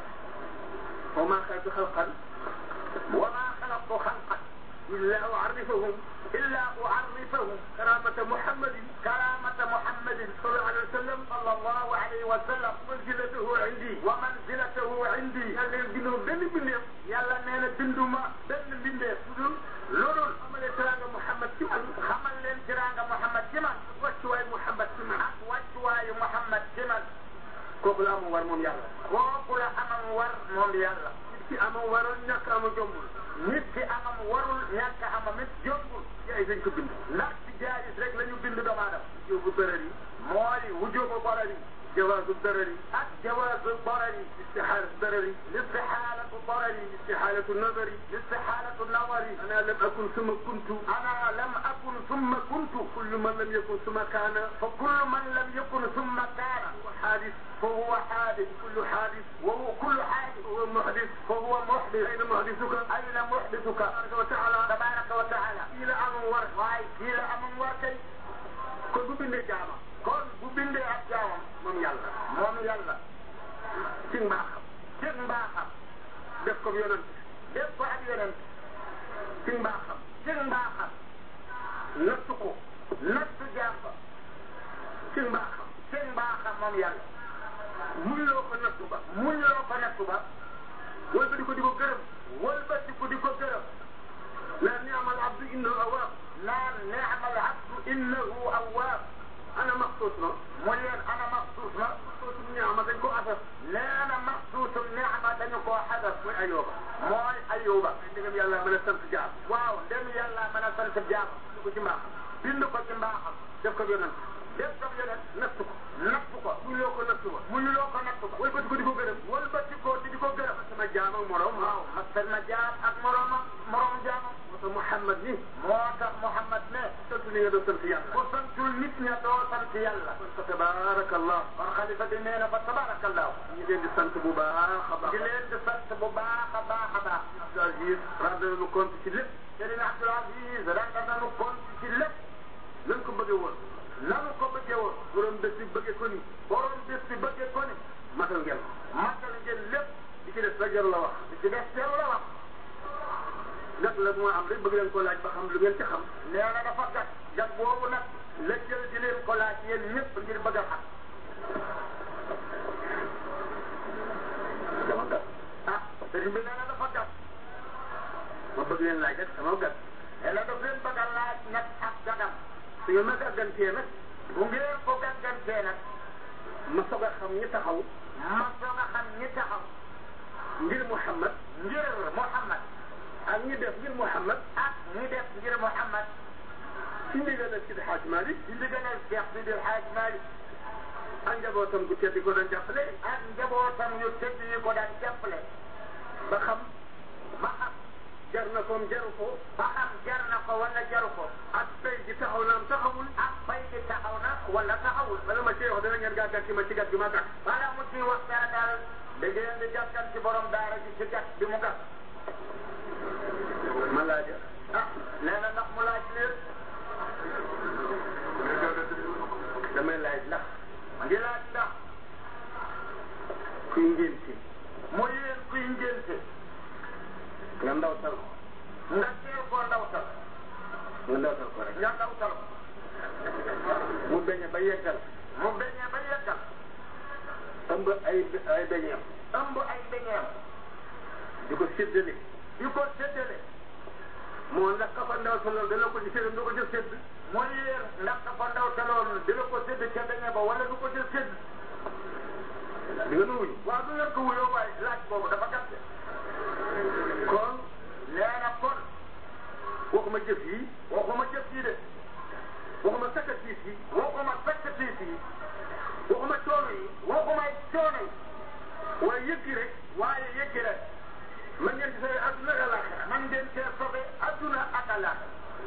wa maa xalaqtu xalqan wa maa xalaqtu xalqan illa u'arrifuhum illa u'arrifuhum karamata Muhammadin karamata Muhammadin sallallahu alayhi wa sallam sallallahu alayhi wa sallam manzilatahu indi wa manzilatahu indi yàlla leen bindoo benn bindeef yàlla nee na binduma benn mbindeef lu dul loolul amalee teraanga Muhammad ci man xamal leen tiraanga Muhammad ci man wàccuwaay Muhammad ci man ak wàccuwaayu Muhammad ci man kooku la amul war moom yàlla kooku la amam war moom yàlla nit ki amam waral ñàkk ama jombul nit ki amam warul ñàkk amam it jombul yaay dañ ko bind ndax ci jaayis rek la ñu bind doomu aadama yóbbu darar yi mooy wujubu barari jawaazu darar yi ak jawaazu barari istixaalatu darar yi listixaalatu barari istixaalatu nazar yi listixaalatu nawari ana lam akun suma kuntu ana lam akun summa kuntu kullu man lam yakun suma kaana fa kullu man lam yakun summa kaana wa xaadis فهو حادث kullu xaadis وهو كل حادث wa muhdis فهو محدث ayna muhdisuka أين محدثك tabaraka wa taala تبارك وتعالى kii la amam war waaye kii la amam war kay kon bu bindee jaama kon bu bindee ak jaamam moom yàlla moom yàlla ci mbaaxam ci mbaaxam def ko yonent def ko ak yonent ci mbaaxam ci mbaaxam nattu ko nattu jaam ba ci mbaaxam ci mbaaxam moom yàlla muy loo ko nattu ba muñ loo ko nattu ba wala di ko di ko gërëm wëlbati ko di ko gërëm naan ni amal abdu innahu awaab naan neemal abdu innahu awwaab ana maxsuus na mu leen ana maxsuus na maxsuusum ñaama dañ ko asas nee na maxsuusum neexma dañu koo xadaf mooy ayooba mooy ayuba ndegam yàlla mën a sant jaam waaw ndem yàlla mën a sant jaam du ko ci mbaaxam bind ko ci mbaaxam def ko yonent def ko yonent nattu ko nattu ko muy loo ko nattu ba muñ loo ko nattu ba wala ko di ko di ko gërëm wëlbati ko di ko gërëm sama jaam ak morom waaw masal na jaam ak moromam morom jaamam moo tax Muhammad ni moo tax Muhammad ne sant li nga doon sant yàlla ku santul nit ña doo sant yàlla kon fa tabaarakallah kon xalifa bi nee na fa tabarakallahu ñu leen di sant bu baax a baax di leen di sant bu baax a baax a baax Abdou Aziz rendre nañu compte ci lépp Serigne Abdoul Aziz rendre nañu compte ci lépp nañ ko bëggee woon nanu ko bëggee woon borom bés bi bëggee ko ni borom bés bi bëggee ko ni matal ngeen ko jarul la wax li ci des jarul la wax nag la moo am rek bëgg leen ko laaj ba xam lu ngeen ci xam nee na dafa gat gat boobu nag la jël di leen ko laaj yéen ñëpp ngir bëgg a xam dama gat ah sëriñ bi nee na dafa gat ma bëgg leen laaj rek sama gat nee na daf leen bëgg a laaj nag ak gadam su ngeen ma gàggantee nag bu ngeen ko gàggantee nag ma soog a xam ñi taxaw ma soog a xam ñi taxaw ngir Muhammad ngir Muhammad ak ñi def ngir Muhammad ak ñi def ngir Muhammad ci ndigalal Sidi Hadj Malick ci ndigalal Cheikh Sidi El Hadj Malick ak njabootam gu tedd ko doon jàppale ak njabootam yu tëdd yi ko daan jàppale ba xam ba xam jar na koom jaru ko ba xam jar na ko wala jaru ko ak tey ji taxaw naam taxawul ak bay gi taxaw na wala taxawul bala ma cee wax dana ngeen gàgganti ma ci gat gi ma gàtt bala mu ci wax dara daal da ngeen di gàttal ci borom daara ji ci gat bi mu gat ma laaja ah nee na ndax mu laaj leen damay laaj ndax ma ngi laaj ndax kuy ngénti mu yéen kuy ngénte nga ndawtal ko nga teel koo ndawtal nga ndawtal ko rek nga ndawtal ko mu beñe ba yeggal mu beñee ba yeggal ëmb ay ay beñeem ëmb ay beñeem di ko séddale di ko séddale moo ndax ka fa ndawtaloon dana ko ci séddam du ko jël sédd mu yéen ndax dafa ndawtaloon dina ko sédd ca beñe ba wala du ko jël sédd di nga nu wuyu waaw du ngeen ko wuyoo waaye laaj boobu dafa gàtte kon nee na kon waxuma jëf yi waxuma jëf yi de waxuma sacrifice yi waxuma sacrifice yi waxuma coono yi waxuma coono yi waaye yëg gi rek waaye yëggi rek man ngeen di sawee àdduna ak àllaaxira man ngeen cee sobe adduna ak àllaax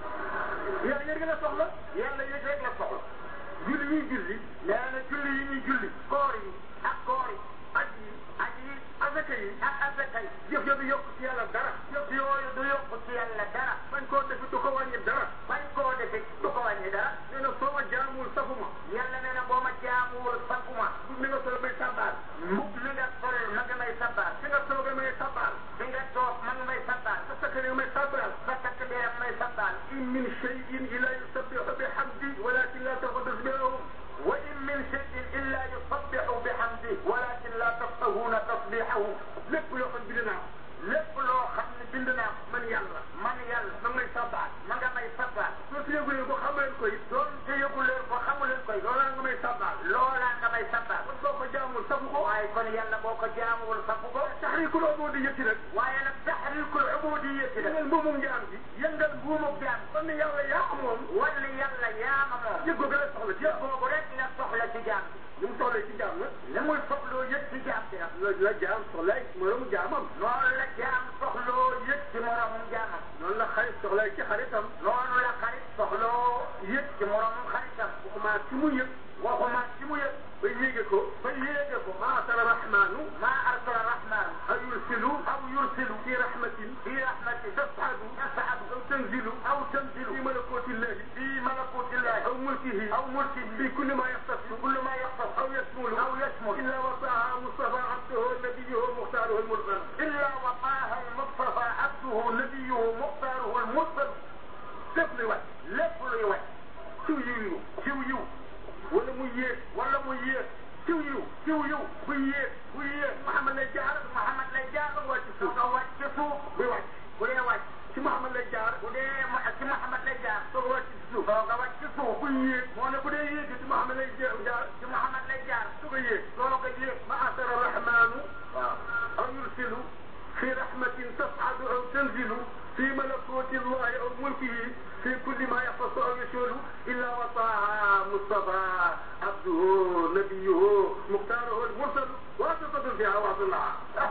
yàlla yëg la soxla yàlla yëg rek la soxla julli ñuy julli nee na julli yi ñuy julli koor yi ak koor yi aj yi aj yi asaka yi ak asaka yi jëf yooyu yokk ci yàlla dara yëpp yooyu du yokk ci yàlla dara bañ koo defi du ko wàññi dara bañ koo defee du ko wàññi dara nee na soo ma jaamul safuma yàlla nee na boo ma jaamuwul safuma ni nga solo may sabaal mbub li nga sol ma nga may sabbaal fi nga soogee may sabaal fi nga toog ma nga may sabbaal sa sakka may sabaal sa takk dee may sabbaal in min shay'in illa yusabbihu bihamdi walakin la tafqahu tasbihahum wa in min shay'in illa yusabbihu bihamdi walakin la tafqahuna tasbihahu lépp loo xam bind naa lépp loo xam ne bind naa ko man yàlla man yàlla ma ngay sabaal ma nga may sabbaal soo si yëgulee ko xam leen ko it doon te yëgu leen ko xamu leen koy loolaa nga may sabaal loolaa nga may sabbaal kon boo ko jaamul safu ko waaye kon yàlla boo ko jaamuwul safu ko taxriikul ubuudiyyati nag waaye nag taxriikul ubuudiyyati la yëngal mbuumum jaam gi yëngal buumub jaam kon ne yàlla yaa ko moom wala yàlla yaama moom yëg ko gën a soxla ci yëg boobu rek la soxla ci jaam ni mu soxlee ci jaam nag li muy soxloo yëg ci jaam bi nag la la jaam soxlay moromu jaamam noonu la jaam soxloo yëg ci moromum jaamam noonu la xarit soxlay ci xaritam noonu la xarit soxloo yëg ci moromum xaritam waxuma ci mu yëg waxuma ci mu yëg ba yéege ko ba yéege ko ma asala rahmanu maa arsala rahman aw yursilu aw yursilu fi rahmatin fi rahmati tasadu tasadu aw tanzilu aw tanzilu fi malakotillahi fi malakutillahi aw mulkihi aw mulkihi fi kulli ma yaxtasu كل ما يحفظ aw yasmulu أو يشمل illa wasaaha mustafa abduhu nabiyuhu muxtaaruhu almursal إلا وقاها المصطفى عبده نبيه مختاره المرسل lépp luy wàcc lépp luy wàcc ciw yiw ciw yiw wala muy yéeg wala mu yéeg ciw yiw ciw yiw buy yéeg bu yéeg Muhammad lay jaar Muhammad lay jaar wàcc su suuf ko wàcc ci suuf buy wàcc bu dee wàcc ci Muhammad lay jaar bu dee mu ci Muhammad lay jaar soog a wàcc ci suuf soo ko wàcc ci suuf buy yéeg moo ne bu dee yéeg ci Muhammad lay jaar jaar ci Muhammad lay jaar soog a yéeg soo ko yéeg ma asara rahmanu waaw aw yursilu fi rahmatin tas'adu aw tanzilu في ملكوت الله أو ملكه في كل ما يختص أو يشمل إلا وطاعة مصطفى عبده نبيه مختاره المرسل واسطة فيها وعد الله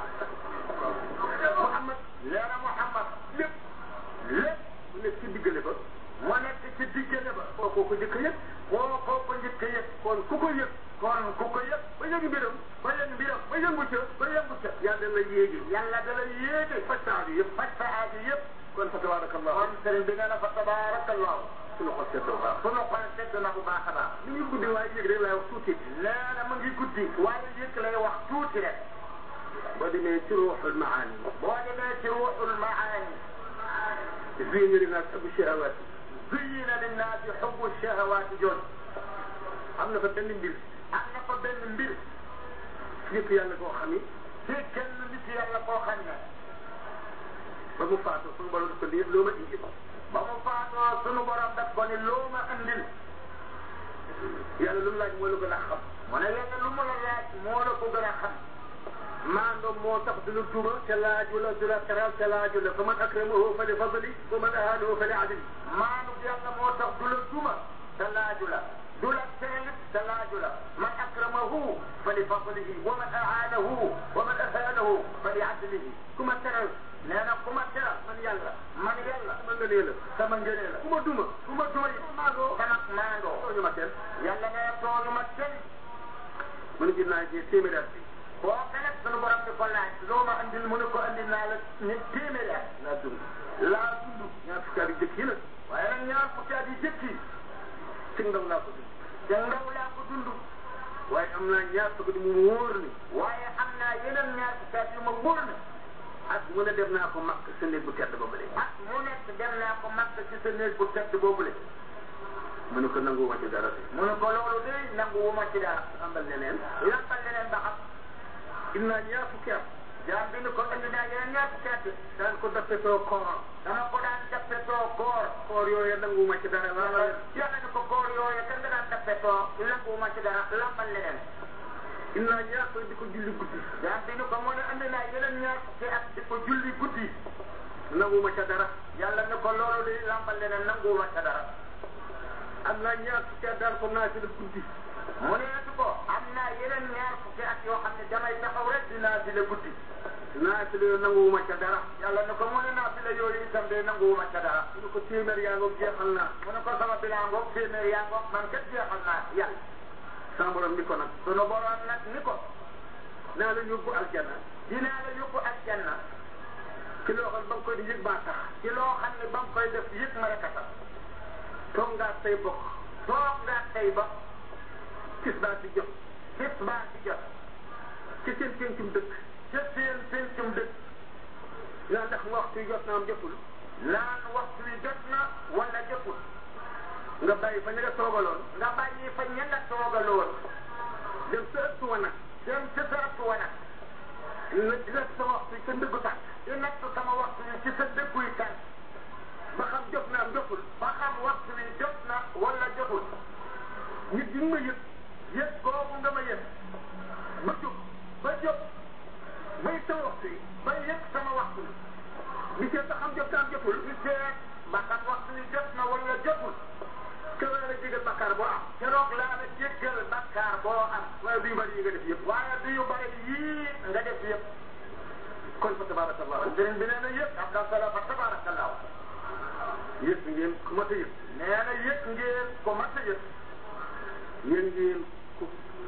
محمد leena Muhammad lépp lépp nekk ci diggale ba moo nekk ci diggante ba koo ko njëkk a yëg koo koo ko njëkk a yëg kon ku ko yëg kon ku ko yëg ba yëg mbiram ba yëg mbiram ba yëngu ca ba yëngu ca yàlla la yéegi yàlla da la yéege faj saa bi yëpp faj sa aaji yëpp kon fa tabarakallah kon sëriñ bi nee na fa tabarakallahu suñu xol seddoo baax sunu xol sedd na bu baax a baax li ngi guddi waaye yëg rek laay wax tuuti nee na mu ngi guddi waaye yëg lay wax tuuti rek boo demee demee ci ruuxul maani boo demee ci ruuxul maani zuyina linnaas hubbu shahawaat zuyina linnaasi hubbu shahawaati jooju am na fa benn mbir am na fa benn mbir nit yàlla koo xam ni ci kenn nit yàlla koo xam ne ba mu faatoo suñu borom daf ko lii loo ma indi ba mu faatoo sunu borom daf ko ni loo ma andil yàlla lu mu laaj moo la gën a xam mu ne yàlla lu mu la laaj moo la ko gën a xam maandoo moo tax du la tuuma te laaju la du la teral te laaju la fa man akramahu fa li fadli wa man ahanahu fa li adli maanu yàlla moo tax du la duma te laaju la du la teelit te laaju la man akramahu fa li fadlihi wa man aanahu wa man ahanahu fa li adlihi ku ma teral nee na ku ma teral man yàlla man yàlla sama ngëneel la sama ngënee la ku ma duma ku ma duma yi maandoo sama maandoo tooñu ma kenn yàlla nee tooñu ma kenn mu ne ginnaaw ji téeméeri at bi boo ko nag sunu borom di ko laaj loo ma andil mu ne ko andil naa la ñu téeméeri at laa dund laa dund ñaar fukki at yu jëkk yi nag waaye nag ñaar fukki at yi jëkk yi ci ndaw laa ko dund te ndaw laa ko dund waaye am naa ñaar fukki mu wóor ni waaye am naa yeneen ñaar fukki at yu ma wóor ne at mu ne dem naa ko makk sa néeg bu tedd ba bële at mu nekk dem naa ko makk ci sa néeg bu tedd boobule mu ne ko nanguwuma ci dara de mu ne ko loolu de nangu wu ma ci dara ambal leneen lampal leneen ba xam im naa ñaar fukki at jaam bi ni ko indi naa yeneen ñaar fukki at daan ko dappetoo koor dama ko daan dappetoo koor koor yooyu nanguwuma ci dara yàlla wala yàlla ni ko koor yooyu kan nga daan dappetoo nangu wu ma ci dara lampal leneen im naa ñaar fukki di ko julli guddi jaam bi ni ko mu ne indi naa yeneen ñaar fukki at di ko julli guddi nanguwuma ca dara yàlla ni ko loolu de lampal leneen nangu wu ma ca dara am naa ñaar fukki at daan ko naafila guddi mu ne ko am naa yeneen ñaar fukki at yoo xam ne damay taxaw rek dinaa fi la guddi naafila yooyu nanguwuma ca dara yàlla ne ko mu ne naa fi la yooyu itam de nanguwuma ca dara mu ne ko téeméer yaa ngoog jeexal naa mu ne ko sama bilan ngoog téeméer yaa ngoog man kat jeexal naa yàlla sama borom ni ko nag sunu borom nag ni ko naa la yóbbu aljanna dinaa la yóbbu aljanna ci loo xam ba nga koy di yëg baa tax ci loo xam ne ba mu koy def yëg ma rek a tax toog ngaa say bokk toog nga tey ba tis baa ci jot tisbaar ci jot ci seen pencum dëkk ca seen pencum dëkk naa ndax waxtu yi jot na am jotul naan waxtu wi jot na wala jotul nga bàyyi fa ña nga toogaloon nga bàyyi fa ña nga toogaloon dem sa ëttu wa nag dem ca sa ëttu wa nag na dina sa waxtu yi sa ndëggu tànk di natt sama waxtu wi ci sa dëkkuy tànk ba xam jot na am jotul ba xam waxtu wi jot na wala jotul nit ñi ma yëg yëg googu nga ma yëg ba jóg ba jóg bay sa waxtu yi ba yëg sama waxtu wi di seet ba xam jot na am jotul di seet ba xam waxtu wi jot na wala jotul te la la jégal bakkaar boo am keroog laa la jéggal bakkaar boo am waaye du yu bari yi nga def yëpp waaye du yu bari yii nga def yëpp kon fa tabarakallah sëriñ bi nee na yëpp am na solo fa tabarakallah yëg ngeen ku mat a yëg nee na yëg ngeen ko mat a yëg yéen ngeen ku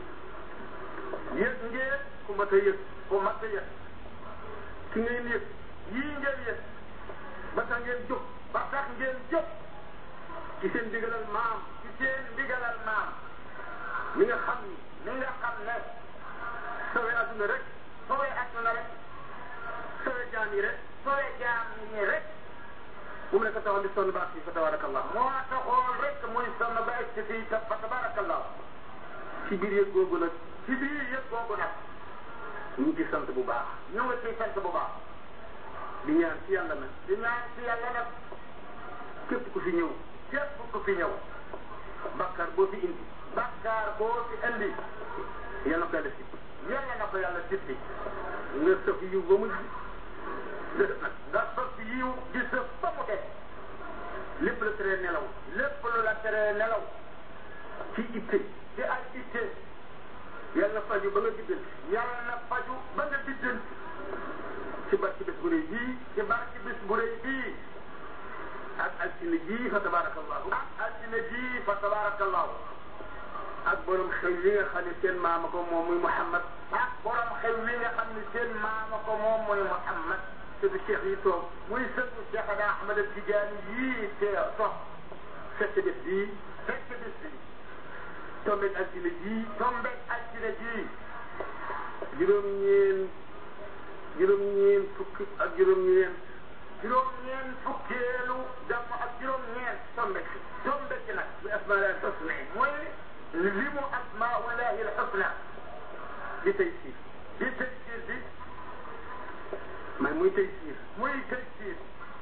yëg ngeen ku mat a yëg ko mat a yëg ki ngeen yëg yii ngeen yëg ba tax ngeen jóg ba tax ngeen jóg ci seen digalal maam ci seen ndigalal maam mi nga xam ni mi nga xam ne sawe adduna rek sooy àdduna rek sawe jaam yi rek sooy jaam ñi rek bu mu ne ko taxaw di sonn baax yi fa tabarakallah moo taxoon rek muy sonn ba egg ci fii fa tabarakallah ci biir yëg googu nag ci biir yëpp googu nag ñu ngi ci sant bu baax ñu ngi ciy sant bu baax di ñaan ci yàlla nag di ñaan ci yàlla nag képp ku fi ñëw képp ku fi ñëw bàkkaar boo fi indi bakkaar boo fi indi yàlla ko yàlla si yàlla na ko yàlla sippi nga sëf yiw ba mu def nag nga sëf yiw di sëf ba mu def lépp la teree nelaw lépp lu la teree nelaw ci itte ci ay itte yàlla faju ba nga biddanti yàlla na faju ba nga biddanti ci barki bés bu rëy bii ci barki bis bu rëy bii ak altine jii fa tabarakallahu ak altine ji fa tabarakallahu ak borom xew yi nga xam ne seen maama ko moom muy Muhammad ak borom xew wi nga xam ni seen maama ko moom muy Muhammad sëtu cheikh yi toog muy sëtu Cheikhana Ahmad Tidiane yii te toog fekk bés bii fekk bis bi tombeeg altine jii tombeeg altine ji juróom-ñeen juróom-ñeent fukki ak juróom-ñeent juróom-ñeent fukkeelu gàmm ak juróom-ñeent tombe ci tombe ci nag bi asmaal husna mooy limu asmaullahi alxusna di tey siir di tëj siir bi may muy tey siir muy tëj siir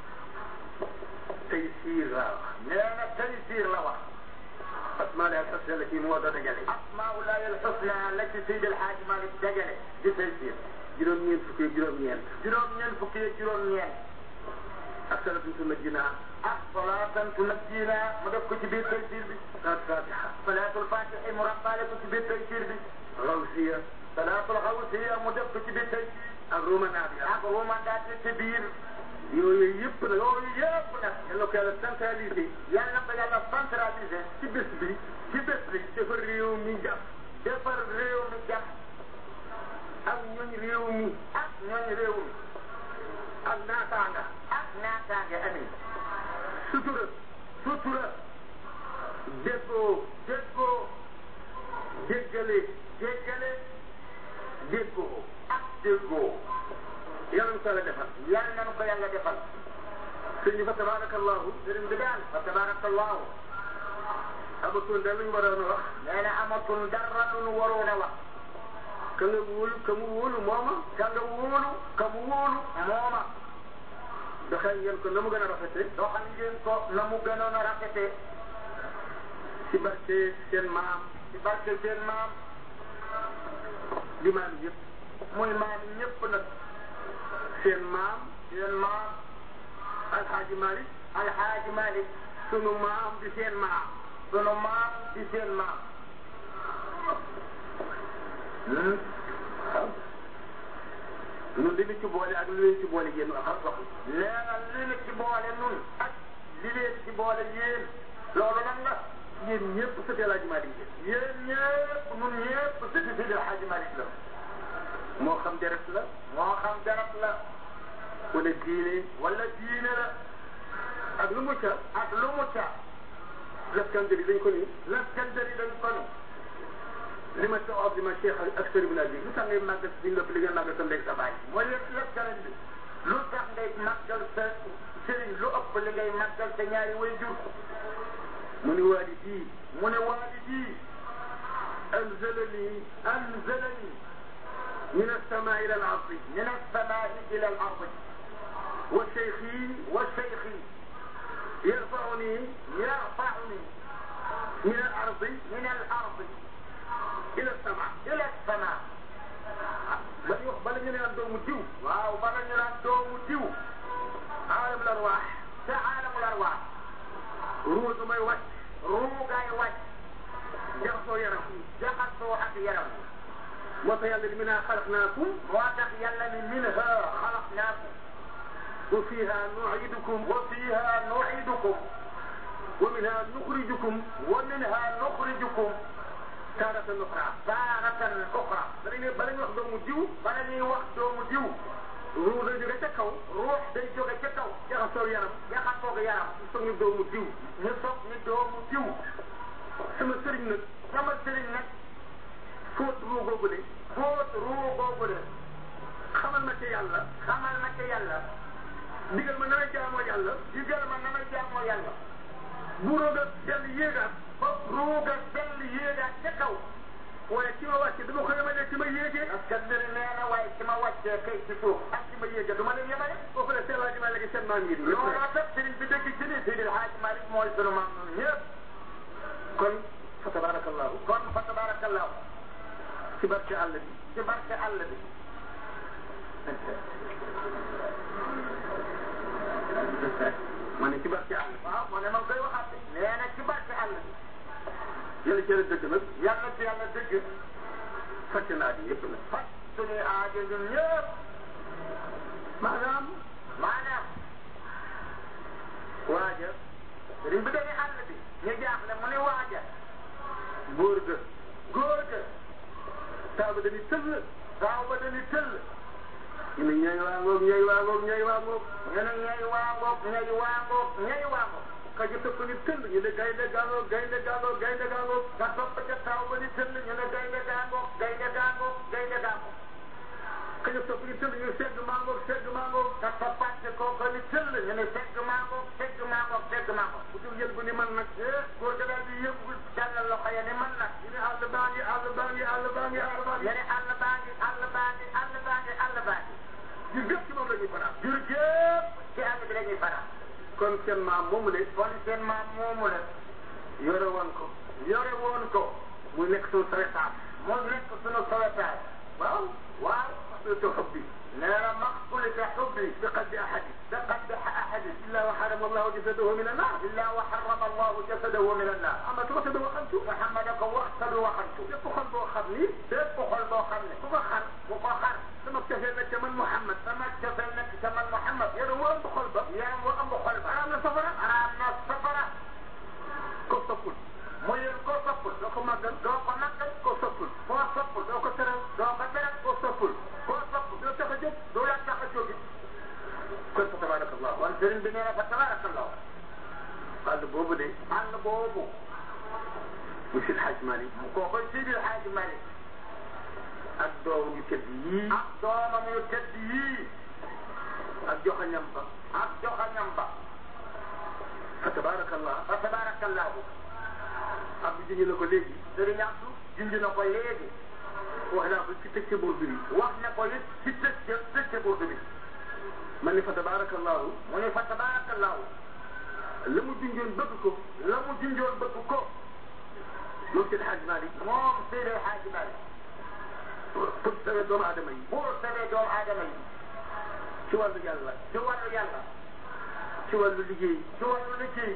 tey siir laa wax nee na tëj siir la wax asmaal husna la ci moo doon dajale asmaullahi alxusna la ci Seydi El Hadji Malick dajale di tëj siir juróom-ñeent fukki ak juróom-ñeent juróom-ñeent fukki ak juróom-ñeent ak salatu sunna jinaa ah salaatan tunajjina mu def ko ci biir tëj siir bi salaatu fatiha salaatul fatihi mu rabbaale ko ci biir tëj siir bi rawsiya salaatul xawsiya mu def ko ci biir tëj siir ak romanaat ya ak rumandaat ci biir yooyu yëpp nag loolu yëpp nag yàlla ko yàlla centralisé yàlla na ko yàlla centralisé ci bés bi ci bés bi dafa réew mi jàpp defar réew mi jàpp ak ñooñ réew mi ak ñooñ réew mi ak naataanga ak naataange amin sutura sutura déggoo déggoo déggale déggale déggoo ak déggoo yàlla na ko yàlla defal yàlla na ko yàlla defal sëñ bi fa tabarakallahu sëriñ bi daal fa tabarakallahu amatul dara lu ñu waroon a wax nee na amatul dara lu nu waroon a wax ka nga wóolu ka mu wóolu mooma ka nga wóolu ka mu wóolu mooma doxal ngeen ko na mu gën a rafete doxal ngeen ko na mu gënoon a rafete ci barke seen maam ci barke seen maam di maam yëpp muy maam ñëpp nag seen maam seen maam alxaaji Malick alxaaji Malick sunu maam di seen maam sunu maam di seen maam ñun li ñu ci boole ak li leen ci boole yéen wax wax nee na li ñu ci boole nun ak li leen ci boole yéen loolu lan la yéen ñëpp sëti alaaji Malick ngeen yéen ñëpp nun ñëpp sëti Seydi El Hadji Malick la moo xam deret la moo xam garab la wala diine wala diine la ak lu mu ca ak lu mu ca lafkandari dañ ko ni laskandari dañ ko ni li ma sa of li ma cheikh ak sëriñ bi nag bi lu tax ngay màggal di nga li nga màggal sa ndey sa baay mooy lépp lépp keneen bi lu tax ngay màggal sa sëriñ lu ëpp li ngay màggal sa ñaari way jur mu ni waalidi mu ne waalidi anzalani anzalani min as-samaa ila al-ardi min as-samaa'i ila al-ardi wa cheikhi wa shaykhi yarfa'uni yarfa'uni min al-ardi min al-ardi ila as-samaa ila as-samaa ba ñu wax bala ñu naan doomu diw waaw bala ñu naan doomu diw aalam larwaax ca aalamul arwaax ruu du may wàcc ruugaay wàcc jaxasoo yaram jaxasoo ak yaram moo tax yàlla ni minhaa xalaqnaakum moo tax yàlla ni minha xalaqnaakum wa fiihaa nu'iidukum wa fiiha nu'iidukum wa minhaa nuxrijukum wa minha nuxrijukum taaratan uxraa taaratan uxra bala ñu bala ñu wax doomu diw bala ñuy wax doomu diw ruu day jóge ca kaw ruux day jóge ca kaw jaxasoo yaram jaxasoog yaram soog ñu doomu diw ñu soog ni doomu diw sama sëriñ nag sama sëriñ nag fóot ruu googu de fóot ruu googu de xamal ma ca yàlla xamal ma ca yàlla digal ma na may jaamoo yàlla digal ma na may jaamoo yàlla bu rooga dell yéegaat ba ruuga sell yéegaat ca kaw waaye ci ma wàcce dama ko yemale ci ma yéegee parce que mbir nee na waaye ci ma wàccee kay ci suuf ak ci ma yéegee du ma leen yemale kooku la seelaa ji ma léegi seen maam yi di looloo tax sëriñ bi dëgg ci ni Seydi El Hadji Malick mooy sunu maam ñun ñëpp kon fa tabarakallahu kon fa tabarakallahu ci barke àll bi ci barke àll bi ma ne ci barke àll bi waaw moo ne ma ngi koy waxaat de nee na ci barke àll bi yàlla ci la dëgg nag yàlla ci yàlla dëgg fàtte naa di yëpp nag faj suñuy aajo ñun ñëpp maanaam maanaam waaja sëriñ bi dañuy àll bi ñu jaaxle mu ne waaja góor ga góor ga taaba dañuy tëll saaw ba dañuy tëll ñu ne ñay waa ngoog ñay waa ngoog ñay waa ngoog ñu ne ñay waa ngoog ñay waa ngoog ñay waa ngoog ka ci topp ni tëll ñu ne gaynde gaa ngoog gaynde gaa ngoog gaynde gaa ngoog nga topp ca saaw ba ni tëll ñu ne gaynde gaa ngoog gaynde gaa ngoog gaynde gaa ngoog kañ a topp ñu tëll ñu segg mango segg mango te toppaat kooku li tëll ñu ne segg mango segg mango segg mango bu dul yël bu ni man nag eh góor ga daal di yëngu tàllal loxo ya ni man nag ñu ne àll baa ngi àll baa ngi àll baa ngi àll baa ngi ñu ne àll baa ngi àll baa ngi àll baa ngi àll baa ngi jur gépp ci moom la ñuy fanaan jur gépp ci àll bi la ñuy fanaan kon seen maam moomu de kon seen maam moomu la yore woon ko yore woon ko mu nekk suñu sawetaat mu nekk sunu sowetaay waaw waaw xasultu xubbi nee na maxsulita xubbi bi qalbi ahadi بقلب أحد illa wa harama allahu jasadahu min annar إلا وحرم الله جسده من النار ama tu waxta waxantu محمد ko waxtadu waxantu bépp xol boo xam ni bépp xol boo xam ne ku ko xar bu ko xar sama cofeel nag ca man Muhammad sama cofeel nekk ca man Muhammad yaram wu ëmb xol ba yaram bu ëmb xol ba araam na safara araam na safara ko soppul mu yéen koo soppul doo ko màggal doo ko màggal ko soppul koo soppul doo ko teral doo ko teral ko soppul koo soppul doo tax a jóg du la tax a jógi kon fa tabarakallah kon sëriñ bi nee na fa tabarakallah àll boobu de àll boobu mu Seydi Hadj Malick koo koy Seydi Hadji Malick ak doom yu tedd yii ak doomam yu tedd yii ak joxañam ba ak joxañam ba fa tabarakallah fa tabarakallahu ak bu juñu la ko léegi sëriñ Abdou junj na ko léegi wax naa ko ci tëcc burdu bi wax na ko it ci tëj tëj burdu bi man ni fa tabarakallahu mu ne fa tabarakallahu la mu junjoon bëgg ko la mu junjoon bëgg ko moom Seydi Hadj Malick moom Seydi Hadji Malick pour sawe doomu aadama yi pour sauver doomu aadama yi ci wàllu yàlla ci wàllu yàlla ci wàllu liggéey ci wàllu liggéey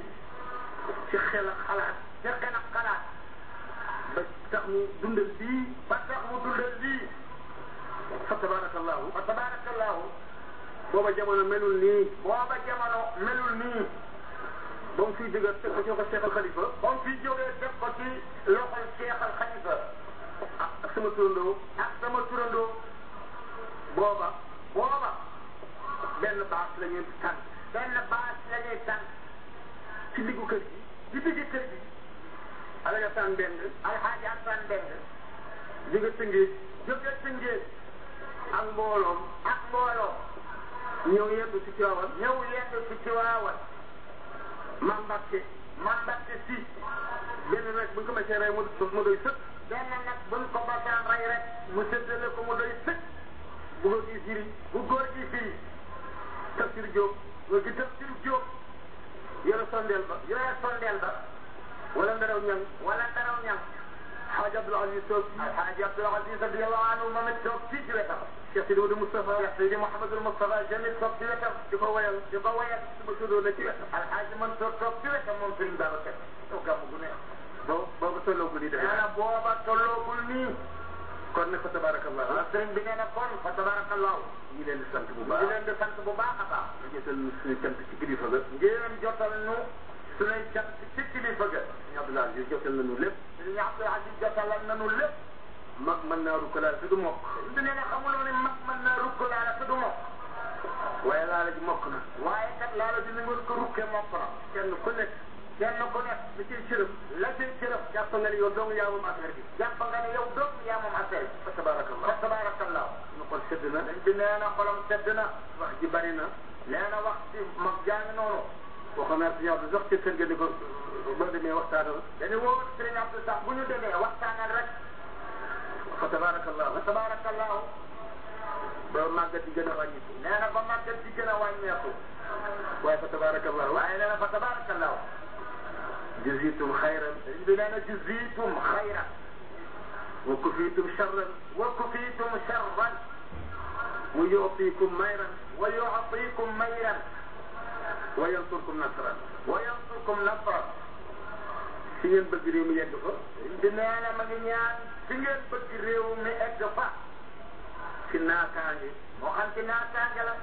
ci xel ak xalaat ci xel ak xalaat ba tax mu dundal bii ba tax mu dundal lii fa tabarakallahu fa tabarakallahu booba jamono melul nii booba jamono melul nii ba mu fiy dëgër teg ko ci ko Cheikh Al Khalifa ba mu fi jógee def ko ci loxol Cheikh Al Khalifa ak sama turandoo ak sama turandoo booba booba benn baas la ñuy tànn benn baas la ñuy tànn ci diggu kër gi ci digg kër gi alaga tànn benn alxaaji Assane Mbeng jóge Tëngéej jóge Tëngéej ak mbooloom ak mbooloo ñëw yendu ci Tiwaawan ñëw yendu ci Tiwaawan Maam Mbàkke man Mbàkke si benn rek bu ñu ko mësee rey mu mu doy sëkk benn nag buñ ko basaan rey rek mu séddale ko mu doy sëkk bu ko gis firi bu góor gi fii Tafsir Jóob nga gi Tafsir Jóob yore sondeel ba yore sondeel ba wala ndaraw ñang wala ndaraw ñam Xaaj Abdul Aziz toog fii alxaaji Abdul Aziz radiyallahu anhu moom it toog fii ci wetam Cheikh Sidi Modou Moustapha Cheikh Seydi Mouhamadul Moustapha Jamil toog ci wetam di ko wayal di ko wayal suba sudoo na ci wetam alxaaji Mansour toog ci wetam moom Serigne Babacar toog gàmm gu neex boobu boobu tolloogul yi nee defe na booba tolloogul nii kon nag fa tabarakallah ah sëriñ bi nee na kon fa tabarakallahu ñu leen di sant bu di baax leen di sant bu baax a baax di jëtal suñu cant ci kilifa ga ngeen jotal nu suñuy cant ci kilifa ga ñu Abdul Aziz jotal nañu lépp Serigne Abdou Aziz jotalal nanu lépp mag mën naa rukkalaal te du mokk bi nee na xamuloo ne mag mën naa rukk laala te du mokk waaye laala ji mokk na waaye kat laala dina ngeen ko rukkee mokk na kenn ku nekk kenn ku nekk li ciy cërëm la ciy cërëf jàpp nga ni yow dong yaa moom affaire bi jàpp nga ne yow dong yaa moom affaire bi fa tabarakallah fa tabarakallahu suñu xol sedd na dañ bi nee na xolam sedd na wax ji bari na nee na wax ci mag jàng noonu waxoon naa suñu Abdou sax ci kër ga ni ko boo demee waxtaanal dañu woo Serigne Abdou sax bu ñu demee waxtaanal rek fa tabarakallah fa tabarakallahu ba màggat di gën a wàññiku nee na ba màggat di gën a wàññeeku waaye fa tabarakallah waaye nee na fa tabarakallahu jazitum xayran dañ bi nee na juzitum xayran wa kufitum charran wa kufitum sharran wa yu'tikum mayran wa yu'tikum mayran wa yansurkum nasran wa yansurkum nasran si ngeen bëgg réew mi yegg fa di nee na ma ngi ñaan fi ngeen bëgg réew mi egg fa ci naataange moo xam ci naataange la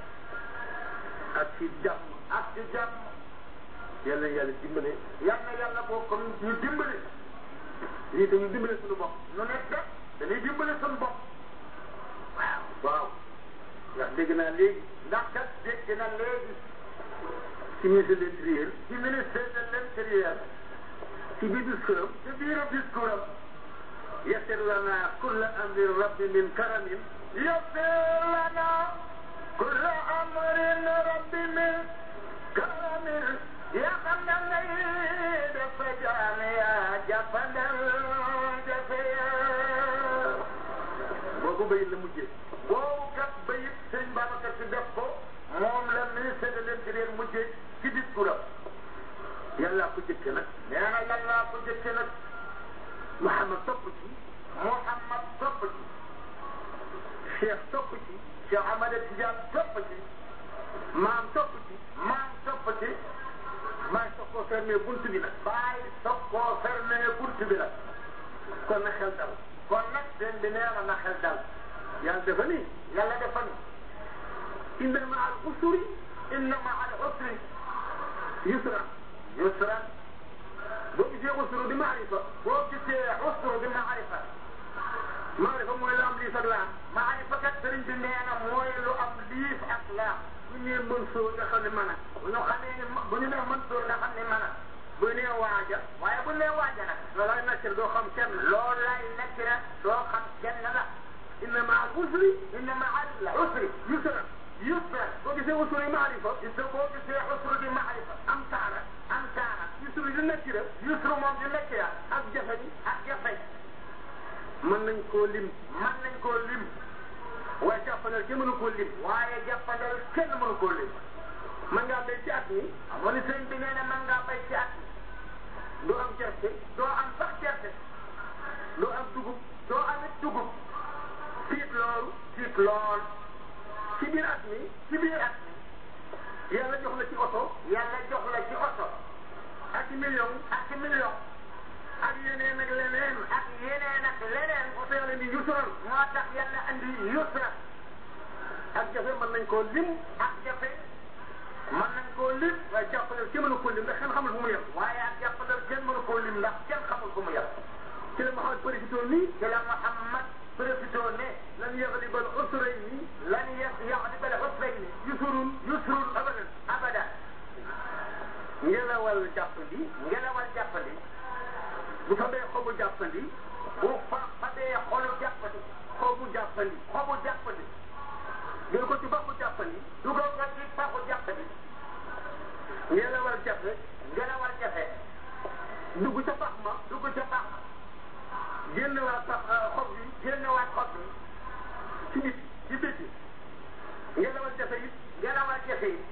ak ci jàmm ak ci jàmm yàlla yàlla dimbale yal na yàlla boo ko ñu dimbali lii te ñu dimbale suñu bopp nu nekk de dañuy dimbali suñu bopp waaw waaw ndax dégg naa léegi ndax kat dégg na léegi ci ministre de l'intérieur ci ministère de l'intérieur ci biir discours ci biir discours am يسر لنا كل امر رب من كرم يسر bayit la mujjee boobu kat bayit sëñ Babacar si def ko moom la ministre de l'intérieur mujjee ci discours am yàllaa ko jëkke nag nee na yàllaa ko jëkke nag Muhammad topp ci Muhammad topp ci Cheikh topp ci Cheikh Ahmad Tidiane topp ci maam topp ci maam topp ci maa soog koo fermé bunt bi nag bàyyi soog koo fermé bunt bi nag kon na xel dal kon nag seen bi nee na na xel dal yàlla dafa ni yàlla dafa ni inna ma al usri inna ma al usri yusra yusra boo gisee usru di maarifa boo gisee usru di maarifa maarifa mooy la am liif ak laa maarifa kat sëriñ bi nee na mooy lu am liif ak laa bu ñu nee mën soo nga xam ne mën a bu ñu xamee ni bu ñu nee mën soo nga xam ne mën a bu ñu nee waaja waaye bu ñu nee waaja nag loolay nekk doo xam kenn loolu lay nekk rek doo xam kenn la inna ma al usri inna ma al usri yusra yusra boo gisee usru maarifa gis nga boo gisee usru di maarifa am taara am taara yusru di nekk rek yusru moom di nekk ya ak jafe ak jafe mën nañ koo lim mën nañ koo lim waaye jàppandal kenn mënu koo lim waaye jàppandal kenn mënu koo lim man ngaa béy ci at mi amoon sëñ bi nee na mën ngaa bay ci at doo am gerte doo am sax gerte doo am dugub doo amit dugub tiit loolu tiit lool ci biir at mi ci biir at mi yàlla jox la ci oto yàlla jox la ci oto ak ci million ak ci million ak yeneen ak leneen ak yeneen ak leneen oto yàlla ni yusran moo tax yàlla andi yusra ak jafe mën nañ koo lim ak jafe mën nañ koo lim waaye jàppandal kenn mënu koo lim ndax kenn xamul fu mu yem waaye ak jàppandal kenn mënu koo lim ndax kenn xamul fu mu yem ci la Muhammad profité nii ci la Muhammad profité ne lan yaglibal usrayni lan yaglibal usrayni yusrun yusrun abadan abadan ngelawal jàppandi ngelawal jàppandi bu fa bee xobu jàppandi bu fa fa bee xolu jàppandi xobu jàppandi xobu jàppandi jël ko ci baxu jàppandi dugal ko ci baxu jàppandi ngelawal jafe ngelawal jafe dugg ca bax ma dugg ca bax ma génn waa bax xob bi génnewaat xob bi ci nit ci biti ngelawal jafe it ngelawal jafe yi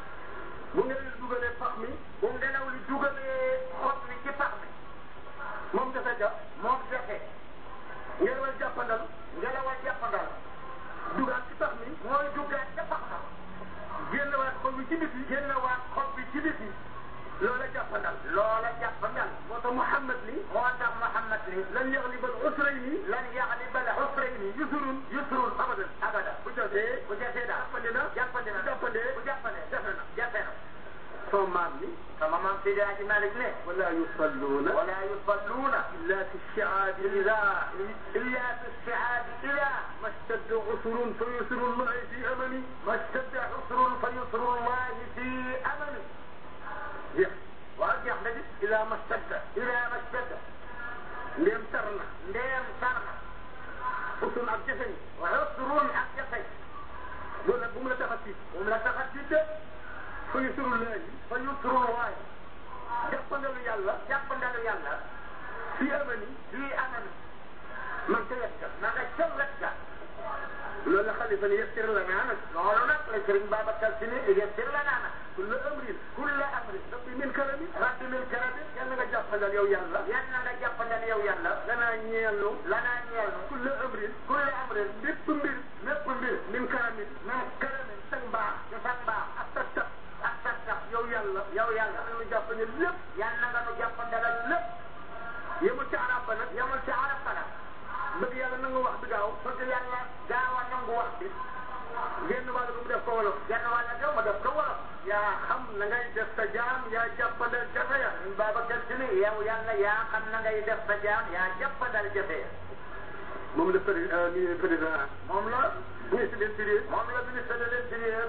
bu ngelaw li dugalee pax mi bu ngelaw li dugalee xob bi ci pax mi moom jafe ja moom jafe ngelawal jàppandal ngelawal jàppandal dugaat ci pax mi mooy duggaat ca pax ma génn waat xob bi ci biti génnewaat xob bi ci biti loola jàppandal loola jàppandal moo tax Muhammad ni moo tax Muhammad ni lan yaglibal usrayni lan yaglibal usrayni yusrun yusrun abadan abadan bu jafee bu jafee daal jàppandi na jàppandi na bu jàppandee bu jàppandee jafe na jafe na sama maam ni sama maam Seydi Hadji Malick ne wala yusalluuna wala yusalluuna illa fi shi'aabi illa illa fi shi'aabi ila ma stadda usrun fa yusrullahi fi amani ma stadda usrun fa yusrullahi fi amani jeex waaw jeex na di ila ma stadda ila ma stadda ndéem tar na ndeem tar na usul ak jafe ñi wa usrun ak jafe loolu nag bu mu la tax a tiit moom la tax a tiite fa yusrullahi fa yusrullahi jàppandalu yàlla jàppandalu yàlla fi amani fi amani man ca wet ga na nga ca wet ga loolu la xalifa ni yassir lanaa nag loolu nag la Sëriñ Babacar Si ni yassir lanaa nag kulla amrin kulla amrin rabbi min karami rabbi min karami yàlla nga jàppandal yow yàlla yan na nga jàppandal yow yàlla lanaa ñeelu lanaa ñeel nu kulla amrin kulla amrin bépp mbir mépp mbir min karamin min karamin sag mbaax ci sa mbaax ak sa tab ak sa tax yow yàlla yow yàlla yàlla nga jàppandal lépp yan na nga nu jàppandalal lépp yemul ci arab ba nag yamul ci arab ba nag bëgg yàlla na nga wax bi gaaw bëgg yàlla gaaw a nangu wax bi génn wàll bu mu def ko wolof genn wàll ga ma def ko wolof yaa xam na ngay def sa jaam yaa jàppandal jafe ya Sëriñ Babacar Si ni yow yàlla yaa xam na ngay def sa jaam yaa jàppandal jafe ya moom la président président moom la ministre de l'intérieur moom la ministre de l'intérieur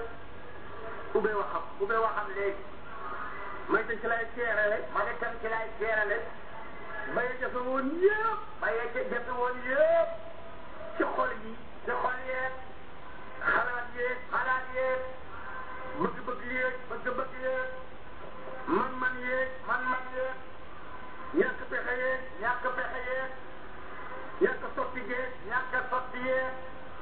ubbee waxam ubbee waxam léegi may tañ ci lay seerale ma ne tam ci laay seerale baye jafe woon yëpp baye ca jafe woon yëpp ci xol yi ci xol yeeg xalaat yeeg xalaat yeeg bëgg-bëgg yeeg bëgg-bëgg yeeg man-man yeeg man-man yeeg ñàkk pexe yeeg ñàkk pexe yeeg ñàkk sotti geeg ñàkk sotti yeeg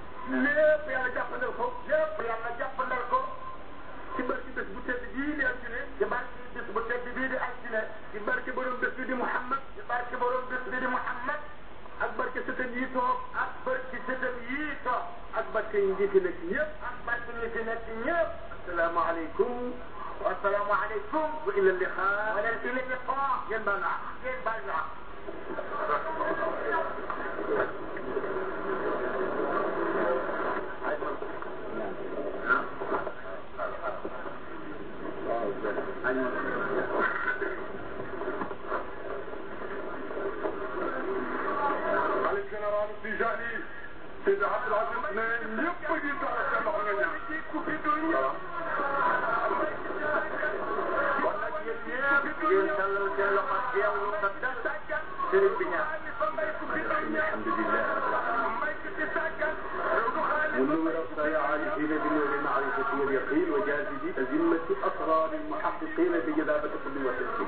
ñëpp ak barke ñi fi nekk ñëpp asalaamaaleykum wa asalaamaaleykum wa ila liqa wala ila liqa ngeen baal naa ngeen baal naa xalif général Tijani Seydi Abdoul Aziz ne ñëpp a ngi taal seen loxo nga ñaan. ku fi dul ñëw. kon nag yéen ñëpp ngeen tàllal seen loxo teewlu sa dal sëriñ bi ñaan منور الصياع عارفين بنور المعرفة واليقين وجاذب أزمة أسرار المحققين بجذابة كل وتسليم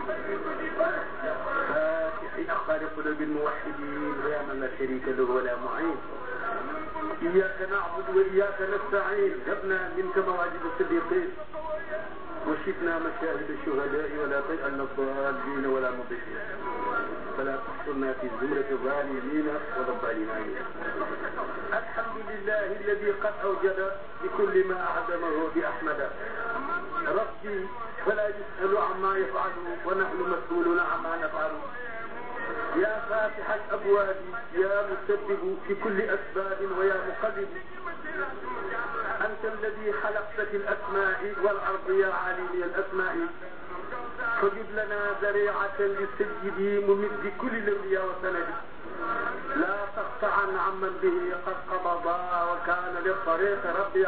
فاتح أخبار قلوب الموحدين يا من لا شريك له ولا معين إياك نعبد وإياك نستعين هبنا منك مواجد الصديقين وشفنا مشاهد الشهداء ولا تجعلنا الضالين ولا مضلين فلا تحصرنا في زمرة الظالمين ولا الظالمين الحمد لله الذي قد أوجد بكل ما أعدمه بأحمد ربي فلا يسأل عما يفعل ونحن مسؤولون عما نفعل يا فاتح الأبواب يا مسبب في كل أسباب ويا مقلب أنت الذي خلقت في الأسماء والأرض يا عالي الأسماء فجد لنا ذريعة للسيد ممد كل الأولياء وسند لا تقطعا عمن به قد قبضا وكان للطريق ربيع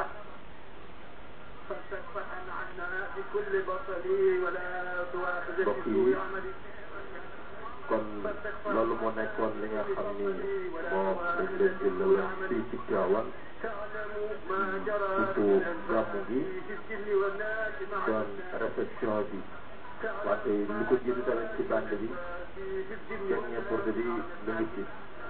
فاستكفأ عنا بكل بطلي ولا تواخذ في سوء عملي kon loolu moo nekkoon li nga xam ni moo dañ leen di la wax fii ci Tiwaawan surtout gàmmu gi doon réception bi wante lu ko jiitu tamit ci bande bi dernier porte bi mu ngi ci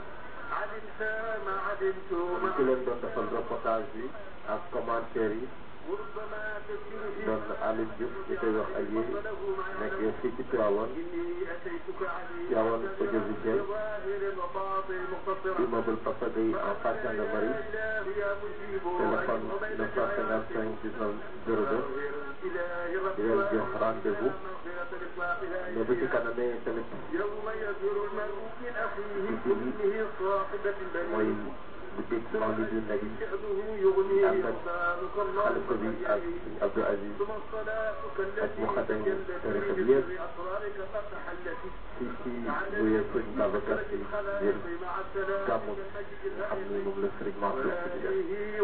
ñu ci leen doon defal reportage bi ak commentaire yi doon Aliou Diouf ñu koy wax ay yéen nekk fii ci Tiwaawan Tiwaawan audiovisuel immeuble Papa Gueye en face gendarmerie téléphone 955 19 02 di leen jox rendez-vous mais bu ci kanamee tamit guddi gi mooy guddi Mawlid yu Nabi ànd ak xalifa bi ak suñu Abdou Aziz ak mu xadañ tarixa bi yëpp fii ci buye sëñ Babacar si yéen gàmmu nga xam ni moom la sëriñ Mansour si di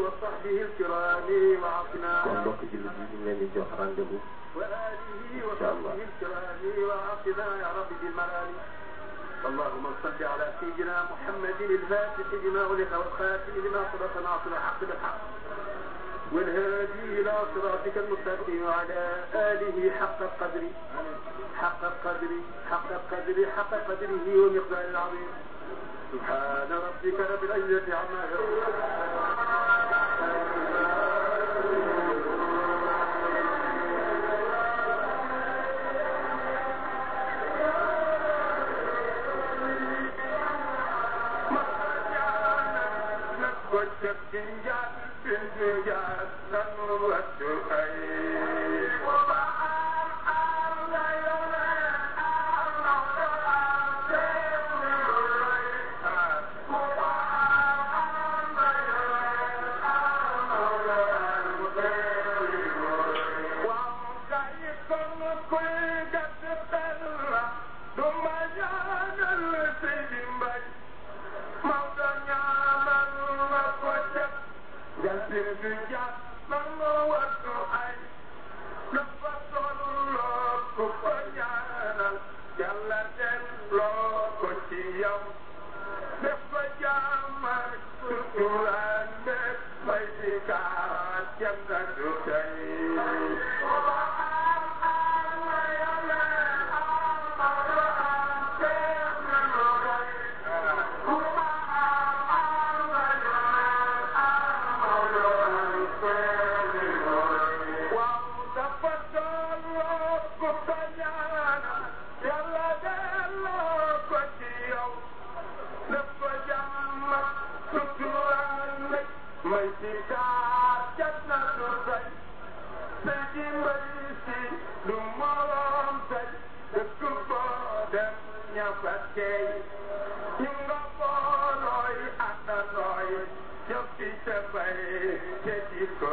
def kon mbokk jullit yi ñu ngi leen di jox rendez-vous incha allah اللهم صل على سيدنا محمد الفاتح لما أغلق والخاتم لما سبق ناصر الحق بالحق والهادي إلى صراطك المستقيم وعلى آله حق القدر حق القدر حق القدر حق قدره ومقدار العظيم سبحان ربك رب العزة عما may si kaat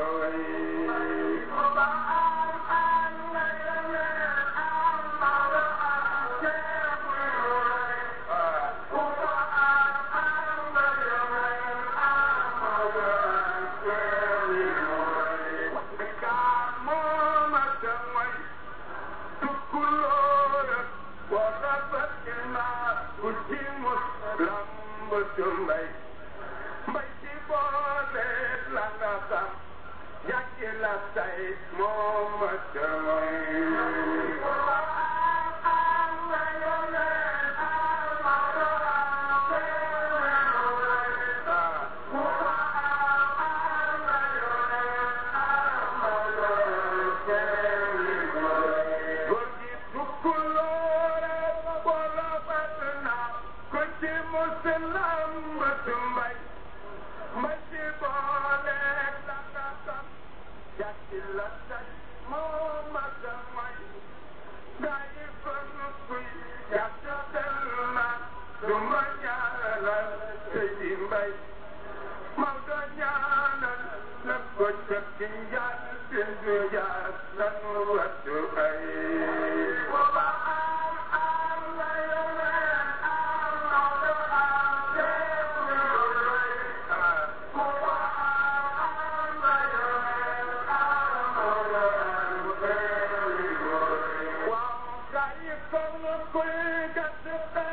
Wow,